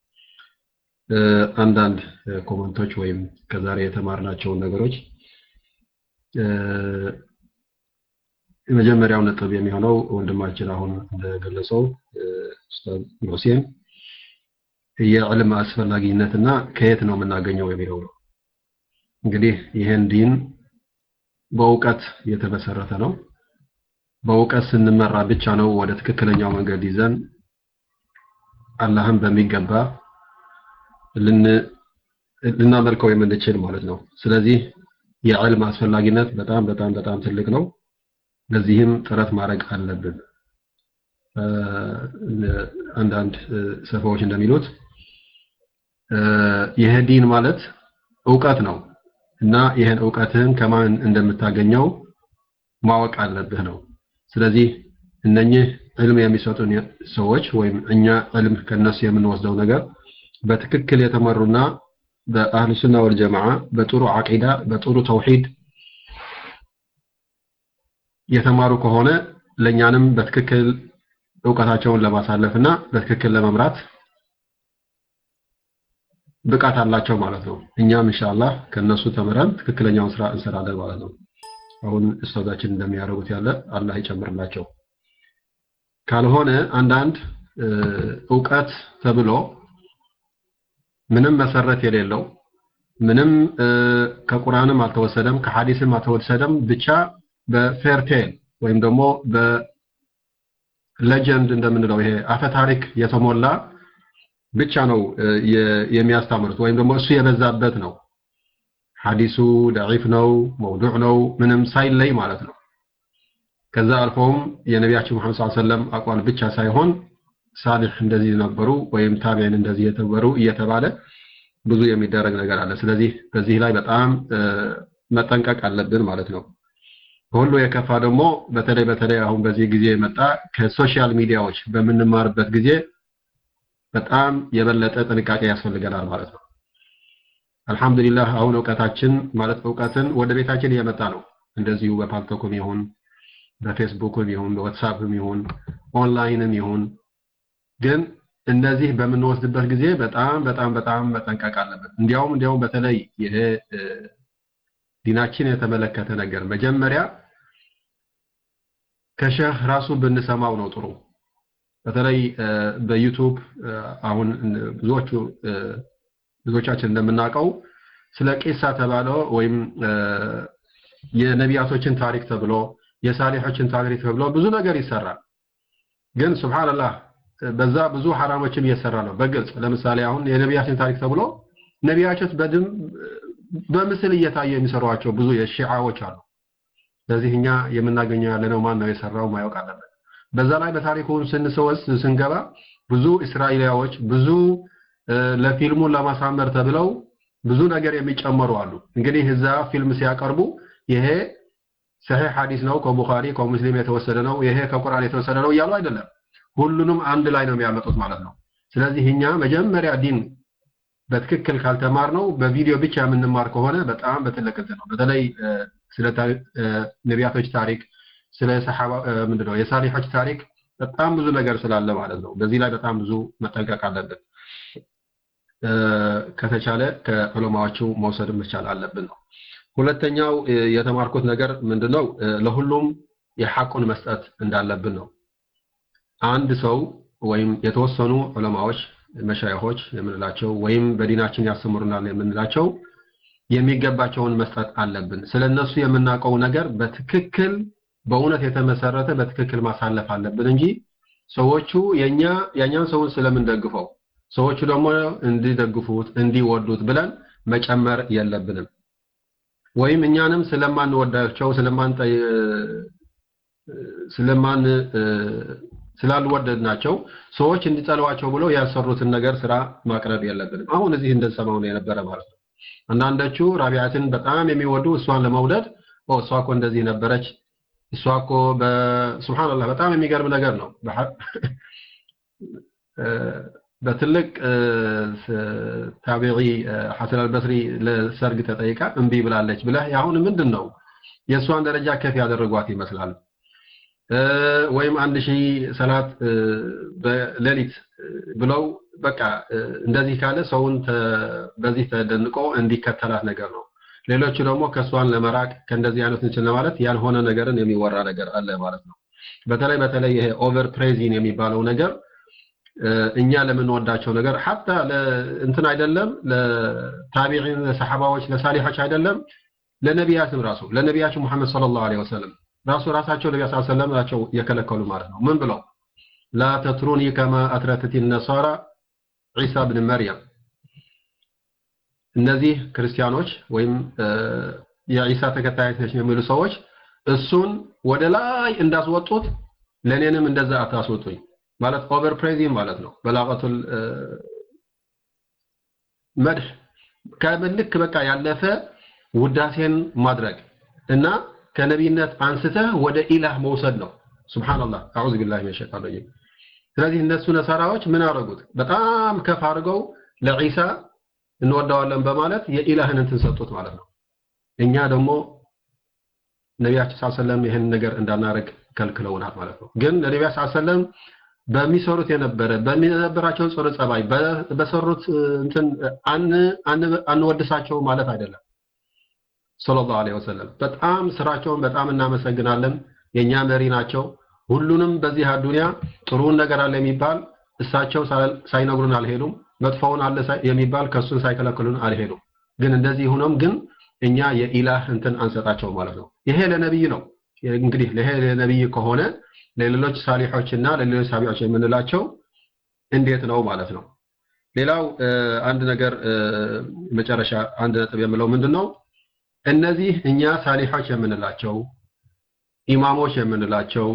አንዳንድ ኮመንቶች ወይም ከዛሬ የተማርናቸውን ነገሮች የመጀመሪያው ነጥብ የሚሆነው ወንድማችን አሁን እንደገለጸው ኡስታዝ ሁሴን የዕልም አስፈላጊነትና ከየት ነው የምናገኘው የሚለው ነው። እንግዲህ ይህን ዲን በእውቀት የተመሰረተ ነው። በእውቀት ስንመራ ብቻ ነው ወደ ትክክለኛው መንገድ ይዘን አላህን በሚገባ ልናመልከው የምንችል ማለት ነው። ስለዚህ የዕልም አስፈላጊነት በጣም በጣም በጣም ትልቅ ነው። ለዚህም ጥረት ማድረግ አለብን። አንዳንድ ሰፋዎች እንደሚሉት ይህ ዲን ማለት እውቀት ነው እና ይህን እውቀትህን ከማን እንደምታገኘው ማወቅ አለብህ ነው። ስለዚህ እነኚህ ዕልም የሚሰጡን ሰዎች ወይም እኛ ዕልም ከነሱ የምንወስደው ነገር በትክክል የተመሩና በአህሉ ሱና ወል ጀማዓ በጥሩ አቂዳ በጥሩ ተውሂድ የተማሩ ከሆነ ለኛንም በትክክል እውቀታቸውን ለማሳለፍና በትክክል ለመምራት ብቃት አላቸው ማለት ነው። እኛም ኢንሻአላህ ከነሱ ተምረን ትክክለኛውን ስራ እንሰራለን ማለት ነው። አሁን ኡስታዛችን እንደሚያደርጉት ያለ አላህ ይጨምርላቸው። ካልሆነ አንዳንድ እውቀት ተብሎ ምንም መሰረት የሌለው ምንም ከቁርአንም አልተወሰደም ከሐዲስም አልተወሰደም ብቻ በፌርቴል ወይም ደግሞ በሌጀንድ እንደምንለው ይሄ አፈ ታሪክ የተሞላ ብቻ ነው የሚያስተምሩት ወይም ደግሞ እሱ የበዛበት ነው። ሐዲሱ ደዒፍ ነው፣ መውዱዕ ነው፣ ምንም ሳይለይ ማለት ነው። ከዛ አልፎም የነቢያችን መሐመድ ሰለላሁ ዐለይሂ ወሰለም አቋል ብቻ ሳይሆን ሳሊሕ እንደዚህ ነበሩ ወይም ታቢዒን እንደዚህ የተበሩ እየተባለ ብዙ የሚደረግ ነገር አለ። ስለዚህ በዚህ ላይ በጣም መጠንቀቅ አለብን ማለት ነው። ሁሉ የከፋ ደግሞ በተለይ በተለይ አሁን በዚህ ጊዜ የመጣ ከሶሻል ሚዲያዎች በምንማርበት ጊዜ በጣም የበለጠ ጥንቃቄ ያስፈልገናል ማለት ነው። አልሐምዱሊላህ አሁን እውቀታችን ማለት እውቀትን ወደ ቤታችን እየመጣ ነው። እንደዚሁ በፓልቶኩም ይሁን በፌስቡክም ይሁን በዋትሳፕም ይሁን ኦንላይንም ይሁን ግን እነዚህ በምንወስድበት ጊዜ በጣም በጣም በጣም መጠንቀቅ አለብን። እንዲያውም እንዲያውም በተለይ ይሄ ዲናችን የተመለከተ ነገር መጀመሪያ ከሸህ ራሱ ብንሰማው ነው ጥሩ። በተለይ በዩቱብ አሁን ብዙዎቹ ብዙዎቻችን እንደምናውቀው ስለ ቂሳ ተባለ ወይም የነቢያቶችን ታሪክ ተብሎ የሳሊሖችን ታሪክ ተብሎ ብዙ ነገር ይሰራል። ግን ሱብሃንአላህ በዛ ብዙ ሐራሞችም እየሰራ ነው በግልጽ ለምሳሌ አሁን የነቢያችን ታሪክ ተብሎ ነቢያቶች በድም በምስል እየታየ የሚሰሯቸው ብዙ የሺዓዎች አሉ። ስለዚህ እኛ የምናገኘው ያለነው ማን ነው የሰራው ማወቅ አለበት። በዛ ላይ በታሪኩን ስንሰወስ ስንገባ ብዙ እስራኤላዎች ብዙ ለፊልሙን ለማሳመር ተብለው ብዙ ነገር የሚጨመሩ አሉ። እንግዲህ እዛ ፊልም ሲያቀርቡ ይሄ ሰሒህ ሐዲስ ነው ከቡኻሪ ከሙስሊም የተወሰደ ነው ይሄ ከቁርአን የተወሰደ ነው እያሉ አይደለም። ሁሉንም አንድ ላይ ነው የሚያመጡት ማለት ነው። ስለዚህ እኛ መጀመሪያ ዲን በትክክል ካልተማር ነው በቪዲዮ ብቻ የምንማር ከሆነ በጣም በትልቅ እንትን ነው። በተለይ ስለ ነቢያቶች ታሪክ ስለ ሰሐባ ምንድነው የሳሊሖች ታሪክ በጣም ብዙ ነገር ስላለ ማለት ነው። በዚህ ላይ በጣም ብዙ መጠንቀቅ አለብን። ከተቻለ ከዑለማዎቹ መውሰድ መቻል አለብን ነው። ሁለተኛው የተማርኩት ነገር ምንድነው ለሁሉም የሐቁን መስጠት እንዳለብን ነው። አንድ ሰው ወይም የተወሰኑ ዑለማዎች መሻይኾች የምንላቸው ወይም በዲናችን ያስተምሩናል የምንላቸው የሚገባቸውን መስጠት አለብን። ስለነሱ የምናውቀው ነገር በትክክል በእውነት የተመሰረተ በትክክል ማሳለፍ አለብን እንጂ ሰዎቹ የኛ የኛን ሰውን ስለምንደግፈው ሰዎቹ ደግሞ እንዲደግፉት እንዲወዱት ብለን መጨመር የለብንም። ወይም እኛንም ስለማንወዳቸው ስለማን ስለማን ስላልወደድናቸው ሰዎች እንዲጠሏቸው ብለው ያሰሩትን ነገር ስራ ማቅረብ የለብንም። አሁን እዚህ እንደሰማው ነው የነበረ ማለት ነው። አንዳንዶቹ ራቢያትን በጣም የሚወዱ እሷን ለመውደድ ኦ እሷ እኮ እንደዚህ ነበረች፣ እሷ እኮ በሱብሃንአላህ በጣም የሚገርም ነገር ነው። በትልቅ ታቢዒ ሐሰን አልበስሪ ለሰርግ ተጠይቃ እምቢ ብላለች ብለህ አሁን ምንድን ነው የእሷን ደረጃ ከፍ ያደረጓት ይመስላል። ወይም አንድ ሺህ ሰላት በሌሊት ብለው በቃ እንደዚህ ካለ ሰውን በዚህ ተደንቆ እንዲከተላት ነገር ነው። ሌሎቹ ደግሞ ከእሷን ለመራቅ ከእንደዚህ አይነት እንትን ለማለት ያልሆነ ነገርን የሚወራ ነገር አለ ማለት ነው። በተለይ በተለይ ይሄ ኦቨር ፕሬዚን የሚባለው ነገር እኛ ለምንወዳቸው ነገር ሐታ እንትን አይደለም ለታቢዒን ለሰሐባዎች ለሳሊሖች አይደለም ለነቢያትም ራሱ ለነቢያችን ሙሐመድ ሰለላሁ ዐለይሂ ወሰለም ራሱ ራሳቸው ነቢያ ሰለላሁ ዐለይሂ ወሰለም ናቸው የከለከሉ ማለት ነው። ምን ብለው ላ ተትሩኒ ከማ አትረትት ነሳራ ዒሳ ብን መርየም እነዚህ ክርስቲያኖች ወይም የዒሳ ተከታዮች ነች የሚሉ ሰዎች እሱን ወደ ላይ እንዳስወጡት ለእኔንም እንደዛ አታስወጡኝ ማለት ኦቨር ፕሬዚንግ ማለት ነው። በላቀቱል መድህ ከምልክ በቃ ያለፈ ውዳሴን ማድረግ እና ከነቢይነት አንስተህ ወደ ኢላህ መውሰድ ነው። ሱብሃንአላህ አዑዙ ቢላሂ ሚነ ሸይጣን ረጂም። ስለዚህ እነሱ ነሳራዎች ምን አደረጉት? በጣም ከፍ አድርገው ለዒሳ እንወደዋለን በማለት የኢላህን እንትን ሰጡት ማለት ነው። እኛ ደግሞ ነቢያችን ሰለላሁ ዐለይሂ ወሰለም ይህን ነገር እንዳናረግ ከልክለውናል ማለት ነው። ግን ለነቢያ ሰለላሁ ዐለይሂ ወሰለም በሚሰሩት የነበረ በሚነበራቸው ጽሩ ጸባይ በሰሩት እንትን አንወድሳቸው ማለት አይደለም። ሰለላሁ ዐለይሂ ወሰለም በጣም ስራቸውን በጣም እናመሰግናለን። የኛ መሪ ናቸው። ሁሉንም በዚህ አዱንያ ጥሩውን ነገር አለ የሚባል እሳቸው ሳይነግሩን አልሄዱም። መጥፎውን አለ የሚባል ከሱን ሳይከለክሉን አልሄዱም። ግን እንደዚህ ሆኖም ግን እኛ የኢላህ እንትን አንሰጣቸው ማለት ነው። ይሄ ለነብይ ነው። እንግዲህ ይሄ ለነብይ ከሆነ ለሌሎች ሳሊሖችና ለሌሎች ሳቢዎች የምንላቸው እንዴት ነው ማለት ነው። ሌላው አንድ ነገር መጨረሻ አንድ ነጥብ የምለው ምንድን ነው? እነዚህ እኛ ሳሊሖች የምንላቸው ኢማሞች የምንላቸው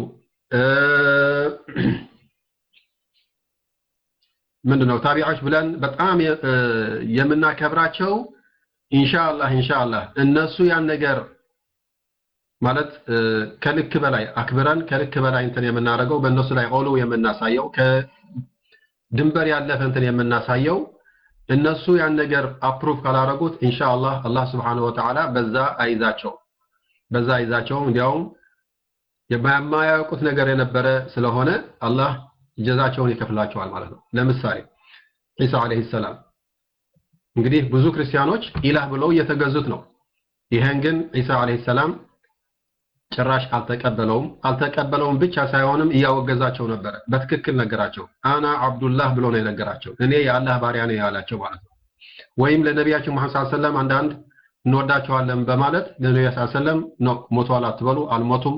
ምንድነው ታቢዖች ብለን በጣም የምናከብራቸው ኢንሻአላህ ኢንሻአላህ እነሱ ያን ነገር ማለት ከልክ በላይ አክብረን ከልክ በላይ እንትን የምናደርገው በእነሱ ላይ ኦሎ የምናሳየው ከድንበር ያለፈ እንትን የምናሳየው እነሱ ያን ነገር አፕሩቭ ካላረጉት ኢንሻአላህ አላህ Subhanahu Wa Ta'ala በዛ አይዛቸው በዛ አይዛቸውም እንዲያውም የማያውቁት ነገር የነበረ ስለሆነ አላህ ጀዛቸውን ይከፍላቸዋል ማለት ነው። ለምሳሌ ኢሳ አለይሂ ሰላም እንግዲህ ብዙ ክርስቲያኖች ኢላህ ብለው እየተገዙት ነው። ይሄን ግን ኢሳ አለይሂ ሰላም ጭራሽ አልተቀበለውም። አልተቀበለውም ብቻ ሳይሆንም እያወገዛቸው ነበረ። በትክክል ነገራቸው። አና አብዱላህ ብሎ ነው የነገራቸው። እኔ የአላህ ባሪያ ነኝ ያላቸው ማለት ነው። ወይም ለነቢያችን መሐመድ ሰለላሁ ዐለይሂ ወሰለም አንዳንድ እንወዳቸዋለን በማለት ለነቢያ ሰለላሁ ዐለይሂ ወሰለም ነው ሞተዋል አትበሉ፣ አልሞቱም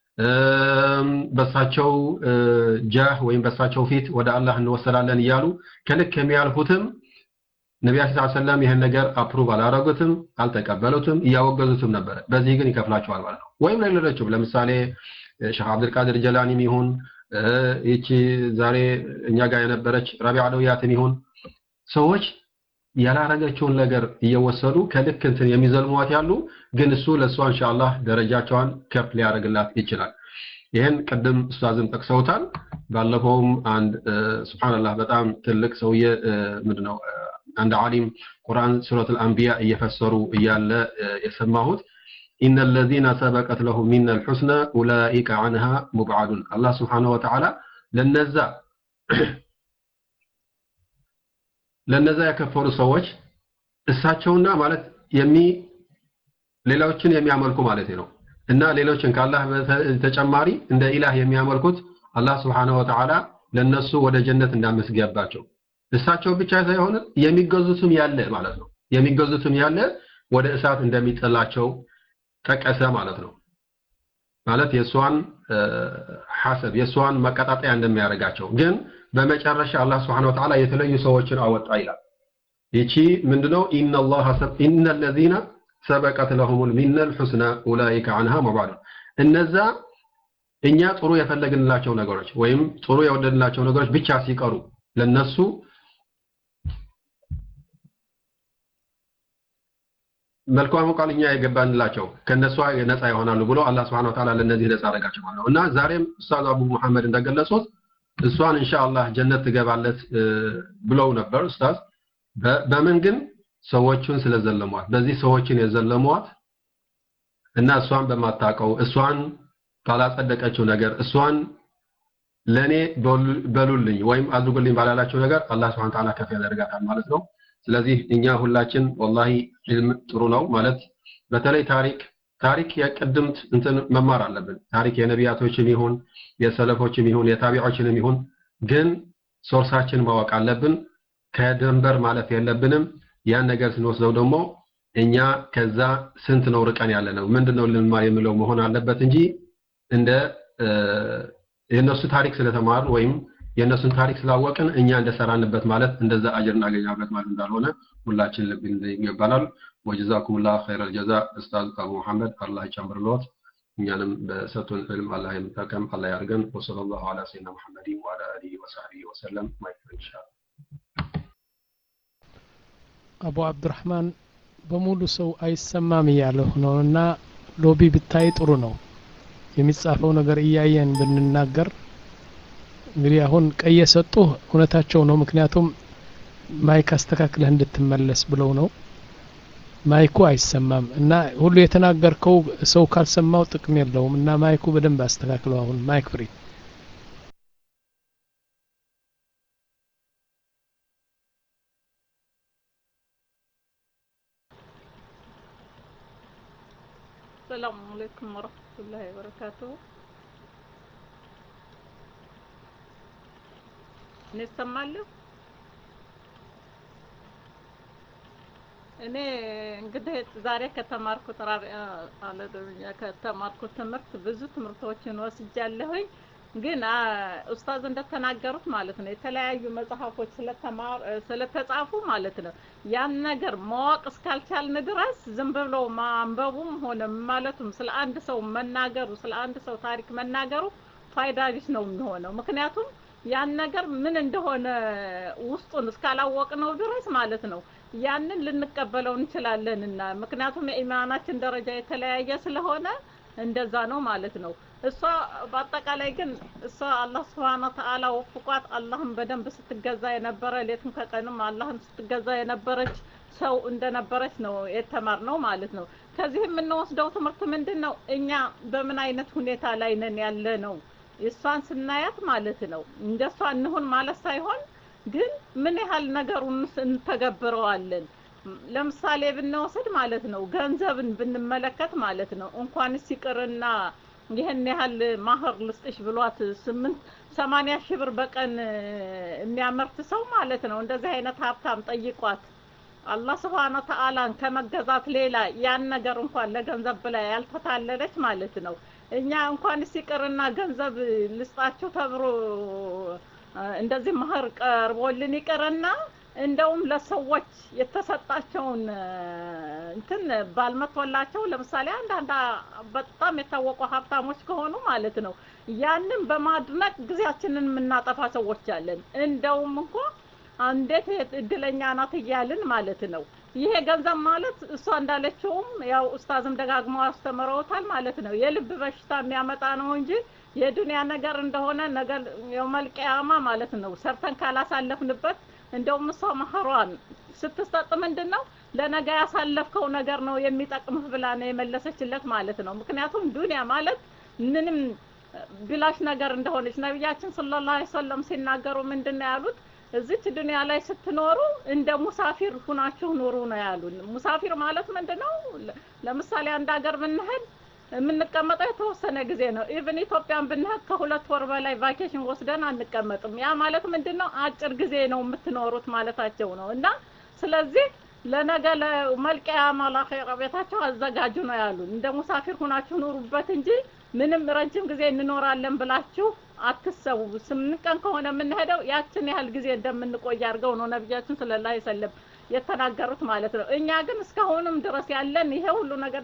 በሳቸው ጃህ ወይም በሳቸው ፊት ወደ አላህ እንወሰላለን እያሉ ከልክ የሚያልፉትም ነቢያችን ሰለላሁ ዐለይሂ ወሰለም ይህን ነገር አፕሩቭ አላረጉትም፣ አልተቀበሉትም፣ እያወገዙትም ነበረ። በዚህ ግን ይከፍላቸዋል ማለት ነው። ወይም ለሌሎችም ለምሳሌ ሼህ አብዱልቃድር ጀላኒም ይሁን ይቺ ዛሬ እኛ ጋር የነበረች ረቢዓ አለውያትም ይሁን ሰዎች ያላረገችውን ነገር እየወሰዱ ከልክ እንትን የሚዘልሟት ያሉ ግን እሱ ለእሷ ኢንሻአላህ ደረጃቸዋን ከፍ ሊያደርግላት ይችላል። ይህን ቅድም ኡስታዝም ጠቅሰውታል። ባለፈውም አንድ ሱብሃንአላህ በጣም ትልቅ ሰውዬ ምንድነው አንድ ዓሊም ቁርአን ሱረቱል አንቢያ እየፈሰሩ እያለ የሰማሁት ኢነ الذين سبقت لهم منا الحسنى اولئك عنها مبعدون አላህ Subhanahu Wa Ta'ala ለነዛ ለነዛ የከፈሩ ሰዎች እሳቸውና ማለት የሚ ሌሎችን የሚያመልኩ ማለት ነው እና ሌሎችን ከአላህ ተጨማሪ እንደ ኢላህ የሚያመልኩት አላህ Subhanahu Wa Ta'ala ለነሱ ወደ ጀነት እንዳመስገባቸው እሳቸው ብቻ ሳይሆን የሚገዙትም ያለ ማለት ነው የሚገዙትም ያለ ወደ እሳት እንደሚጥላቸው ጠቀሰ ማለት ነው ማለት የእሷን ሐሰብ የእሷን መቀጣጠያ እንደሚያደርጋቸው ግን በመጨረሻ አላህ Subhanahu Wa Ta'ala የተለዩ ሰዎችን አወጣ ይላል ይቺ ምንድነው ኢነላህ ኢነ الذين سبقت لهم من الحسنى اولئك عنها مبعدون እነዛ እኛ ጥሩ የፈለግንላቸው ነገሮች ወይም ጥሩ የወደድናቸው ነገሮች ብቻ ሲቀሩ ለነሱ መልካም ቃል እኛ የገባንላቸው ከነሷ ነፃ ይሆናሉ ብሎ አላህ Subhanahu Wa Ta'ala ለነዚህ ነፃ አደረጋቸው ማለት ነው እና ዛሬም ኡስታዝ አቡ መሐመድ እንደገለጹት እሷን ኢንሻአላህ ጀነት ትገባለት ብለው ነበር ኡስታዝ በምን ግን ሰዎቹን ስለዘለሟት በዚህ ሰዎችን የዘለሟት እና እሷን በማታቀው እሷን ባላጸደቀችው ነገር እሷን ለኔ በሉልኝ ወይም አድርጉልኝ ባላላቸው ነገር አላህ Subhanahu Wa Ta'ala ከፍ ያደርጋታል ማለት ነው ስለዚህ እኛ ሁላችን ወላሂ ዒልም ጥሩ ነው ማለት በተለይ ታሪክ ታሪክ የቅድምት እንትን መማር አለብን። ታሪክ የነቢያቶችም ይሁን የሰለፎችም ይሁን የታቢዖችንም ይሁን ግን ሶርሳችን ማወቅ አለብን። ከድንበር ማለፍ የለብንም። ያን ነገር ስንወስደው ደግሞ እኛ ከዛ ስንት ነው ርቀን ያለ ነው ምንድነው ልንማር የሚለው መሆን አለበት እንጂ እንደ የእነሱ ታሪክ ስለተማርን ወይም የእነሱን ታሪክ ስላወቅን እኛ እንደሰራንበት ማለት እንደዛ አጅር እናገኛበት ማለት እንዳልሆነ ሁላችን ልብ ይገባናል። ወጀዛኩም ላ ኸይረል ጀዛ ኡስታዝ አቡ መሐመድ አላህ ይጨምርልዎት። እኛንም በሰጡን ዕልም አላህ የምጠቀም አላህ ያድርገን። ወሰለላሁ ዐላ ሰይድና ሙሐመድን ወዐላ አሊሂ ወሰሕቢሂ ወሰለም። ማይክሮ ኢንሻአላህ አቡ አብዱራህማን በሙሉ ሰው አይሰማም እያለሁ ነው እና ሎቢ ብታይ ጥሩ ነው። የሚጻፈው ነገር እያየን ብንናገር እንግዲህ አሁን ቀይ የሰጡህ እውነታቸው ነው። ምክንያቱም ማይክ አስተካክለህ እንድትመለስ ብለው ነው። ማይኩ አይሰማም እና ሁሉ የተናገርከው ሰው ካልሰማው ጥቅም የለውም እና ማይኩ በደንብ አስተካክለው። አሁን ማይክ ፍሪ السلام عليكم ورحمة الله وبركاته እኔ እሰማለሁ። እኔ እንግዲህ ዛሬ ከተማርኩት ራቢያ አለደኛ ከተማርኩት ትምህርት ብዙ ትምህርቶችን ወስጃለሁኝ። ግን ኡስታዝ እንደተናገሩት ማለት ነው የተለያዩ መጽሐፎች ስለተማር ስለተጻፉ ማለት ነው ያን ነገር ማወቅ እስካልቻልን ድረስ ዝም ብሎ ማንበቡም ሆነ ማለቱም ስለ አንድ ሰው መናገሩ ስለ አንድ ሰው ታሪክ መናገሩ ፋይዳ ቢስ ነው የሚሆነው። ምክንያቱም ያን ነገር ምን እንደሆነ ውስጡን እስካላወቅነው ድረስ ማለት ነው ያንን ልንቀበለው እንችላለንና ምክንያቱም የኢማናችን ደረጃ የተለያየ ስለሆነ እንደዛ ነው ማለት ነው። እሷ በአጠቃላይ ግን እሷ አላህ ስብሐነ ወተዓላ ወፍቋት አላህን በደንብ ስትገዛ የነበረ ሌትም ከቀንም አላህን ስትገዛ የነበረች ሰው እንደነበረች ነው የተማርነው ማለት ነው። ከዚህ የምንወስደው ትምህርት ምንድን ነው? እኛ በምን አይነት ሁኔታ ላይ ነን ያለ ነው። እሷን ስናያት ማለት ነው እንደሷ እንሁን ማለት ሳይሆን ግን ምን ያህል ነገሩን እንተገብረዋለን። ለምሳሌ ብንወስድ ማለት ነው ገንዘብን ብንመለከት ማለት ነው እንኳንስ ይቅርና ይህን ያህል ማህር ልስጥሽ ብሏት ስምንት ሰማንያ ሺህ ብር በቀን የሚያመርት ሰው ማለት ነው እንደዚህ አይነት ሀብታም ጠይቋት አላህ ስብሐነ ወተዓላን ከመገዛት ሌላ ያን ነገር እንኳን ለገንዘብ ብላ ያልተታለለች ማለት ነው። እኛ እንኳንስ ይቅርና ገንዘብ ልስጣችሁ ተብሎ እንደዚህ ማህር ቀርቦልን ይቅርና እንደውም ለሰዎች የተሰጣቸውን እንትን ባልመቶላቸው ለምሳሌ አንዳንድ በጣም የታወቁ ሀብታሞች ከሆኑ ማለት ነው ያንን በማድነቅ ጊዜያችንን የምናጠፋ ሰዎች አለን። እንደውም እንኳ እንዴት እድለኛ ናት እያልን ማለት ነው። ይሄ ገንዘብ ማለት እሷ እንዳለችውም ያው ኡስታዝም ደጋግመው አስተምረውታል ማለት ነው። የልብ በሽታ የሚያመጣ ነው እንጂ የዱንያ ነገር እንደሆነ ነገር የውመል ቂያማ ማለት ነው ሰርተን ካላሳለፍንበት እንደውም እሷ መህሯን ስትሰጥ ምንድን ነው ለነገ ያሳለፍከው ነገር ነው የሚጠቅምህ ብላ ነው የመለሰችለት ማለት ነው። ምክንያቱም ዱንያ ማለት ምንም ብላሽ ነገር እንደሆነች ነቢያችን ሰለላሁ ዐለይሂ ወሰለም ሲናገሩ ምንድን ነው ያሉት? እዚች ዱንያ ላይ ስትኖሩ እንደ ሙሳፊር ሁናችሁ ኑሩ ነው ያሉን። ሙሳፊር ማለት ምንድን ነው? ለምሳሌ አንድ ሀገር ብንሄድ የምንቀመጠው የተወሰነ ጊዜ ነው። ኢቭን ኢትዮጵያን ብንሄድ ከሁለት ወር በላይ ቫኬሽን ወስደን አንቀመጥም። ያ ማለት ምንድን ነው? አጭር ጊዜ ነው የምትኖሩት ማለታቸው ነው። እና ስለዚህ ለነገ ለመልቂያማ ለአኼራ ቤታቸው አዘጋጁ ነው ያሉን። እንደ ሙሳፊር ሁናችሁ ኑሩበት እንጂ ምንም ረጅም ጊዜ እንኖራለን ብላችሁ አትሰቡ። ስምንት ቀን ከሆነ የምንሄደው ያችን ያህል ጊዜ እንደምንቆይ አድርገው ነው ነቢያችን ሰለላሁ ዐለይሂ ወሰለም የተናገሩት ማለት ነው። እኛ ግን እስካሁንም ድረስ ያለን ይሄ ሁሉ ነገር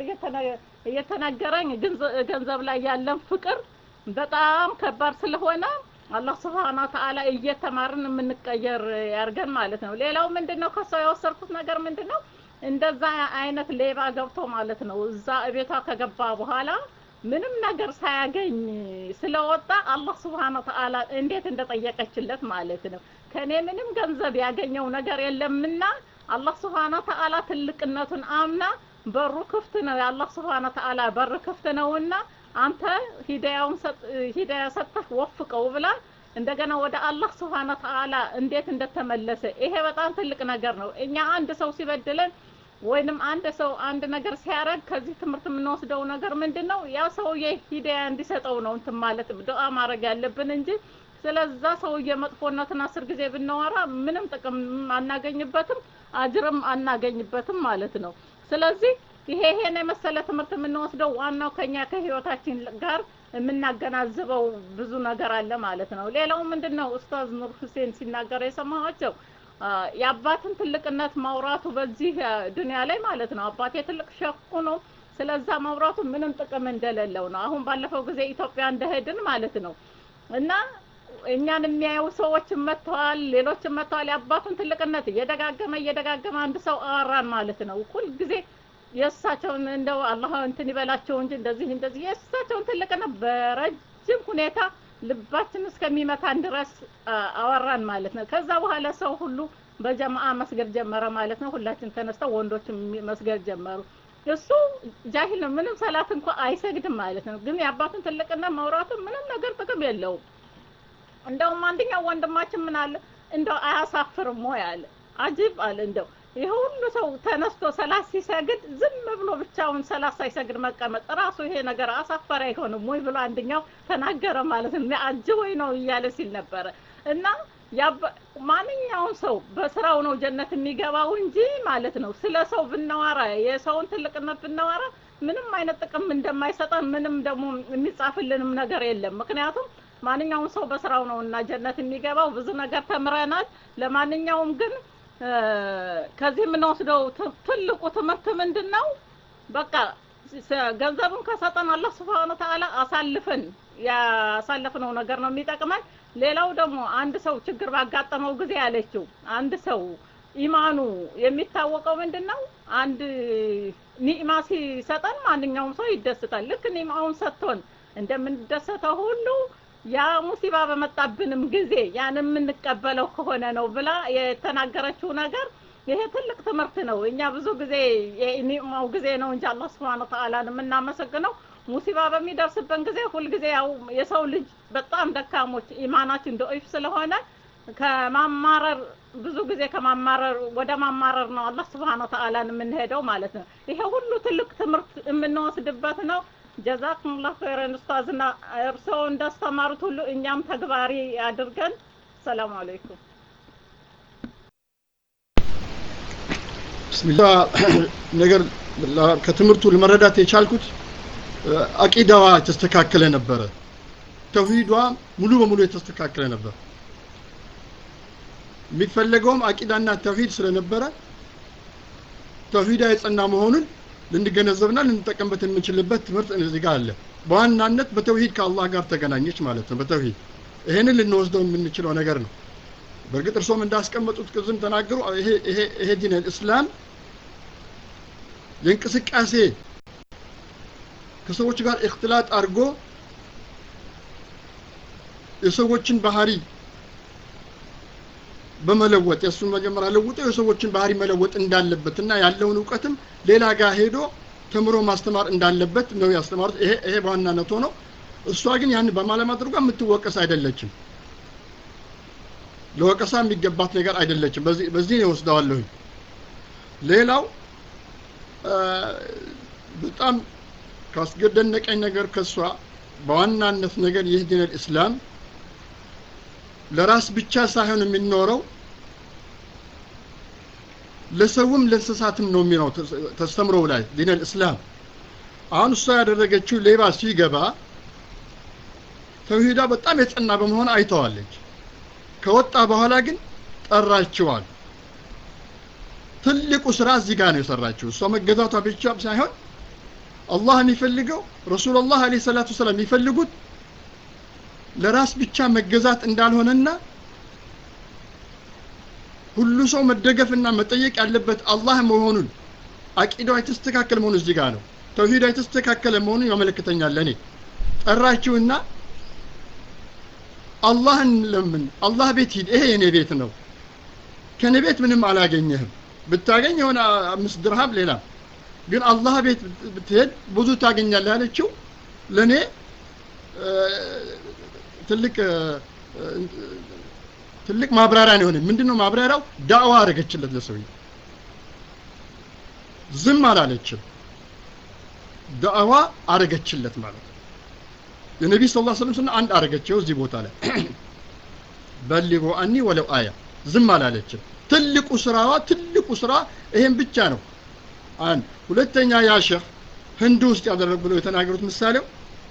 እየተነገረኝ ገንዘብ ላይ ያለን ፍቅር በጣም ከባድ ስለሆነ አላህ ስብሐነ ወተዓላ እየተማርን የምንቀየር ያርገን ማለት ነው። ሌላው ምንድነው ከሷ የወሰድኩት ነገር ምንድነው እንደዛ አይነት ሌባ ገብቶ ማለት ነው እዛ ቤቷ ከገባ በኋላ ምንም ነገር ሳያገኝ ስለወጣ አላህ ስብሐነ ወተዓላ እንዴት እንደጠየቀችለት ማለት ነው። ከኔ ምንም ገንዘብ ያገኘው ነገር የለምና አላህ ስብሐነ ወተዓላ ትልቅነቱን አምና በሩ ክፍት ነው። የአላህ ስብሐነ ወተዓላ በር ክፍት ነውና አንተ ሂዳያውን ሂዳያ ሰጥተህ ወፍቀው ብላ እንደገና ወደ አላህ ስብሐነ ወተዓላ እንዴት እንደተመለሰ ይሄ በጣም ትልቅ ነገር ነው። እኛ አንድ ሰው ሲበድለን ወይንም አንድ ሰው አንድ ነገር ሲያደርግ ከዚህ ትምህርት የምንወስደው ነገር ምንድን ነው? ያ ሰውዬ ሂዳያ እንዲሰጠው ነው እንትን ማለት ዱዓ ማድረግ ያለብን እንጂ ስለዛ ሰውዬ መጥፎነትን አስር ጊዜ ብናወራ ምንም ጥቅም አናገኝበትም፣ አጅርም አናገኝበትም ማለት ነው። ስለዚህ ይሄ ይሄን የመሰለ ትምህርት የምንወስደው ዋናው ከኛ ከህይወታችን ጋር የምናገናዝበው ብዙ ነገር አለ ማለት ነው። ሌላው ምንድን ነው ኡስታዝ ኑር ሁሴን ሲናገር የሰማኋቸው የአባትን ትልቅነት ማውራቱ በዚህ ዱንያ ላይ ማለት ነው። አባቴ ትልቅ ሸኩ ነው። ስለዛ ማውራቱ ምንም ጥቅም እንደሌለው ነው። አሁን ባለፈው ጊዜ ኢትዮጵያ እንደሄድን ማለት ነው እና እኛን የሚያዩ ሰዎች መጥተዋል፣ ሌሎችም መጥተዋል። የአባቱን ትልቅነት እየደጋገመ እየደጋገመ አንድ ሰው አወራን ማለት ነው። ሁልጊዜ የእሳቸውን እንደው አላህ እንትን ይበላቸው እንጂ እንደዚህ እንደዚህ የእሳቸውን ትልቅነት በረጅም ሁኔታ ልባችን እስከሚመታን ድረስ አወራን ማለት ነው። ከዛ በኋላ ሰው ሁሉ በጀማአ መስገድ ጀመረ ማለት ነው። ሁላችን ተነስተው ወንዶችም መስገድ ጀመሩ። እሱ ጃሂል ነው፣ ምንም ሰላት እንኳ አይሰግድም ማለት ነው። ግን የአባቱን ትልቅነት ማውራቱ ምንም ነገር ጥቅም የለውም። እንደውም አንደኛው ወንድማችን ምን አለ እንደው አያሳፍርም ወይ አለ። አጅብ አለ እንደው ይሄ ሁሉ ሰው ተነስቶ ሰላት ሲሰግድ ዝም ብሎ ብቻውን ሰላት ሳይሰግድ መቀመጥ ራሱ ይሄ ነገር አሳፋሪ አይሆንም ወይ ብሎ አንደኛው ተናገረ ማለት ነው። አጅቦኝ ነው እያለ ሲል ነበረ እና ማንኛውም ሰው በስራው ነው ጀነት የሚገባው እንጂ ማለት ነው። ስለ ሰው ብናወራ የሰውን ትልቅነት ብናወራ ምንም አይነት ጥቅም እንደማይሰጠን ምንም ደግሞ የሚጻፍልንም ነገር የለም። ምክንያቱም ማንኛውም ሰው በስራው ነው እና ጀነት የሚገባው ብዙ ነገር ተምረናል። ለማንኛውም ግን ከዚህ የምንወስደው ትልቁ ትምህርት ምንድን ነው? በቃ ገንዘብን ከሰጠን አላህ ስብሐነ ወተዓላ አሳልፈን ያሳለፍነው ነገር ነው የሚጠቅመን። ሌላው ደግሞ አንድ ሰው ችግር ባጋጠመው ጊዜ ያለችው አንድ ሰው ኢማኑ የሚታወቀው ምንድን ነው? አንድ ኒዕማ ሲሰጠን ማንኛውም ሰው ይደስታል። ልክ ኒዕማውን ሰጥቶን እንደምንደሰተው ሁሉ ያ ሙሲባ በመጣብንም ጊዜ ያን የምንቀበለው ከሆነ ነው ብላ የተናገረችው ነገር ይሄ ትልቅ ትምህርት ነው። እኛ ብዙ ጊዜ የኒዕማው ጊዜ ነው እንጂ አላህ ስብሐነ ወተዓላን የምናመሰግነው ሙሲባ በሚደርስብን ጊዜ ሁልጊዜ ያው የሰው ልጅ በጣም ደካሞች ኢማናችን ደኢፍ ስለሆነ ከማማረር ብዙ ጊዜ ከማማረር ወደ ማማረር ነው አላህ ስብሐነ ወተዓላን የምንሄደው ማለት ነው። ይሄ ሁሉ ትልቅ ትምህርት የምንወስድበት ነው። ጀዛኩሙላህ ኸይረን ኡስታዝና እርስዎ እንዳስተማሩት ሁሉ እኛም ተግባሪ አድርገን። ሰላም አለይኩም። ብስሚላ ነገር ከትምህርቱ ለመረዳት የቻልኩት አቂዳዋ የተስተካከለ ነበረ። ተውሂዷ ሙሉ በሙሉ የተስተካከለ ነበር። የሚፈለገውም አቂዳና ተውሂድ ስለነበረ ተውሂዳ የጸና መሆኑን ልንገነዘብና ልንጠቀምበት የምንችልበት ትምህርት እዚህ ጋር አለ። በዋናነት በተውሂድ ከአላህ ጋር ተገናኘች ማለት ነው። በተውሂድ ይሄንን ልንወስደው የምንችለው ነገር ነው። በእርግጥ እርሶም እንዳስቀመጡት ቅዝም ተናገሩ። ይሄ ዲን እስላም የእንቅስቃሴ ከሰዎች ጋር እክትላጥ አድርጎ የሰዎችን ባህሪ በመለወጥ የእሱን መጀመሪያ ለውጦ የሰዎችን ባህሪ መለወጥ እንዳለበት እና ያለውን እውቀትም ሌላ ጋር ሄዶ ተምሮ ማስተማር እንዳለበት ነው ያስተማሩት። ይሄ ይሄ በዋናነት ሆኖ እሷ ግን ያን በማለማድረጓ የምትወቀስ አይደለችም። ለወቀሳ የሚገባት ነገር አይደለችም። በዚህ በዚህ ነው ወስደዋለሁኝ። ሌላው በጣም ካስገደነቀኝ ነገር ከሷ በዋናነት ነገር ይህ ዲን እስላም ለራስ ብቻ ሳይሆን የሚኖረው ለሰውም ለእንስሳትም ነው የሚለው ተስተምረው ላይ ዲን እስላም አሁን እሷ ያደረገችው ሌባ ሲገባ ተውሂዳ በጣም የጸና በመሆን አይተዋለች። ከወጣ በኋላ ግን ጠራችዋል። ትልቁ ስራ እዚህ ጋር ነው የሰራችው። እሷ መገዛቷ ብቻ ሳይሆን አላህ የሚፈልገው ረሱላላህ አለይሂ ሰላቱ ሰላም የሚፈልጉት ለራስ ብቻ መገዛት እንዳልሆነና ሁሉ ሰው መደገፍና መጠየቅ ያለበት አላህ መሆኑን አቂዳው የተስተካከለ መሆኑ እዚህ ጋር ነው። ተውሂዳ የተስተካከለ መሆኑን ያመለክተኛል። ለእኔ ጠራችውና አላህን ለምን አላህ ቤት ሂድ፣ ይሄ የኔ ቤት ነው። ከኔ ቤት ምንም አላገኘህም። ብታገኝ የሆነ አምስት ድርሃም ሌላ ግን አላህ ቤት ብትሄድ ብዙ ታገኛለህ ያለችው ለእኔ ትልቅ ትልቅ ማብራሪያ ነው የሆነ። ምንድነው ማብራሪያው? ዳዕዋ አደረገችለት ለሰውዬው። ዝም አላለችም ዳዕዋ አረገችለት ማለት ነው የነቢ ስ ላ ስለም ስና አንድ አረገችው እዚህ ቦታ ላይ በሊጎ አኒ ወለው አያ ዝም አላለችም ትልቁ ስራዋ ትልቁ ስራ ይሄን ብቻ ነው አንድ ሁለተኛ ያ ሼህ ህንድ ውስጥ ያደረጉ ብለው የተናገሩት ምሳሌው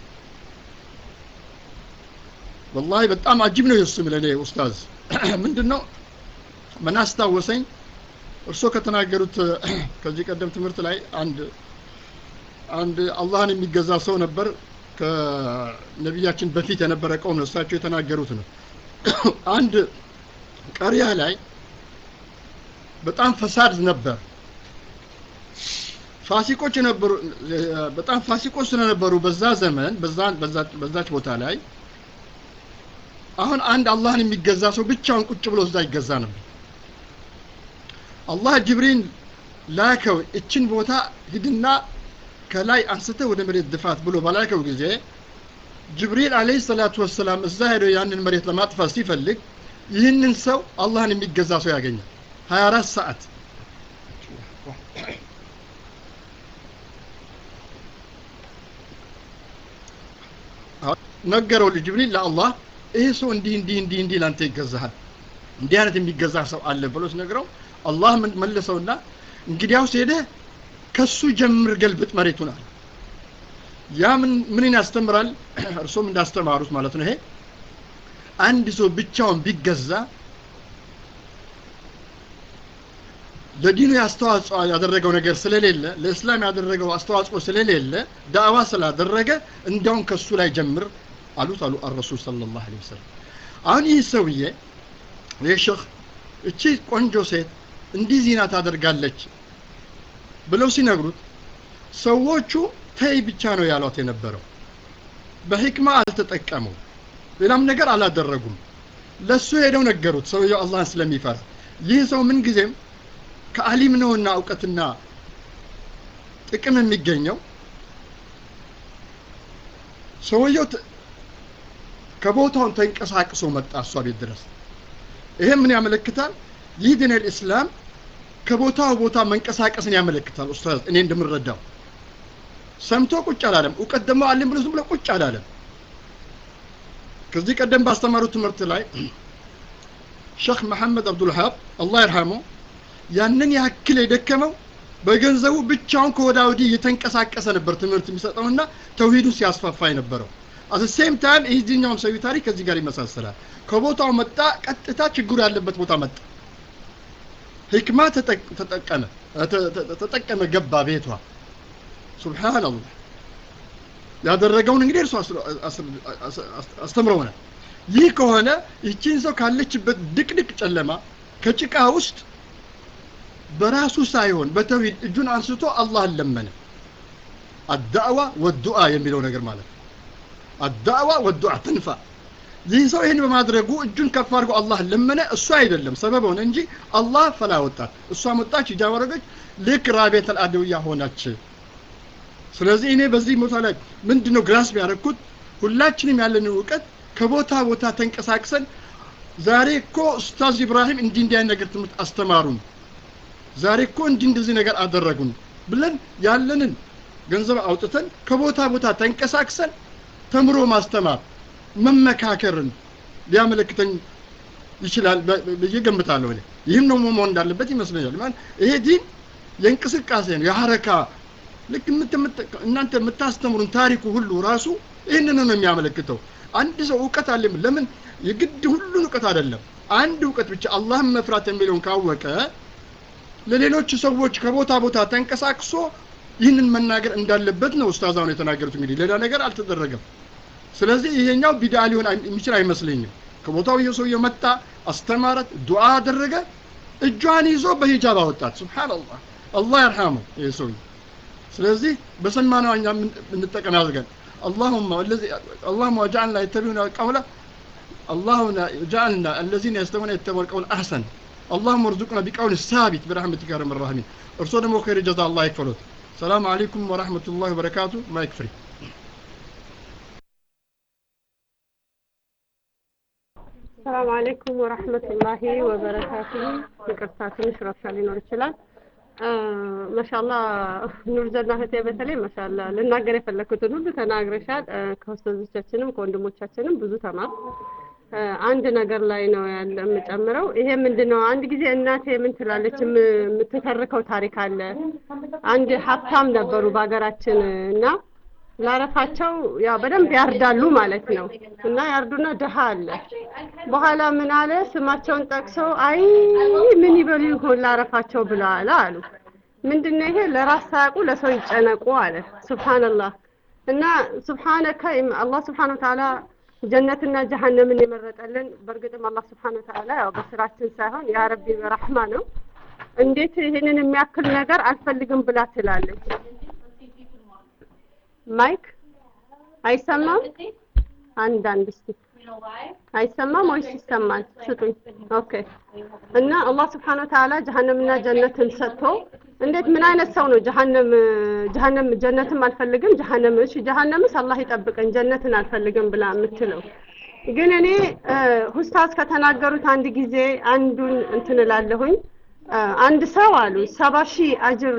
ወላሂ በጣም አጅብ ነው የሱ ለኔ ኡስታዝ ምንድነው ምን አስታወሰኝ እርሶ ከተናገሩት ከዚህ ቀደም ትምህርት ላይ አንድ አንድ አላህን የሚገዛ ሰው ነበር ከነቢያችን በፊት የነበረ ቀውም ነው እሳቸው የተናገሩት ነው አንድ ቀሪያ ላይ በጣም ፈሳድ ነበር ፋሲቆች ነበሩ በጣም ፋሲቆች ስለነበሩ በዛ ዘመን በዛች ቦታ ላይ አሁን አንድ አላህን የሚገዛ ሰው ብቻውን ቁጭ ብሎ እዛ ይገዛ ነበር አላህ ጅብሪል ላከው እችን ቦታ ሂድና ከላይ አንስተ ወደ መሬት ድፋት ብሎ በላከው ጊዜ ጅብሪል አለይሂ ሰላቱ ወሰላም እዛ ሄዶ ያንን መሬት ለማጥፋት ሲፈልግ ይህንን ሰው አላህን የሚገዛ ሰው ያገኛል 24 ሰዓት ነገረው ጅብሪል ለአላህ ይሄ ሰው እንዲህ እንዲህ እንዲህ እንዲህ ላንተ ይገዛሃል እንዲህ አይነት የሚገዛ ሰው አለ ብሎ ሲነግረው አላህ መለሰውና እንግዲያውስ ሄደህ ከሱ ጀምር ገልብጥ መሬቱን አለ ያ ምን ምንን ያስተምራል እርሶም እንዳስተማሩት ማለት ነው ይሄ አንድ ሰው ብቻውን ቢገዛ ለዲኑ አስተዋጽኦ ያደረገው ነገር ስለሌለ ለእስላም ያደረገው አስተዋጽኦ ስለሌለ ዳዕዋ ስላደረገ እንዲያውም ከሱ ላይ ጀምር አሉት አሉ አረሱል ሰለላሁ ዐለይሂ ወሰለም አሁን ይህ ሰውዬ ይህ ሼህ እቺ ቆንጆ ሴት እንዲህ ዚና ታደርጋለች ብለው ሲነግሩት ሰዎቹ ተይ ብቻ ነው ያሏት የነበረው በህክማ አልተጠቀሙም ሌላም ነገር አላደረጉም ለሱ ሄደው ነገሩት ሰውየው አላህን ስለሚፈራ ይህ ሰው ምን ጊዜም ከአሊም ነውና እውቀትና ጥቅም የሚገኘው ሰውየው ከቦታውን ተንቀሳቅሶ መጣ እሷ ቤት ድረስ ይሄ ምን ያመለክታል ይህ ዲን ልእስላም ከቦታው ቦታ መንቀሳቀስን ያመለክታል ኡስታዝ እኔ እንደምረዳው ሰምቶ ቁጭ አላለም እውቀት ደግሞ አለም ብሎ ዝም ብሎ ቁጭ አላለም ከዚህ ቀደም ባስተማሩት ትምህርት ላይ ሼክ መሐመድ አብዱልሀብ አላህ ይርሃሙ ያንን ያክል የደከመው በገንዘቡ ብቻውን ከወዳ ወዲህ እየተንቀሳቀሰ ነበር ትምህርት የሚሰጠውና ተውሂዱን ሲያስፋፋ የነበረው አት ሴም ታይም የዚህኛውም ሰው ታሪክ ከዚህ ጋር ይመሳሰላል ከቦታው መጣ ቀጥታ ችግሩ ያለበት ቦታ መጣ ህክማ ተጠቀመ ተጠቀመ ገባ ቤቷ ሱብሃንአላህ ያደረገውን እንግዲህ እርሱ አስተምረውናል ይህ ከሆነ ይቺን ሰው ካለችበት ድቅድቅ ጨለማ ከጭቃ ውስጥ በራሱ ሳይሆን በተውሂድ እጁን አንስቶ አላህን ለመነ አዳዕዋ ወዱአ የሚለው ነገር ማለት ነው አዳዕዋ ወዱአ ትንፋ ይህ ሰው ይህን በማድረጉ እጁን ከፍ አድርጎ አላህ ለመነ እሱ አይደለም ሰበብ ሆነ እንጂ አላህ ፈላ ወጣት እሷ መጣች ሂጃብ አደረገች ልክ ራቤት አልአደውያ ሆነች ስለዚህ እኔ በዚህ ቦታ ላይ ምንድነው ግራስ ያደረግኩት ሁላችንም ያለንን እውቀት ከቦታ ቦታ ተንቀሳቅሰን ዛሬ እኮ ኡስታዝ ኢብራሂም እንዲህ እንዲህ አይነት ነገር ትምህርት አስተማሩን ዛሬ እኮ እንዲህ እንደዚህ ነገር አደረጉን ብለን ያለንን ገንዘብ አውጥተን ከቦታ ቦታ ተንቀሳቅሰን ተምሮ ማስተማር መመካከርን ሊያመለክተኝ ይችላል ብዬ ገምታለሁ እኔ ይህም ነው መሆን እንዳለበት ይመስለኛል ማለት ይሄ ዲን የእንቅስቃሴ ነው የሐረካ ልክ እናንተ የምታስተምሩን ታሪኩ ሁሉ ራሱ ይህንን ነው የሚያመለክተው አንድ ሰው እውቀት አለ ለምን የግድ ሁሉን እውቀት አይደለም አንድ እውቀት ብቻ አላህን መፍራት የሚለውን ካወቀ ለሌሎች ሰዎች ከቦታ ቦታ ተንቀሳቅሶ ይህንን መናገር እንዳለበት ነው ኡስታዛውን የተናገሩት እንግዲህ ሌላ ነገር አልተደረገም ስለዚህ ይሄኛው ቢድዓ ሊሆን የሚችል አይመስለኝም ከቦታው ይሄ ሰውዬው መጣ አስተማረት ዱዓ አደረገ እጇን ይዞ በሂጃብ አወጣት ሱብሃንአላህ አላህ ይርሐመው ይሄ ሰውዬ ስለዚህ በሰማነው እኛ እንጠቀም ያድርገን اللهم الذي اللهم وجعلنا يتبعون القول اللهم جعلنا الذين يستمعون يتبعون القول احسن اللهم ارزقنا بقول ثابت برحمتك يا ارحم الراحمين ارسل دمو خير جزاء الله يكفلوت السلام عليكم ورحمه الله وبركاته ما يكفري ሰላም አለይኩም ወራህመቱላሂ ወበረካቱሁ። ይቅርታ ትንሽ ረብሻ ሊኖር ይችላል። ማሻላ ኑርዘና እህቴ በተለይ ማሻላ ልናገር የፈለኩትን ሁሉ ተናግረሻል። ከኡስታዞቻችንም ከወንድሞቻችንም ብዙ ተማር። አንድ ነገር ላይ ነው ያለ የምጨምረው። ይሄ ምንድን ነው? አንድ ጊዜ እናቴ ምን ትላለች? የምትተርከው ታሪክ አለ። አንድ ሀብታም ነበሩ በሀገራችን እና ላረፋቸው ያው በደንብ ያርዳሉ ማለት ነው። እና ያርዱና ድሃ አለ። በኋላ ምን አለ ስማቸውን ጠቅሰው አይ ምን ይበሉ ይሆን ላረፋቸው ብለዋል አሉ። ምንድነው ይሄ? ለራስ ሳያውቁ ለሰው ይጨነቁ አለ። ሱብሃንአላህ እና ሱብሃነከ አላህ ሱብሃነ ወተዓላ ጀነትና ጀሀነምን የመረጠልን በእርግጥም አላህ ስብሐነ ወተዓላ ያው በስራችን ሳይሆን ያ ረቢ በረህማ ነው። እንዴት ይህንን የሚያክል ነገር አልፈልግም ብላ ትላለች? ማይክ አይሰማም? አንዳንድ እስቲ አይሰማም ወይስ ይሰማል? ስጡኝ። ኦኬ። እና አላህ ስብሐነ ወተዓላ ጀሀነምና ጀነትን ሰጥቶ እንዴት ምን አይነት ሰው ነው ጀሀነም ጀሀነም ጀነትም አልፈልግም ጀሀነም እሺ ጀሀነምስ አላህ ይጠብቀን ጀነትን አልፈልግም ብላ የምትለው ግን እኔ ኡስታዝ ከተናገሩት አንድ ጊዜ አንዱን እንትን እላለሁኝ አንድ ሰው አሉ ሰባ ሺህ አጅር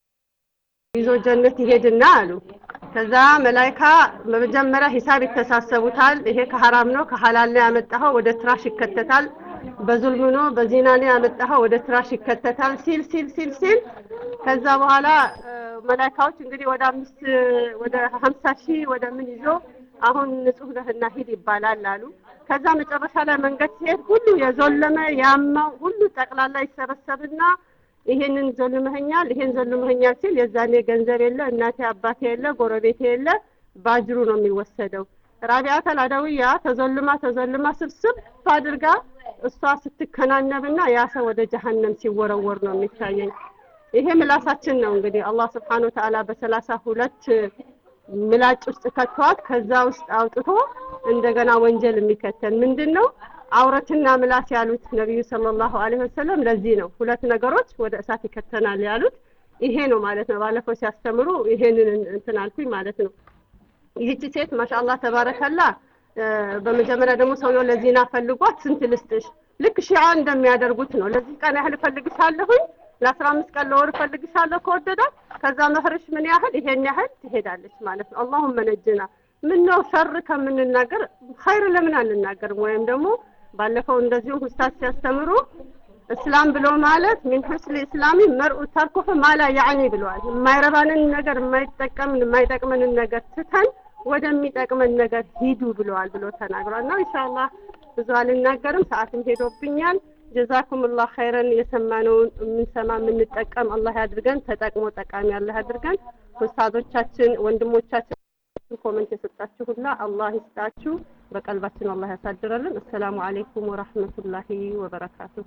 ይዞ ጀነት ይሄድና አሉ ከዛ መላይካ በመጀመሪያ ሂሳብ ይተሳሰቡታል ይሄ ከሐራም ነው ከሐላል ነው ያመጣኸው ወደ ትራሽ ይከተታል በዙልም ነው በዚና ነው ያመጣኸው ወደ ትራሽ ይከተታል ሲል ሲል ሲል ሲል ከዛ በኋላ መላይካዎች እንግዲህ ወደ አምስት ወደ ሀምሳ ሺህ ወደ ምን ይዞ አሁን ንጹህ ነህና ሂድ ይባላል አሉ። ከዛ መጨረሻ ላይ መንገድ ሲሄድ ሁሉ የዞለመ ያማው ሁሉ ጠቅላላ ይሰበሰብና ይሄንን ዘልመኸኛል፣ ይሄን ዘልመኸኛል ሲል የዛኔ ገንዘብ የለ፣ እናቴ አባቴ የለ፣ ጎረቤቴ የለ፣ ባጅሩ ነው የሚወሰደው። ራቢዓተል አደውያ ተዘልማ ተዘልማ ስብስብ አድርጋ እሷ ስትከናነብና ያ ሰው ወደ ጀሀነም ሲወረወር ነው የሚታየኝ። ይሄ ምላሳችን ነው እንግዲህ አላህ ስብሓነ ወተዓላ በሰላሳ ሁለት ምላጭ ውስጥ ከተዋት ከዛ ውስጥ አውጥቶ እንደገና ወንጀል የሚከተል ምንድን ነው? አውረትና ምላስ ያሉት ነቢዩ ሰለላሁ ዐለይሂ ወሰለም ለዚህ ነው ሁለት ነገሮች ወደ እሳት ይከተናል ያሉት ይሄ ነው ማለት ነው። ባለፈው ሲያስተምሩ ይሄንን እንትን አልኩኝ ማለት ነው። ይህቺ ሴት ማሻአላህ ተባረከላ። በመጀመሪያ ደግሞ ሰውየው ለዚና ፈልጓት ስንት ልስጥሽ? ልክ ሺዓ እንደሚያደርጉት ነው። ለዚህ ቀን ያህል እፈልግሻለሁኝ ለአስራ አምስት ቀን ለወር እፈልግሻለሁ ከወደዳት ከዛ መህርሽ ምን ያህል ይሄን ያህል ትሄዳለች ማለት ነው። አላሁመ ነጅና ምን ነው ሸር ከምንናገር ኸይር ለምን አንናገርም? ወይም ደግሞ ባለፈው እንደዚሁ ኡስታዝ ሲያስተምሩ እስላም ብሎ ማለት ሚን ሁስል እስላሚ መርኡ ተርኩሁ ማላ ያዕኒ ብለዋል። የማይረባንን ነገር የማይጠቀምን የማይጠቅመንን ነገር ትተን ወደሚጠቅመን ነገር ሂዱ ብለዋል ብሎ ተናግሯል። እና ኢንሻአላህ ብዙ አልናገርም፣ ሰዓትም ሄዶብኛል። ጀዛኩሙላህ ኸይረን የሰማነውን የምንሰማ የምንጠቀም አላህ ያድርገን። ተጠቅሞ ጠቃሚ አላህ ያድርገን። ኡስታዞቻችን ወንድሞቻችን ኮመንት የሰጣችሁ ሁላ አላህ ይስጣችሁ፣ በቀልባችን አላህ ያሳድረልን። አሰላሙ አለይኩም ወራህመቱላሂ ወበረካቱሁ።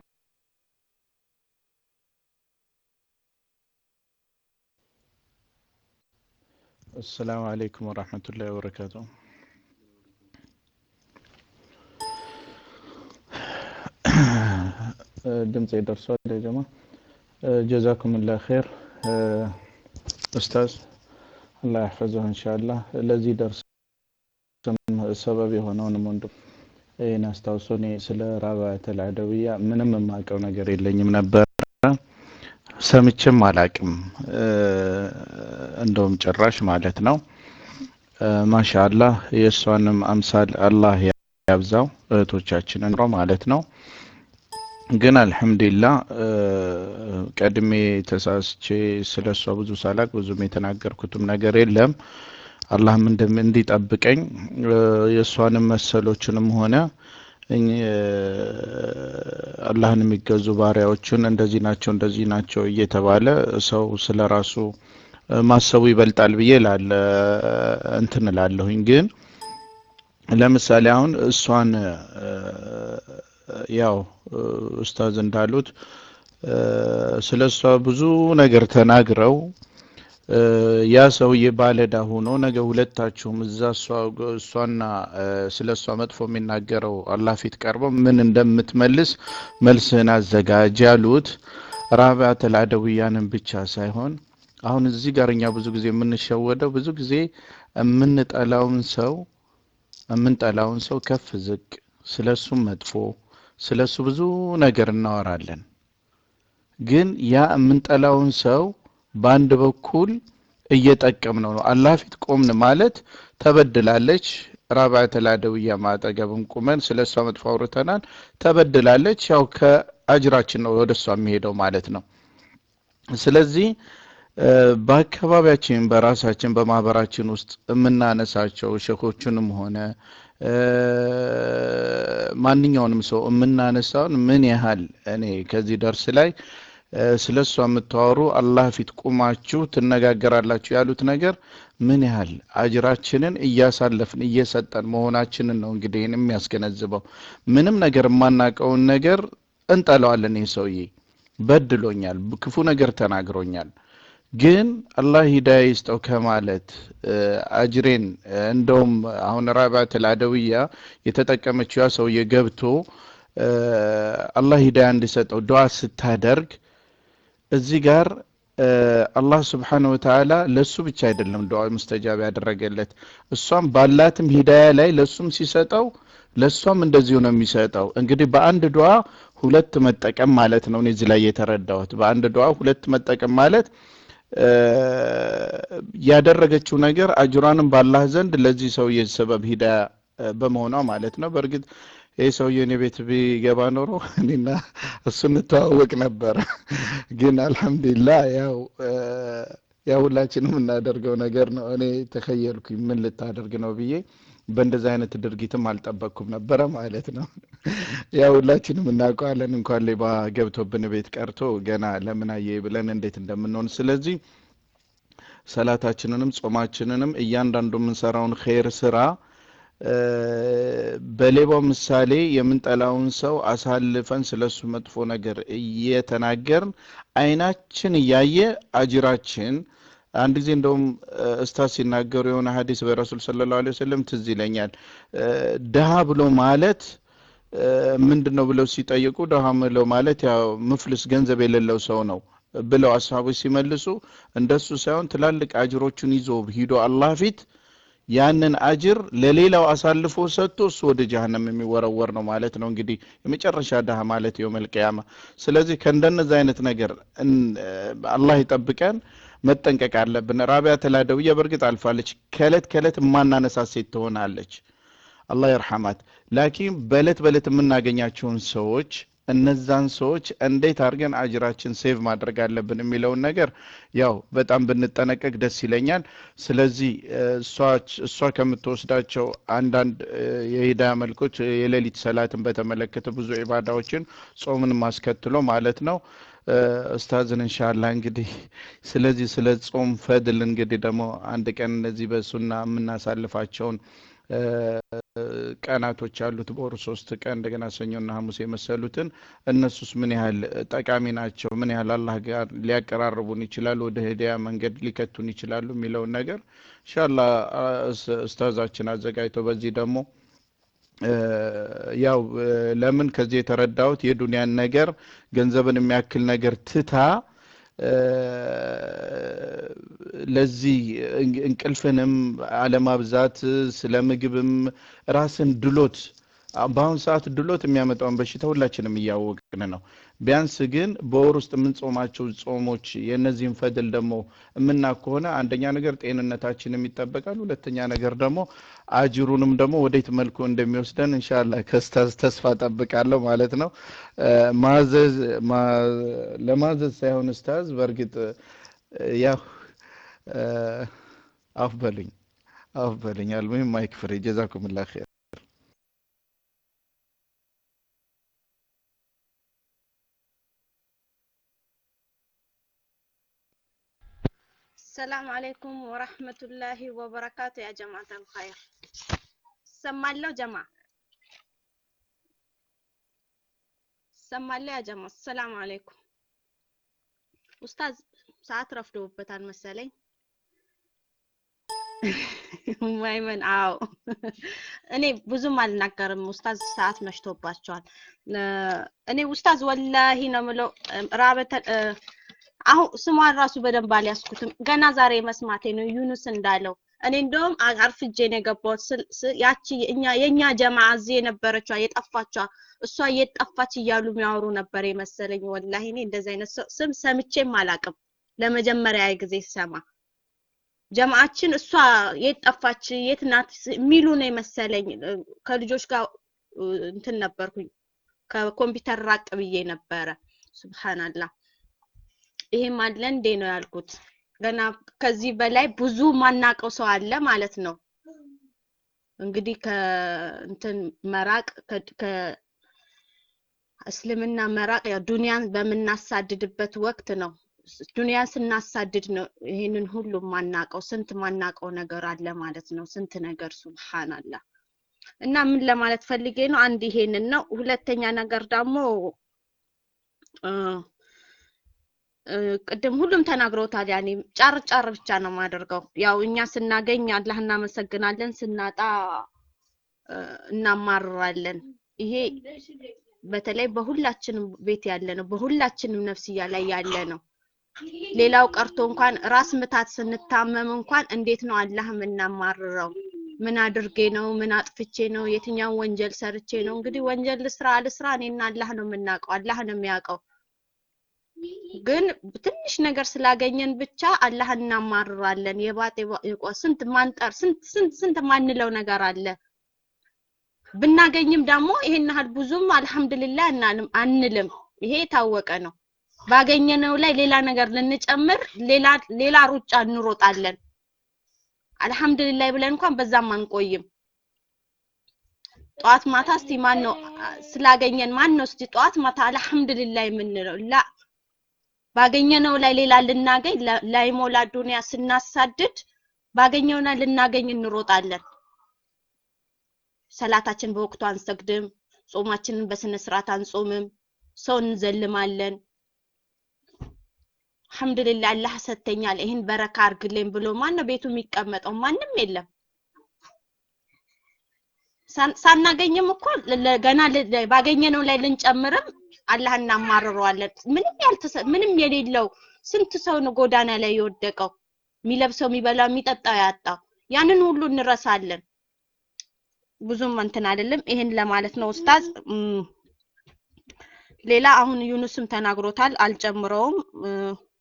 السلام عليكم ورحمة الله وبركاته ድምፅ ደርሷል ያ ጀማ ጀዛኩም ላ ኸይር ኡስታዝ አላህ ያሕፈዘሁ ኢንሻአላህ ለዚህ ደርስ ሰበብ የሆነውንም ወንድም ይህን አስታውሶ እኔ ስለ ራባተል አደውያ ምንም የማውቀው ነገር የለኝም ነበር ሰምቼም አላቅም እንደውም ጭራሽ ማለት ነው ማሻአላህ የእሷንም አምሳል አላህ ያብዛው እህቶቻችንን ማለት ነው ግን አልሐምዱሊላህ ቀድሜ ተሳስቼ ስለ እሷ ብዙ ሳላቅ ብዙም የተናገርኩትም ነገር የለም አላህም እንዲጠብቀኝ የእሷንም መሰሎችንም ሆነ አላህን የሚገዙ ባሪያዎቹን እንደዚህ ናቸው እንደዚህ ናቸው እየተባለ ሰው ስለ ራሱ ማሰቡ ይበልጣል ብዬ ላለ እንትን እላለሁኝ። ግን ለምሳሌ አሁን እሷን ያው ኡስታዝ እንዳሉት ስለ እሷ ብዙ ነገር ተናግረው ያ ሰውዬ ባለዳ ሆኖ ነገ ሁለታችሁም እዛ እሷና ስለ እሷ መጥፎ የሚናገረው አላህ ፊት ቀርበው ምን እንደምትመልስ መልስህን አዘጋጅ ያሉት ራቢዓተል አደውያንን ብቻ ሳይሆን አሁን እዚህ ጋር እኛ ብዙ ጊዜ የምንሸወደው ብዙ ጊዜ የምንጠላውን ሰው የምንጠላውን ሰው ከፍ ዝቅ ስለ እሱም መጥፎ ስለ እሱ ብዙ ነገር እናወራለን። ግን ያ የምንጠላውን ሰው በአንድ በኩል እየጠቀምነው ነው። አላህ ፊት ቆምን ማለት ተበድላለች። ራብዓተ አደውያ ማጠገብም ቁመን ስለ እሷ መጥፎ አውርተናል። ተበድላለች። ያው ከአጅራችን ነው ወደ እሷ የሚሄደው ማለት ነው። ስለዚህ በአካባቢያችን በራሳችን በማህበራችን ውስጥ የምናነሳቸው ሸኮችንም ሆነ ማንኛውንም ሰው የምናነሳውን ምን ያህል እኔ ከዚህ ደርስ ላይ ስለ እሷ የምታወሩ አላህ ፊት ቁማችሁ ትነጋገራላችሁ ያሉት ነገር ምን ያህል አጅራችንን እያሳለፍን እየሰጠን መሆናችንን ነው እንግዲህ ይህን የሚያስገነዝበው። ምንም ነገር የማናውቀውን ነገር እንጠለዋለን። ይህ ሰውዬ በድሎኛል፣ ክፉ ነገር ተናግሮኛል፣ ግን አላህ ሂዳያ ይስጠው ከማለት አጅሬን እንደውም አሁን ራቢዓቱል አደውያ የተጠቀመችው ያ ሰውዬ ገብቶ አላህ ሂዳያ እንዲሰጠው ዱዓ ስታደርግ እዚህ ጋር አላህ ስብሓነሁ ወተዓላ ለእሱ ብቻ አይደለም ዱዓ ሙስተጃብ ያደረገለት እሷም ባላትም ሂዳያ ላይ ለእሱም ሲሰጠው ለእሷም እንደዚሁ ነው የሚሰጠው። እንግዲህ በአንድ ዱዓ ሁለት መጠቀም ማለት ነው። እኔ እዚህ ላይ የተረዳሁት በአንድ ዱዓ ሁለት መጠቀም ማለት ያደረገችው ነገር አጅሯንም ባላህ ዘንድ ለዚህ ሰውዬ ሰበብ ሂዳያ በመሆኗ ማለት ነው። በእርግጥ ይህ ሰውዬ እኔ ቤት ቢገባ ኖሮ እኔና እሱ እንተዋወቅ ነበረ። ግን አልሐምዱሊላህ ያው ያው ሁላችንም የምናደርገው ነገር ነው። እኔ ተኸየልኩኝ ምን ልታደርግ ነው ብዬ በእንደዚህ አይነት ድርጊትም አልጠበቅኩም ነበረ ማለት ነው። ያው ሁላችንም እናውቀዋለን። እንኳን ሌባ ገብቶብን ቤት ቀርቶ ገና ለምን አየ ብለን እንዴት እንደምንሆን። ስለዚህ ሰላታችንንም ጾማችንንም እያንዳንዱ የምንሰራውን ኸይር ስራ በሌባው ምሳሌ የምንጠላውን ሰው አሳልፈን ስለሱ መጥፎ ነገር እየተናገርን አይናችን እያየ አጅራችን አንድ ጊዜ እንደውም እስታዝ ሲናገሩ የሆነ ሀዲስ በረሱል ሰለላሁ ዐለይሂ ወሰለም ትዝ ይለኛል። ድሃ ብሎ ማለት ምንድን ነው ብለው ሲጠይቁ ድሃ ብሎ ማለት ያው ምፍልስ ገንዘብ የሌለው ሰው ነው ብለው አስሀቦች ሲመልሱ እንደሱ ሳይሆን ትላልቅ አጅሮቹን ይዞ ሂዶ አላህ ፊት ያንን አጅር ለሌላው አሳልፎ ሰጥቶ እሱ ወደ ጀሀነም የሚወረወር ነው ማለት ነው። እንግዲህ የመጨረሻ ድሃ ማለት የውመል ቂያማ። ስለዚህ ከእንደነዚህ አይነት ነገር አላህ ይጠብቀን፣ መጠንቀቅ አለብን። ራቢዓቱል አደውያ በእርግጥ አልፋለች። ከእለት ከእለት የማናነሳት ሴት ትሆናለች። አላህ ይርሐማት። ላኪን በእለት በእለት የምናገኛቸውን ሰዎች እነዛን ሰዎች እንዴት አድርገን አጅራችን ሴቭ ማድረግ አለብን የሚለውን ነገር ያው በጣም ብንጠነቀቅ ደስ ይለኛል። ስለዚህ እሷ ከምትወስዳቸው አንዳንድ የሂዳያ መልኮች የሌሊት ሰላትን በተመለከተ ብዙ ኢባዳዎችን ጾምን ማስከትሎ ማለት ነው። ኡስታዝን እንሻላ እንግዲህ ስለዚህ ስለ ጾም ፈድል እንግዲህ ደግሞ አንድ ቀን እነዚህ በሱና የምናሳልፋቸውን ቀናቶች አሉት በወሩ ሶስት ቀን እንደገና ሰኞና ሐሙስ የመሰሉትን እነሱስ ምን ያህል ጠቃሚ ናቸው? ምን ያህል አላህ ጋር ሊያቀራርቡን ይችላሉ? ወደ ሂዳያ መንገድ ሊከቱን ይችላሉ? የሚለውን ነገር እንሻላ ኡስታዛችን አዘጋጅቶ በዚህ ደግሞ ያው ለምን ከዚህ የተረዳሁት የዱንያን ነገር ገንዘብን የሚያክል ነገር ትታ ለዚህ እንቅልፍንም አለማብዛት ስለ ምግብም ራስን ድሎት በአሁኑ ሰዓት ድሎት የሚያመጣውን በሽታ ሁላችንም እያወቅን ነው። ቢያንስ ግን በወር ውስጥ የምንጾማቸው ጾሞች የእነዚህን ፈድል ደግሞ የምና ከሆነ አንደኛ ነገር ጤንነታችንም ይጠበቃል። ሁለተኛ ነገር ደግሞ አጅሩንም ደግሞ ወዴት መልኩ እንደሚወስደን እንሻላ ከስታዝ ተስፋ ጠብቃለሁ ማለት ነው። ማዘዝ ለማዘዝ ሳይሆን ስታዝ በእርግጥ ያው አፍ በሉኝ አፍ በሉኝ አልሙሂም ማይክ ፍሬ ጀዛኩምላ ኸይር السلام عليكم ورحمة الله وبركاته يا جماعة الخير سمالو جماعة سمالو يا جماعة السلام عليكم أستاذ ሰዓት ረፍዶበታል መሰለኝ ማይመን አዎ እኔ ብዙም አልናገርም ኡስታዝ ሰዓት መሽቶባቸዋል እኔ ኡስታዝ ወላሂ ነው ምለው ራበተ አሁን ስሟን ራሱ በደንብ አልያዝኩትም ገና ዛሬ መስማቴ ነው ዩኑስ እንዳለው እኔ እንደውም አ- አርፍጄ ነው የገባሁት። ስል- ስ- ያቺ እኛ የኛ ጀማ እዚህ የነበረችዋ የጠፋችዋ እሷ የት ጠፋች እያሉ የሚያወሩ ነበር የመሰለኝ። ወላሂ እኔ እንደዚህ አይነት ሰው ስም ሰምቼም አላቅም። ለመጀመሪያ ጊዜ ስሰማ ጀማዓችን እሷ የት ጠፋች የት ናት ስ- የሚሉ ነው የመሰለኝ። እ፣ ከልጆች ጋር እ፣ እንትን ነበርኩኝ ከኮምፒውተር ራቅ ብዬ ነበረ። ሱብሃንአላህ ይሄም አለ እንዴ ነው ያልኩት። ገና ከዚህ በላይ ብዙ ማናቀው ሰው አለ ማለት ነው። እንግዲህ ከእንትን መራቅ ከ- ከእስልምና መራቅ ያው ዱንያን በምናሳድድበት ወቅት ነው። ስ- ዱንያን ስናሳድድ ነው ይሄንን ሁሉ ማናቀው። ስንት ማናቀው ነገር አለ ማለት ነው። ስንት ነገር ሱብሃንአላህ። እና ምን ለማለት ፈልጌ ነው? አንድ ይሄንን ነው። ሁለተኛ ነገር ደግሞ እ እ፣ ቅድም ሁሉም ተናግረውታል። ያኔ ጫር ጫር ብቻ ነው የማደርገው። ያው እኛ ስናገኝ አላህ እናመሰግናለን፣ ስናጣ እ፣ እናማርራለን። ይሄ በተለይ በሁላችንም ቤት ያለ ነው፣ በሁላችንም ነፍስያ ላይ ያለ ነው። ሌላው ቀርቶ እንኳን ራስ ምታት ስንታመም እንኳን እንዴት ነው አላህ የምናማርረው? ምን አድርጌ ነው? ምን አጥፍቼ ነው? የትኛውን ወንጀል ሰርቼ ነው? እንግዲህ ወንጀል ልስራ አልስራ እኔና አላህ ነው የምናውቀው፣ አላህ ነው የሚያውቀው። ግን ትንሽ ነገር ስላገኘን ብቻ አላህ እናማርራለን። የባጤ ባ- የቋ- ስንት ማንጠር ስንት ስንት ስንት ማንለው ነገር አለ። ብናገኝም ደግሞ ይሄን ያህል ብዙም አልሐምድሊላህ እናልም አንልም። ይሄ የታወቀ ነው። ባገኘነው ላይ ሌላ ነገር ልንጨምር ሌላ ሌላ ሩጫ እንሮጣለን። አልሐምድሊላህ ብለን እንኳን በዛም አንቆይም። ጠዋት ማታ እስቲ ማን ነው አ- ስላገኘን ማን ነው እስቲ ጠዋት ማታ አልሐምድሊላህ የምንለው? ላ ባገኘነው ላይ ሌላ ልናገኝ ላ- ላይሞላ ዱንያ ስናሳድድ ባገኘው ላይ ልናገኝ እንሮጣለን። ሰላታችን በወቅቱ አንሰግድም፣ ጾማችንን በስነ ስርዓት አንጾምም፣ ሰው እንዘልማለን። አልሐምዱሊላህ አላህ ሰጥተኛል፣ ይህን በረካ አርግልኝ ብሎ ማን ነው ቤቱ የሚቀመጠው? ማንም የለም። ሳን- ሳናገኝም እኮ ለ- ለ- ገና ል- ለ- ባገኘነው ላይ ልንጨምርም አላህ እናማርረዋለን። ምንም ያልተሰ ምንም የሌለው ስንት ሰው ነው ጎዳና ላይ የወደቀው የሚለብሰው የሚበላው የሚጠጣው ያጣው ያንን ሁሉ እንረሳለን። ብዙም እንትን አይደለም። ይሄን ለማለት ነው ኡስታዝ። እም፣ ሌላ አሁን ዩኑስም ተናግሮታል፣ አልጨምረውም። እ፣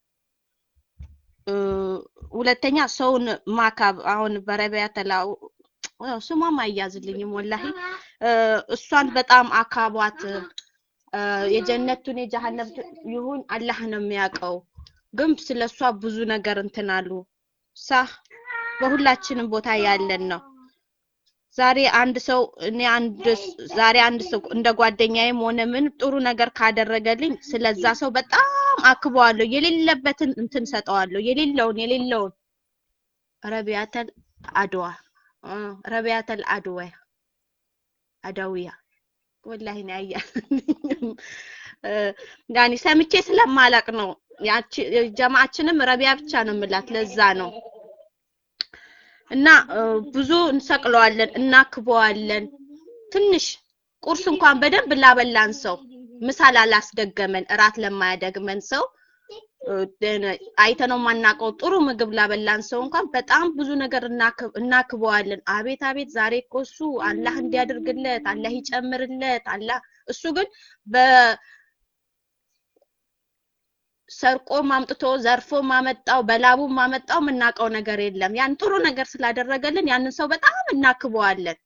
እ፣ ሁለተኛ ሰውን ማካብ አሁን በረቢያ ተላው ያው ስሟም አያዝልኝም ወላሂ እ፣ እሷን በጣም አካቧት። እ፣ የጀነቱን የጀሃነም ይሁን አላህ ነው የሚያውቀው። ግን ስለሷ ብዙ ነገር እንትን አሉ ሳ በሁላችንም ቦታ ያለን ነው። ዛሬ አንድ ሰው እኔ አንድ ስ- ዛሬ አንድ ሰው እንደ ጓደኛዬም ሆነ ምን ጥሩ ነገር ካደረገልኝ ስለዛ ሰው በጣም አክበዋለሁ። የሌለበትን እንትን ሰጠዋለሁ። የሌለውን የሌለውን ረቢያተል አድዋ እ፣ ረቢያተል አድዋ አዳዊያ ወላሂ ነው ያያልኝ እ፣ ያኔ ሰምቼ ስለማላቅ ነው። ያቺ ጀማዓችንም ረቢያ ብቻ ነው የምላት ለዛ ነው። እና እ፣ ብዙ እንሰቅለዋለን፣ እናክበዋለን። ትንሽ ቁርስ እንኳን በደንብ ላበላን ሰው ምሳ ላላስደገመን እራት ለማያደግመን ሰው እ፣ ደነ- አይተነው ማናውቀው ጥሩ ምግብ ላበላን ሰው እንኳን በጣም ብዙ ነገር እናክ- እናክበዋለን። አቤት አቤት ዛሬ እኮ እሱ አላህ እንዲያደርግለት አላህ ይጨምርለት አላህ እሱ ግን በ ሰርቆ ማምጥቶ ዘርፎ ማመጣው በላቡ ማመጣው የምናውቀው ነገር የለም። ያን ጥሩ ነገር ስላደረገልን ያንን ሰው በጣም እናክበዋለን።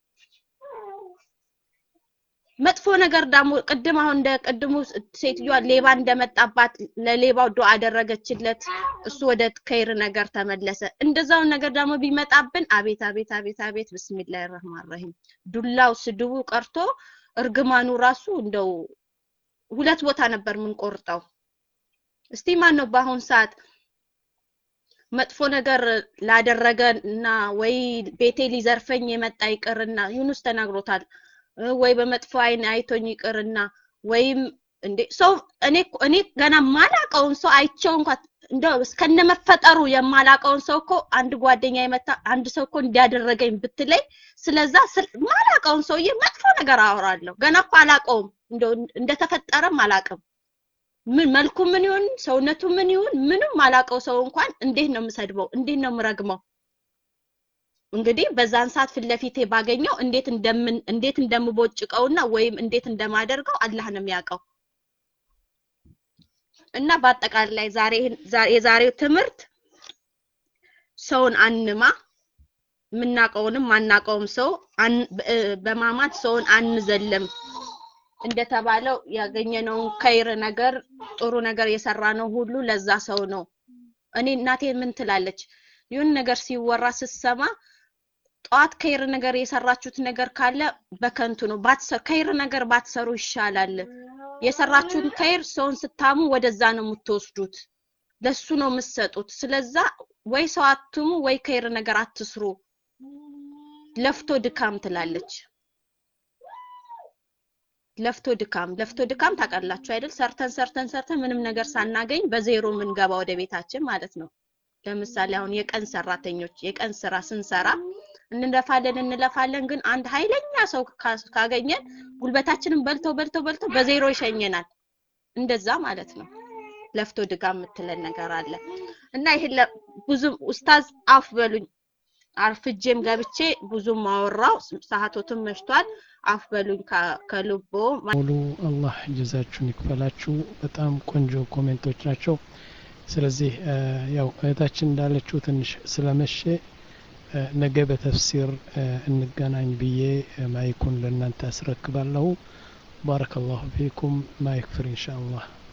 መጥፎ ነገር ደግሞ ቅድም አሁን እንደ ቅድሙ ሴትዮዋ ሌባ እንደመጣባት ለሌባው ዱዓ አደረገችለት፣ እሱ ወደ ከይር ነገር ተመለሰ። እንደዛውን ነገር ደግሞ ቢመጣብን አቤት አቤት አቤት አቤት ብስሚላሂ ረህማን ረሂም ዱላው ስድቡ ቀርቶ እርግማኑ ራሱ እንደው ሁለት ቦታ ነበር የምንቆርጠው። እስቲ ማን ነው በአሁን ሰዓት መጥፎ ነገር ላደረገ እና ወይ ቤቴ ሊዘርፈኝ የመጣ ይቅርና ዩኑስ ተናግሮታል እ፣ ወይ በመጥፎ አይን አይቶኝ ይቅርና ወይም እንዴ ሰው እኔ እኮ- እኔ ገና ማላቀውን ሰው አይቼው እንኳን እንደው እስከነመፈጠሩ የማላቀውን ሰው እኮ አንድ ጓደኛ የመታ አንድ ሰው እኮ እንዲያደረገኝ ብትለኝ ስለዛ ስል- ማላቀውን ሰውዬ መጥፎ ነገር አወራለሁ። ገና እኮ አላቀውም፣ እንደው እንደተፈጠረም አላቅም። ምን መልኩ ምን ይሁን ሰውነቱ ምን ይሁን ምንም ማላቀው ሰው እንኳን እንዴት ነው የምሰድበው? እንዴት ነው የምረግመው? እንግዲህ በዛን ሰዓት ፊት ለፊቴ ባገኘው እንዴት እንደምን እንዴት እንደምቦጭቀውና ወይም እንዴት እንደማደርገው አላህ ነው የሚያውቀው። እና በአጠቃላይ ዛሬ የዛሬው ትምህርት ሰውን አንማ የምናውቀውንም ማናውቀውም ሰው በማማት ሰውን አንዘልም። እንደተባለው ያገኘነውን ከይር ነገር ጥሩ ነገር የሰራ ነው ሁሉ ለዛ ሰው ነው። እኔ እናቴ ምን ትላለች? ይሁን ነገር ሲወራ ስትሰማ ጠዋት ከይር ነገር የሰራችሁት ነገር ካለ በከንቱ ነው። ባትሰሩ ከይር ነገር ባትሰሩ ይሻላል። የሰራችሁትን ከይር ሰውን ስታሙ ወደዛ ነው የምትወስዱት፣ ለሱ ነው የምትሰጡት። ስለዛ ወይ ሰው አትሙ ወይ ከይር ነገር አትስሩ። ለፍቶ ድካም ትላለች። ለፍቶ ድካም ለፍቶ ድካም ታውቃላችሁ አይደል? ሰርተን ሰርተን ሰርተን ምንም ነገር ሳናገኝ በዜሮ የምንገባ ወደ ቤታችን ማለት ነው። ለምሳሌ አሁን የቀን ሰራተኞች የቀን ስራ ስንሰራ እንለፋለን እንለፋለን፣ ግን አንድ ኃይለኛ ሰው ካገኘን ጉልበታችንን በልቶ በልቶ በልቶ በዜሮ ይሸኘናል። እንደዛ ማለት ነው። ለፍቶ ድጋም የምትለን ነገር አለ እና ይሄ ብዙ ኡስታዝ አፍ በሉኝ አርፍጄም ገብቼ ብዙም አወራው፣ ሰዓቶትም መሽቷል። አፍ በሉኝ ከልቦ ሙሉ አላህ ጀዛችሁን ይክፈላችሁ። በጣም ቆንጆ ኮሜንቶች ናቸው። ስለዚህ ያው እህታችን እንዳለችው ትንሽ ስለመሸ ነገ በተፍሲር እንገናኝ ብዬ ማይኩን ለእናንተ አስረክባለሁ። ባረከላሁ ፊኩም። ማይክ ፍሪ ኢንሻአላህ